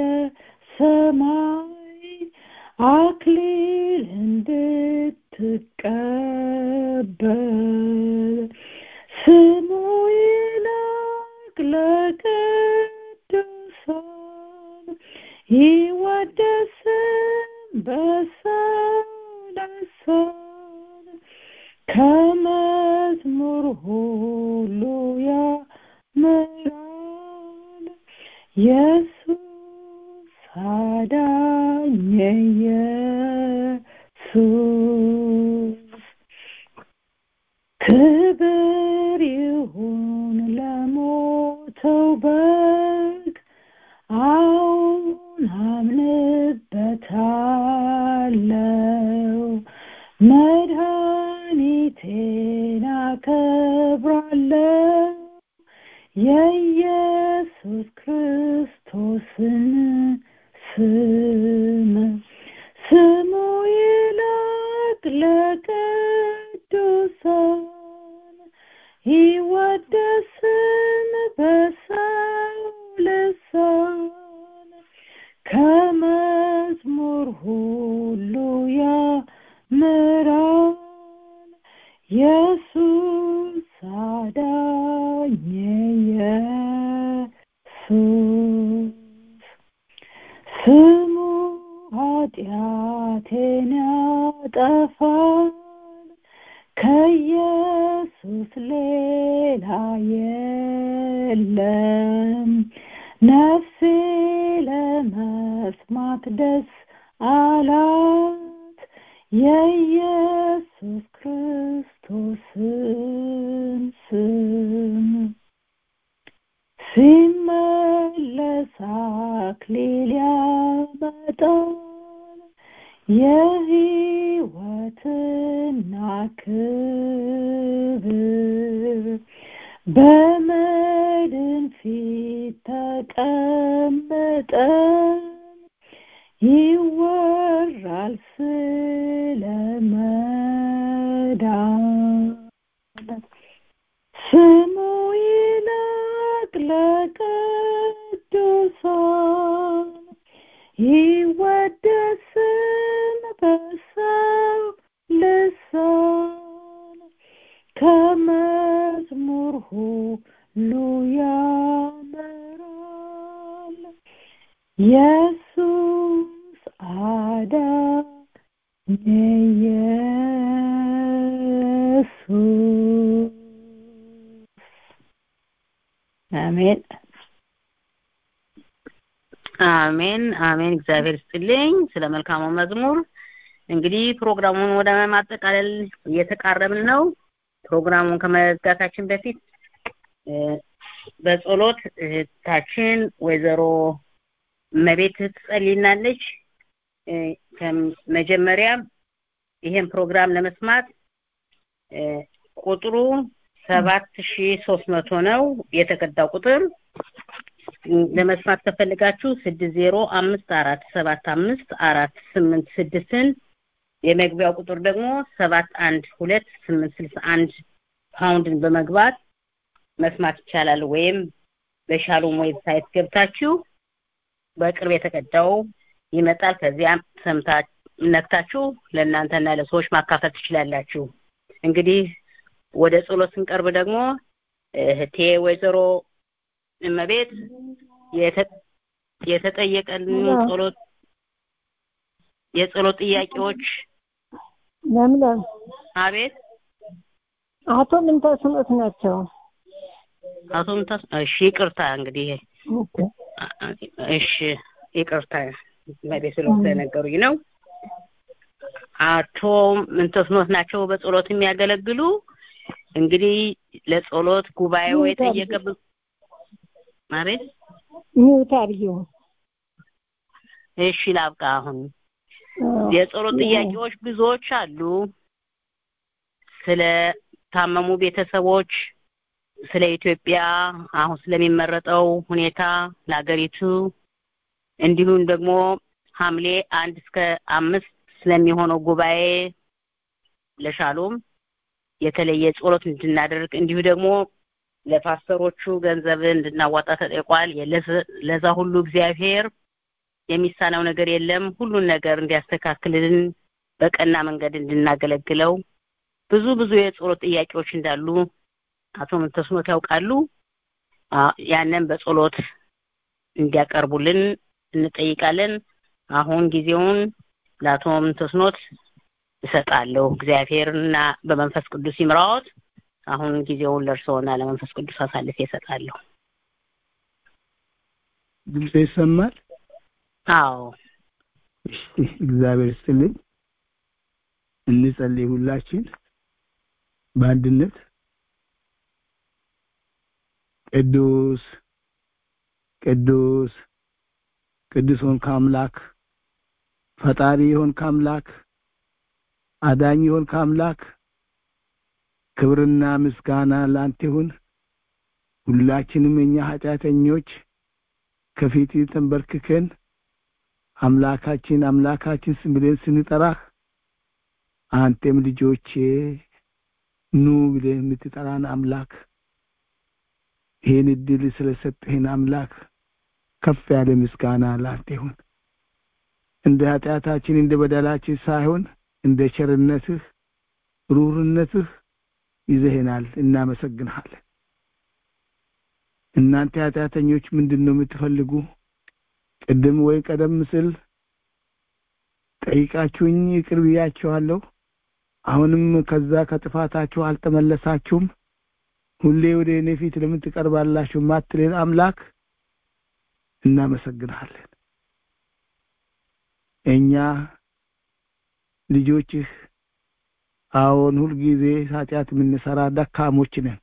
ሰማይ አክሊል እንድትቀበል ስሙ ይላቅ ለቅዱሳን ይወደስም በሰው ልሳን ከመዝሙር ሁሉ ያምራል ኢየሱስ አዳኝ ኢየሱስ ክብር ይሁን ለሞተው በግ አሁን አምንበታለሁ ክርስቶስን ስም ስሙ ይላቅ ለቅዱሳን ይወደስም በሰው ልሳን ከመዝሙር ሁሉ ያምራል ኢየሱስ አዳኝ ኢየሱስ ስሙ ኃጢአቴን ያጠፋል ከኢየሱስ ሌላ የለም ነፍሴ ለመስማት ደስ አላት የኢየሱስ ክርስቶስን ስም ሲመለስ አክሊል ያመጣል የሕይወትና ክብር በመድን ፊት ተቀምጠን ይወራል ስለ መዳን ስሙ ይላቅ ለቅዱሳን ይወደስም በሰው ልሳን ከመዝሙር ሁሉ ያምራል ኢየሱስ አዳኝ ኢየሱስ አሜን አሜን አሜን እግዚአብሔር ይስጥልኝ ስለ መልካሙ መዝሙር እንግዲህ ፕሮግራሙን ወደ ማጠቃለል እየተቃረብን ነው ፕሮግራሙን ከመዝጋታችን በፊት በጸሎት እህታችን ወይዘሮ መቤት ትጸልይናለች መጀመሪያ ይሄን ፕሮግራም ለመስማት ቁጥሩ ሰባት ሺ ሶስት መቶ ነው የተቀዳው ቁጥር ለመስማት ከፈልጋችሁ ስድስት ዜሮ አምስት አራት ሰባት አምስት አራት ስምንት ስድስትን የመግቢያው ቁጥር ደግሞ ሰባት አንድ ሁለት ስምንት ስልሳ አንድ ፓውንድን በመግባት መስማት ይቻላል ወይም በሻሎም ዌብሳይት ገብታችሁ በቅርብ የተቀዳው ይመጣል ከዚያም ሰምታ ነክታችሁ ለእናንተና ለሰዎች ማካፈል ትችላላችሁ እንግዲህ ወደ ጸሎት ስንቀርብ ደግሞ እህቴ ወይዘሮ እመቤት የተጠየቀን ጸሎት የጸሎት ጥያቄዎች ለምለም አቤት አቶ ምንተስኖት ናቸው አቶ ምንተስ እሺ ይቅርታ እንግዲህ እሺ ይቅርታ መቤት ስለተነገሩኝ ነው አቶ ምንተስኖት ናቸው በጸሎት የሚያገለግሉ እንግዲህ ለጸሎት ጉባኤው የጠየቀ አቤት ሚውት አድርጊው እሺ ላብቃ አሁን የጸሎት ጥያቄዎች ብዙዎች አሉ ስለ ታመሙ ቤተሰቦች ስለ ኢትዮጵያ አሁን ስለሚመረጠው ሁኔታ ለሀገሪቱ እንዲሁም ደግሞ ሐምሌ አንድ እስከ አምስት ስለሚሆነው ጉባኤ ለሻሎም የተለየ ጸሎት እንድናደርግ እንዲሁ ደግሞ ለፓስተሮቹ ገንዘብ እንድናዋጣ ተጠይቋል ለዛ ሁሉ እግዚአብሔር የሚሳነው ነገር የለም ሁሉን ነገር እንዲያስተካክልልን በቀና መንገድ እንድናገለግለው ብዙ ብዙ የጸሎት ጥያቄዎች እንዳሉ አቶ ምንተስኖት ያውቃሉ ያንን በጸሎት እንዲያቀርቡልን እንጠይቃለን አሁን ጊዜውን ለአቶ ምንተስኖት እሰጣለሁ እግዚአብሔርና በመንፈስ ቅዱስ ይምራዎት አሁን ጊዜውን ለእርስዎና ለመንፈስ ቅዱስ አሳልፌ እሰጣለሁ ድምፅ ይሰማል አዎ እግዚአብሔር ይስጥልኝ እንጸልይ ሁላችን በአንድነት ቅዱስ ቅዱስ ቅዱስ ሆንክ አምላክ ፈጣሪ ሆንክ አምላክ አዳኝ ሆንክ አምላክ ክብርና ምስጋና ላንተ ይሁን ሁላችንም እኛ ኃጢአተኞች ከፊት ተንበርክከን አምላካችን አምላካችን ብለን ስንጠራህ አንተም ልጆቼ ኑ ብለን የምትጠራን አምላክ ይህን እድል ስለሰጠህን አምላክ ከፍ ያለ ምስጋና ላንተ ይሁን። እንደ ኃጢአታችን እንደ በደላችን ሳይሆን እንደ ቸርነትህ ሩርነትህ ይዘህናል። እናመሰግንሃለን። እናንተ ኃጢአተኞች ምንድን ነው የምትፈልጉ? ቅድም ወይ ቀደም ስል ጠይቃችሁኝ ይቅር ብያችኋለሁ። አሁንም ከዛ ከጥፋታችሁ አልተመለሳችሁም። ሁሌ ወደ እኔ ፊት ለምን ትቀርባላችሁ? ማትልን አምላክ እናመሰግንሃለን። እኛ ልጆችህ አዎን፣ ሁልጊዜ ኃጢአት የምንሰራ ደካሞች ነን።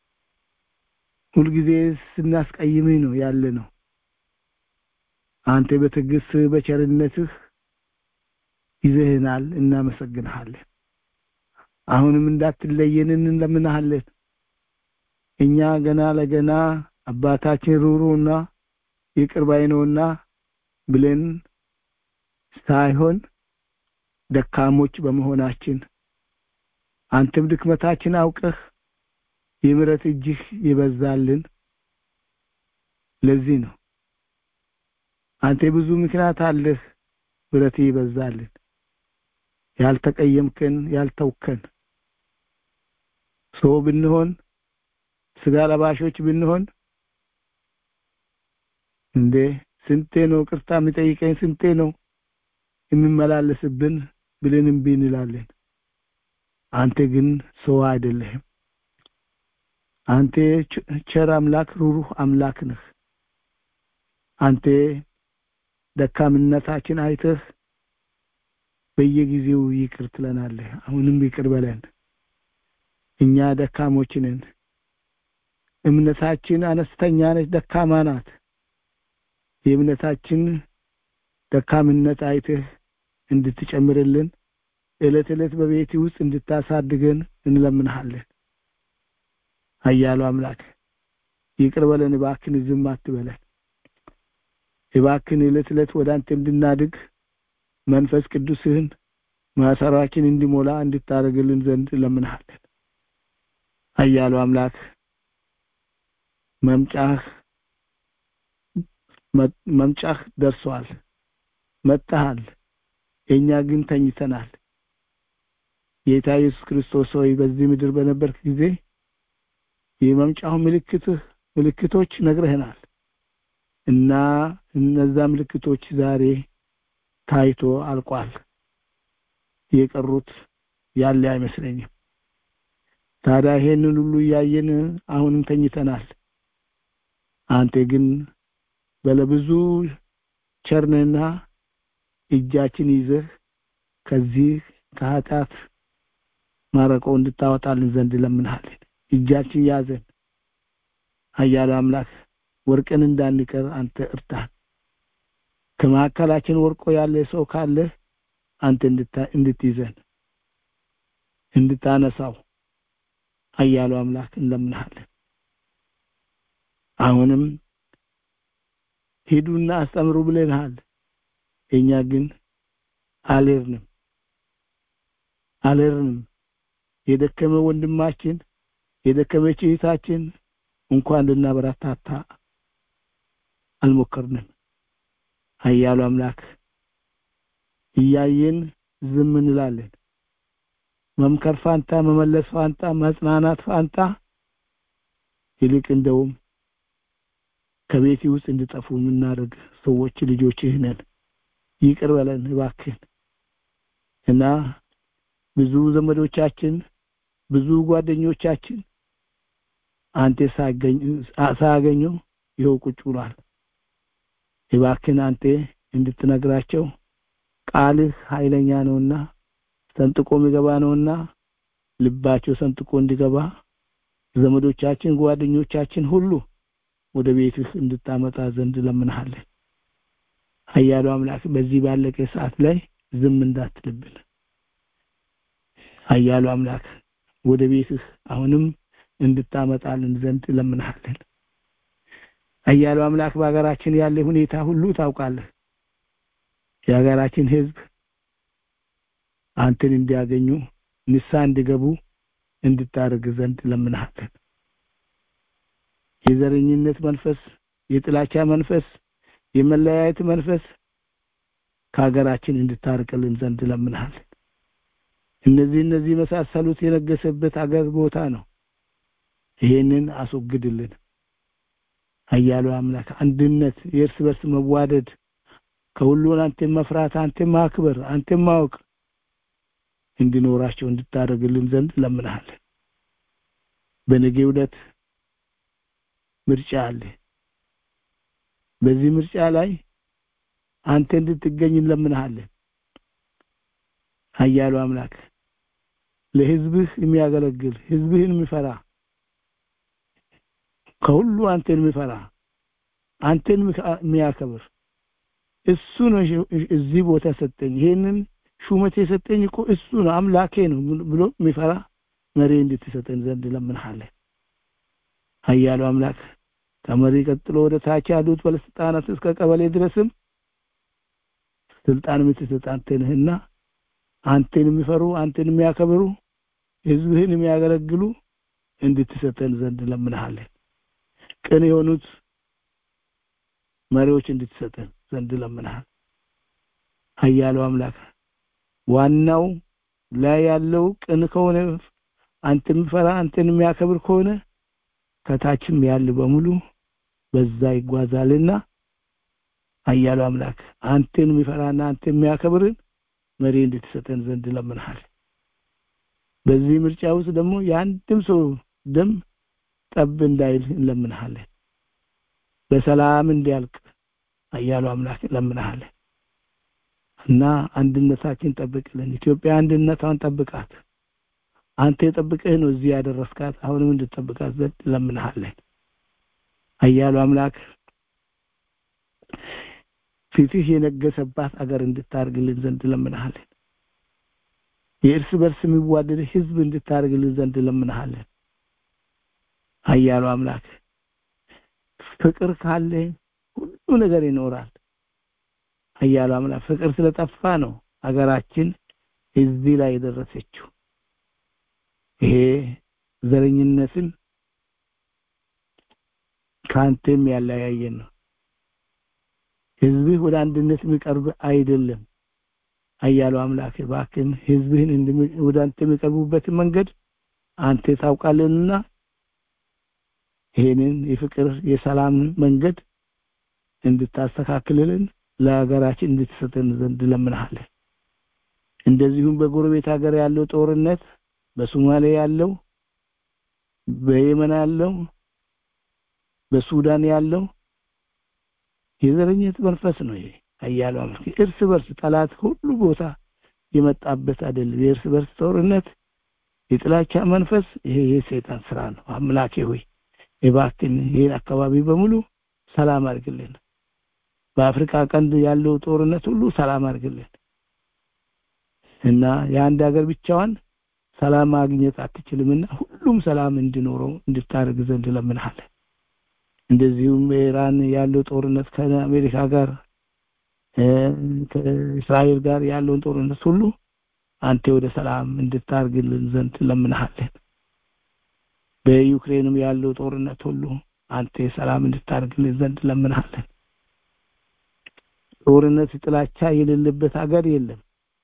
ሁልጊዜ ስናስቀይምህ ነው ያለ ነው። አንተ በትዕግስት በቸርነትህ ይዘህናል። እናመሰግንሃለን። አሁንም እንዳትለየን እንለምንሃለን። እኛ ገና ለገና አባታችን ሩሩና ይቅር ባይ ነውና ብለን ሳይሆን ደካሞች በመሆናችን አንተም ድክመታችን አውቀህ የምሕረት እጅህ ይበዛልን። ለዚህ ነው አንተ ብዙ ምክንያት አለህ፣ ምሕረት ይበዛልን። ያልተቀየምከን ያልተውከን ሰው ብንሆን ስጋ ለባሾች ብንሆን እንዴ ስንቴ ነው ቅርታ የሚጠይቀኝ ስንቴ ነው የሚመላለስብን ብለን እምቢ እንላለን። አንተ ግን ሰው አይደለህም። አንተ ቸር አምላክ፣ ሩሩህ አምላክ ነህ። አንተ ደካምነታችን አይተህ በየጊዜው ይቅር ትለናለህ። አሁንም ይቅር በለን። እኛ ደካሞች ነን። እምነታችን አነስተኛ ነች፣ ደካማ ናት። የእምነታችን ደካምነት አይተህ እንድትጨምርልን ዕለት ዕለት በቤት ውስጥ እንድታሳድገን እንለምንሃለን። ኃያሉ አምላክ ይቅር በለን እባክን፣ ዝም አትበለን። እባክን ዕለት ዕለት ወደ አንተ እንድናድግ መንፈስ ቅዱስህን ማሰራችን እንዲሞላ እንድታደርግልን ዘንድ እንለምንሃለን። ኃያሉ አምላክ መምጫህ መምጫህ ደርሷል፣ መጥተሃል። እኛ ግን ተኝተናል። ጌታ ኢየሱስ ክርስቶስ ሆይ በዚህ ምድር በነበርክ ጊዜ የመምጫው ምልክትህ ምልክቶች ነግረህናል እና እነዛ ምልክቶች ዛሬ ታይቶ አልቋል። የቀሩት ያለ አይመስለኝም። ታዲያ ይሄንን ሁሉ እያየን አሁንም ተኝተናል። አንተ ግን በለብዙ ቸርነና እጃችን ይዘህ ከዚህ ከኃጢአት ማረቆ እንድታወጣልን ዘንድ ለምንሃለን። እጃችን ያዘን። ኃያሉ አምላክ ወርቅን እንዳንቀር አንተ እርዳን። ከመካከላችን ወርቆ ያለ ሰው ካለ አንተ እንድትይዘን እንድታነሳው ኃያሉ አምላክ እንለምንሃለን። አሁንም ሂዱና አስተምሩ ብለንሃል። እኛ ግን አልሄድንም አልሄድንም። የደከመ ወንድማችን የደከመች እህታችን እንኳን ልናበረታታ አልሞከርንም። ኃያሉ አምላክ እያየን ዝም እንላለን። መምከር ፋንታ፣ መመለስ ፋንታ፣ መጽናናት ፋንታ ይልቅ እንደውም ከቤት ውስጥ እንድጠፉ የምናደርግ ሰዎች ልጆችህ ነን። ይቅር በለን እባክህን እና ብዙ ዘመዶቻችን ብዙ ጓደኞቻችን አንተ ሳያገኙ ይኸው ቁጭ ብሏል። እባክህን አንተ እንድትነግራቸው ቃልህ ኃይለኛ ነውና ሰንጥቆ የሚገባ ነውና ልባቸው ሰንጥቆ እንዲገባ ዘመዶቻችን ጓደኞቻችን ሁሉ ወደ ቤትህ እንድታመጣ ዘንድ ለምንሃለን። ኃያሉ አምላክ በዚህ ባለቀ ሰዓት ላይ ዝም እንዳትልብን። ኃያሉ አምላክ ወደ ቤትህ አሁንም እንድታመጣልን ዘንድ ለምንሃለን። አያሉ አምላክ በሀገራችን ያለ ሁኔታ ሁሉ ታውቃለህ የሀገራችን ህዝብ አንተን እንዲያገኙ ንሳ እንዲገቡ እንድታደርግ ዘንድ ለምንሃለን የዘረኝነት መንፈስ የጥላቻ መንፈስ የመለያየት መንፈስ ከሀገራችን እንድታርቅልን ዘንድ ለምንሃለን እነዚህ እነዚህ መሳሰሉት የነገሰበት አገር ቦታ ነው ይሄንን አስወግድልን አያሉ አምላክ አንድነት የእርስ በርስ መዋደድ ከሁሉን አንተን መፍራት አንተን ማክበር አንተን ማወቅ እንዲኖራቸው እንድታደርግልን ዘንድ ለምንሃለን በነገ ዕለት ምርጫ አለ በዚህ ምርጫ ላይ አንተ እንድትገኝ እንለምንሃለን ኃያሉ አምላክ ለህዝብህ የሚያገለግል ህዝብህን የሚፈራ ከሁሉ አንተን የሚፈራ አንተን የሚያከብር እሱ ነው እዚህ ቦታ ሰጠኝ ይሄንን ሹመት የሰጠኝ እኮ እሱ ነው አምላኬ ነው ብሎ የሚፈራ መሪ እንድትሰጠን ዘንድ ለምንሃለን ኃያሉ አምላክ ከመሪ ቀጥሎ ወደ ታች ያሉት ባለስልጣናት እስከ ቀበሌ ድረስም ስልጣን የምትሰጥ አንተ ነህና አንተን የሚፈሩ አንተን የሚያከብሩ ህዝብህን የሚያገለግሉ እንድትሰጠን ዘንድ ለምንሃለን ቅን የሆኑት መሪዎች እንድትሰጠን ዘንድ ለምንሃል ኃያሉ አምላክ ዋናው ላይ ያለው ቅን ከሆነ አንተ የሚፈራ አንተን የሚያከብር ከሆነ ከታችም ያለ በሙሉ በዛ ይጓዛልና ኃያሉ አምላክ አንተን የሚፈራና አንተ የሚያከብርን መሪ እንድትሰጠን ዘንድ ለምንሃል በዚህ ምርጫ ውስጥ ደግሞ የአንድም ሰው ደም ጠብ እንዳይል እንለምንሃለን በሰላም እንዲያልቅ ኃያሉ አምላክ እንለምንሃለን እና አንድነታችን ጠብቅልን ኢትዮጵያ አንድነቷን ጠብቃት አንተ የጠብቀህ ነው እዚህ ያደረስካት አሁንም እንድትጠብቃት ዘንድ ለምንሃለን ኃያሉ አምላክ ፊትህ የነገሰባት አገር እንድታርግልን ዘንድ ለምንሃለን የእርስ በርስ የሚዋደድ ህዝብ እንድታርግልን ዘንድ ለምንሃለን ኃያሉ አምላክ ፍቅር ካለ ሁሉ ነገር ይኖራል ኃያሉ አምላክ ፍቅር ስለጠፋ ነው ሀገራችን እዚህ ላይ የደረሰችው ይሄ ዘረኝነትን ከአንተም ያለያየን ነው ህዝብህ ወደ አንድነት የሚቀርብ አይደለም ኃያሉ አምላክ እባክህን ህዝብህን ወደ አንተ የሚቀርቡበትን መንገድ አንተ ታውቃለንና ይሄንን የፍቅር የሰላም መንገድ እንድታስተካክልልን ለሀገራችን እንድትሰጠን ዘንድ ለምንሃለን እንደዚሁም በጎረቤት ሀገር ያለው ጦርነት በሶማሌ ያለው በየመን ያለው በሱዳን ያለው የዘረኝነት መንፈስ ነው ይሄ ኃያሉ አምላክ እርስ በርስ ጠላት ሁሉ ቦታ የመጣበት አይደለም የእርስ በርስ ጦርነት የጥላቻ መንፈስ ይሄ የሰይጣን ስራ ነው አምላኬ ሆይ እባክን ይህን አካባቢ በሙሉ ሰላም አድርግልን በአፍሪካ ቀንድ ያለው ጦርነት ሁሉ ሰላም አድርግልን እና የአንድ ሀገር ብቻዋን ሰላም ማግኘት አትችልምና ሁሉም ሰላም እንዲኖረው እንድታደርግ ዘንድ ለምንሃለን እንደዚሁም ኢራን ያለው ጦርነት ከአሜሪካ ጋር ከእስራኤል ጋር ያለውን ጦርነት ሁሉ አንተ ወደ ሰላም እንድታርግልን ዘንድ ለምንሃለን በዩክሬንም ያለው ጦርነት ሁሉ አንተ ሰላም እንድታርግልን ዘንድ ለምንሃለን ጦርነት ጥላቻ የሌለበት ሀገር የለም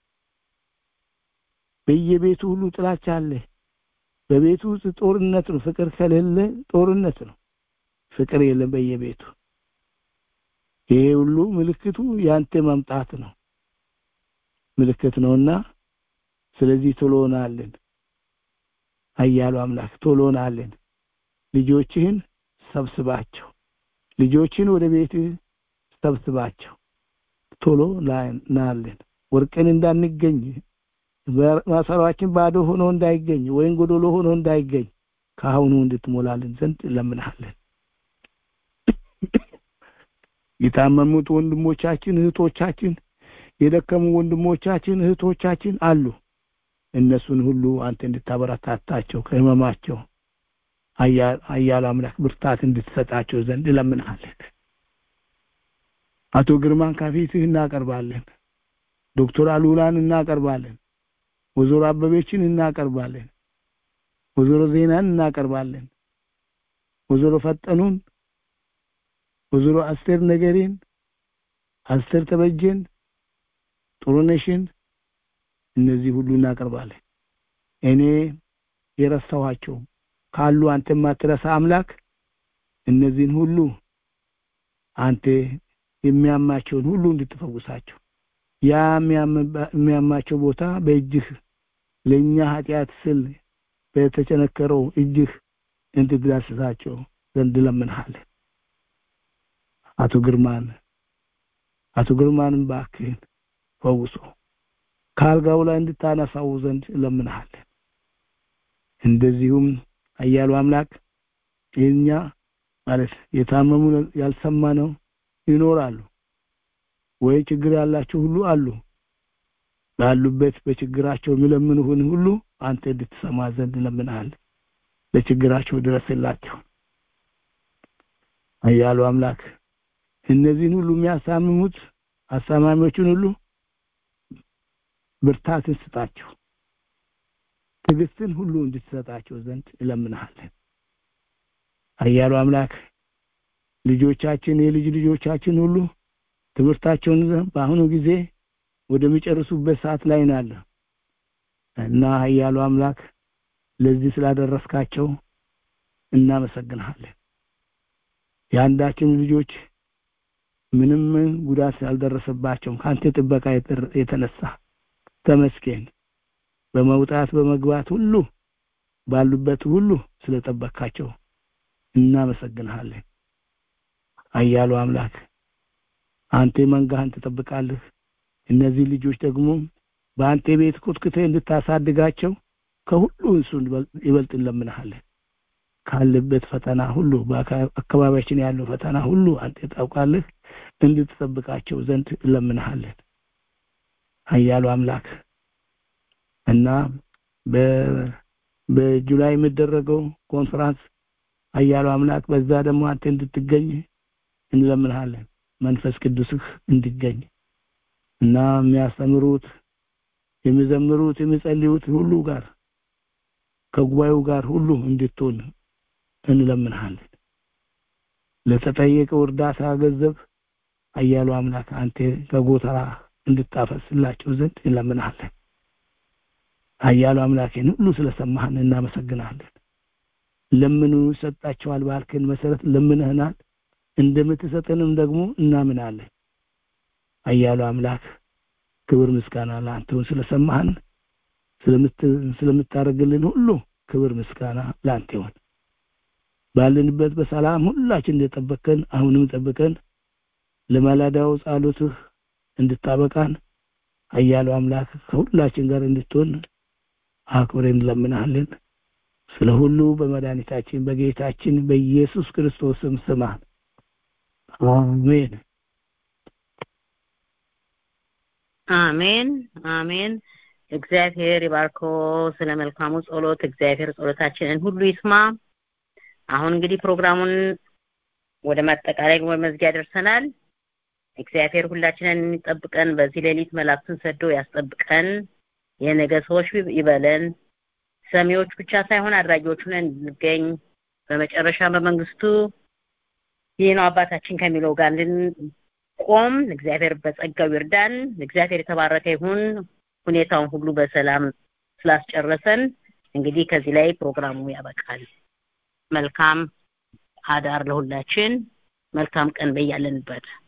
በየቤቱ ሁሉ ጥላቻ አለ በቤቱ ውስጥ ጦርነት ነው ፍቅር ከሌለ ጦርነት ነው ፍቅር የለም በየቤቱ ይሄ ሁሉ ምልክቱ ያንተ መምጣት ነው ምልክት ነውና ስለዚህ ቶሎናለን ኃያሉ አምላክ ቶሎናለን ልጆችህን ሰብስባቸው ልጆችን ወደ ቤት ሰብስባቸው ቶሎ ናለን ወርቅን እንዳንገኝ ማሰሯችን ባዶ ሆኖ እንዳይገኝ ወይም ጎዶሎ ሆኖ እንዳይገኝ ከአሁኑ እንድትሞላልን ዘንድ ለምንሃለን የታመሙት ወንድሞቻችን እህቶቻችን የደከሙ ወንድሞቻችን እህቶቻችን አሉ እነሱን ሁሉ አንተ እንድታበረታታቸው ከህመማቸው አያሉ አምላክ ብርታት እንድትሰጣቸው ዘንድ እለምንሃለን። አቶ ግርማን ከፊትህ እናቀርባለን። ዶክተር አሉላን እናቀርባለን። ወይዘሮ አበቤችን እናቀርባለን። ወይዘሮ ዜናን እናቀርባለን። ወይዘሮ ፈጠኑን፣ ወይዘሮ አስቴር ነገሬን፣ አስቴር ተበጀን፣ ጥሩነሽን እነዚህ ሁሉ እናቀርባለን። እኔ የረሳኋቸው ካሉ አንተ የማትረሳ አምላክ እነዚህን ሁሉ አንተ የሚያማቸውን ሁሉ እንድትፈውሳቸው ያ የሚያማቸው ቦታ በእጅህ ለእኛ ኃጢአት ስል በተቸነከረው እጅህ እንድትዳስሳቸው ዘንድ ለምንሃለን። አቶ ግርማን አቶ ግርማንም እባክህን ፈውሶ ከአልጋው ላይ እንድታነሳው ዘንድ እለምንሃለን። እንደዚሁም አያሉ አምላክ የኛ ማለት የታመሙ ያልሰማነው ይኖራሉ ወይ ችግር ያላቸው ሁሉ አሉ። ባሉበት በችግራቸው የሚለምኑህን ሁሉ አንተ እንድትሰማ ዘንድ እለምንሃለን። ለችግራቸው ድረስላቸው። አያሉ አምላክ እነዚህን ሁሉ የሚያሳምሙት አሳማሚዎችን ሁሉ ብርታትን ስጣቸው። ትዕግስትን ሁሉ እንድትሰጣቸው ዘንድ እለምንሃለን። አያሉ አምላክ ልጆቻችን የልጅ ልጆቻችን ሁሉ ትምህርታቸውን በአሁኑ ጊዜ ወደሚጨርሱበት ሰዓት ላይ ናለ እና አያሉ አምላክ ለዚህ ስላደረስካቸው እናመሰግንሃለን። የአንዳችን ልጆች ምንም ጉዳት ያልደረሰባቸውም ከአንተ ጥበቃ የተነሳ ተመስገን። በመውጣት በመግባት ሁሉ ባሉበት ሁሉ ስለጠበካቸው እናመሰግንሃለን። አያሉ አምላክ አንተ መንጋህን ትጠብቃለህ። እነዚህ ልጆች ደግሞ በአንተ ቤት ኮትክተህ እንድታሳድጋቸው ከሁሉ እሱ ይበልጥ እንለምንሃለን። ካለበት ፈተና ሁሉ በአካባቢያችን ያለው ፈተና ሁሉ አንተ ታውቃለህ። እንድትጠብቃቸው ዘንድ እንለምንሃለን። ኃያሉ አምላክ እና በጁላይ የሚደረገው ኮንፈራንስ ኃያሉ አምላክ በዛ ደግሞ አንተ እንድትገኝ እንለምንሃለን። መንፈስ ቅዱስህ እንዲገኝ እና የሚያስተምሩት የሚዘምሩት የሚጸልዩት ሁሉ ጋር ከጉባኤው ጋር ሁሉ እንድትሆን እንለምንሃለን። ለተጠየቀው እርዳታ ገንዘብ ኃያሉ አምላክ አንተ ከጎተራ እንድታፈስላቸው ዘንድ እንለምንሃለን። ኃያሉ አምላኬን ሁሉ ስለሰማህን እናመሰግናለን። ለምኑ ይሰጣቸዋል ባልክን መሰረት ለምንህናል። እንደምትሰጠንም ደግሞ እናምናለን። ኃያሉ አምላክ ክብር ምስጋና ለአንተውን ስለሰማህን ስለምታደርግልን ሁሉ ክብር ምስጋና ለአንተ ይሁን። ባለንበት በሰላም ሁላችን እንደጠበቀን አሁንም ጠብቀን ለማላዳው ጸሎትህ እንድታበቃን ኃያሉ አምላክ ከሁላችን ጋር እንድትሆን አክብረን እንለምናለን። ስለ ሁሉ በመድኃኒታችን በጌታችን በኢየሱስ ክርስቶስም ስማን። አሜን አሜን አሜን። እግዚአብሔር ይባርኮ ስለ መልካሙ ጸሎት። እግዚአብሔር ጸሎታችንን ሁሉ ይስማ። አሁን እንግዲህ ፕሮግራሙን ወደ ማጠቃላይ ወደ መዝጊያ ደርሰናል። እግዚአብሔር ሁላችንን የሚጠብቀን በዚህ ሌሊት መላእክቱን ሰዶ ያስጠብቀን። የነገ ሰዎች ይበለን። ሰሚዎች ብቻ ሳይሆን አድራጊዎች ሆነን እንገኝ። በመጨረሻ በመንግስቱ ይህ ነው አባታችን ከሚለው ጋር እንድንቆም እግዚአብሔር በጸጋው ይርዳን። እግዚአብሔር የተባረከ ይሁን። ሁኔታውን ሁሉ በሰላም ስላስጨረሰን እንግዲህ ከዚህ ላይ ፕሮግራሙ ያበቃል። መልካም አዳር ለሁላችን። መልካም ቀን በያለንበት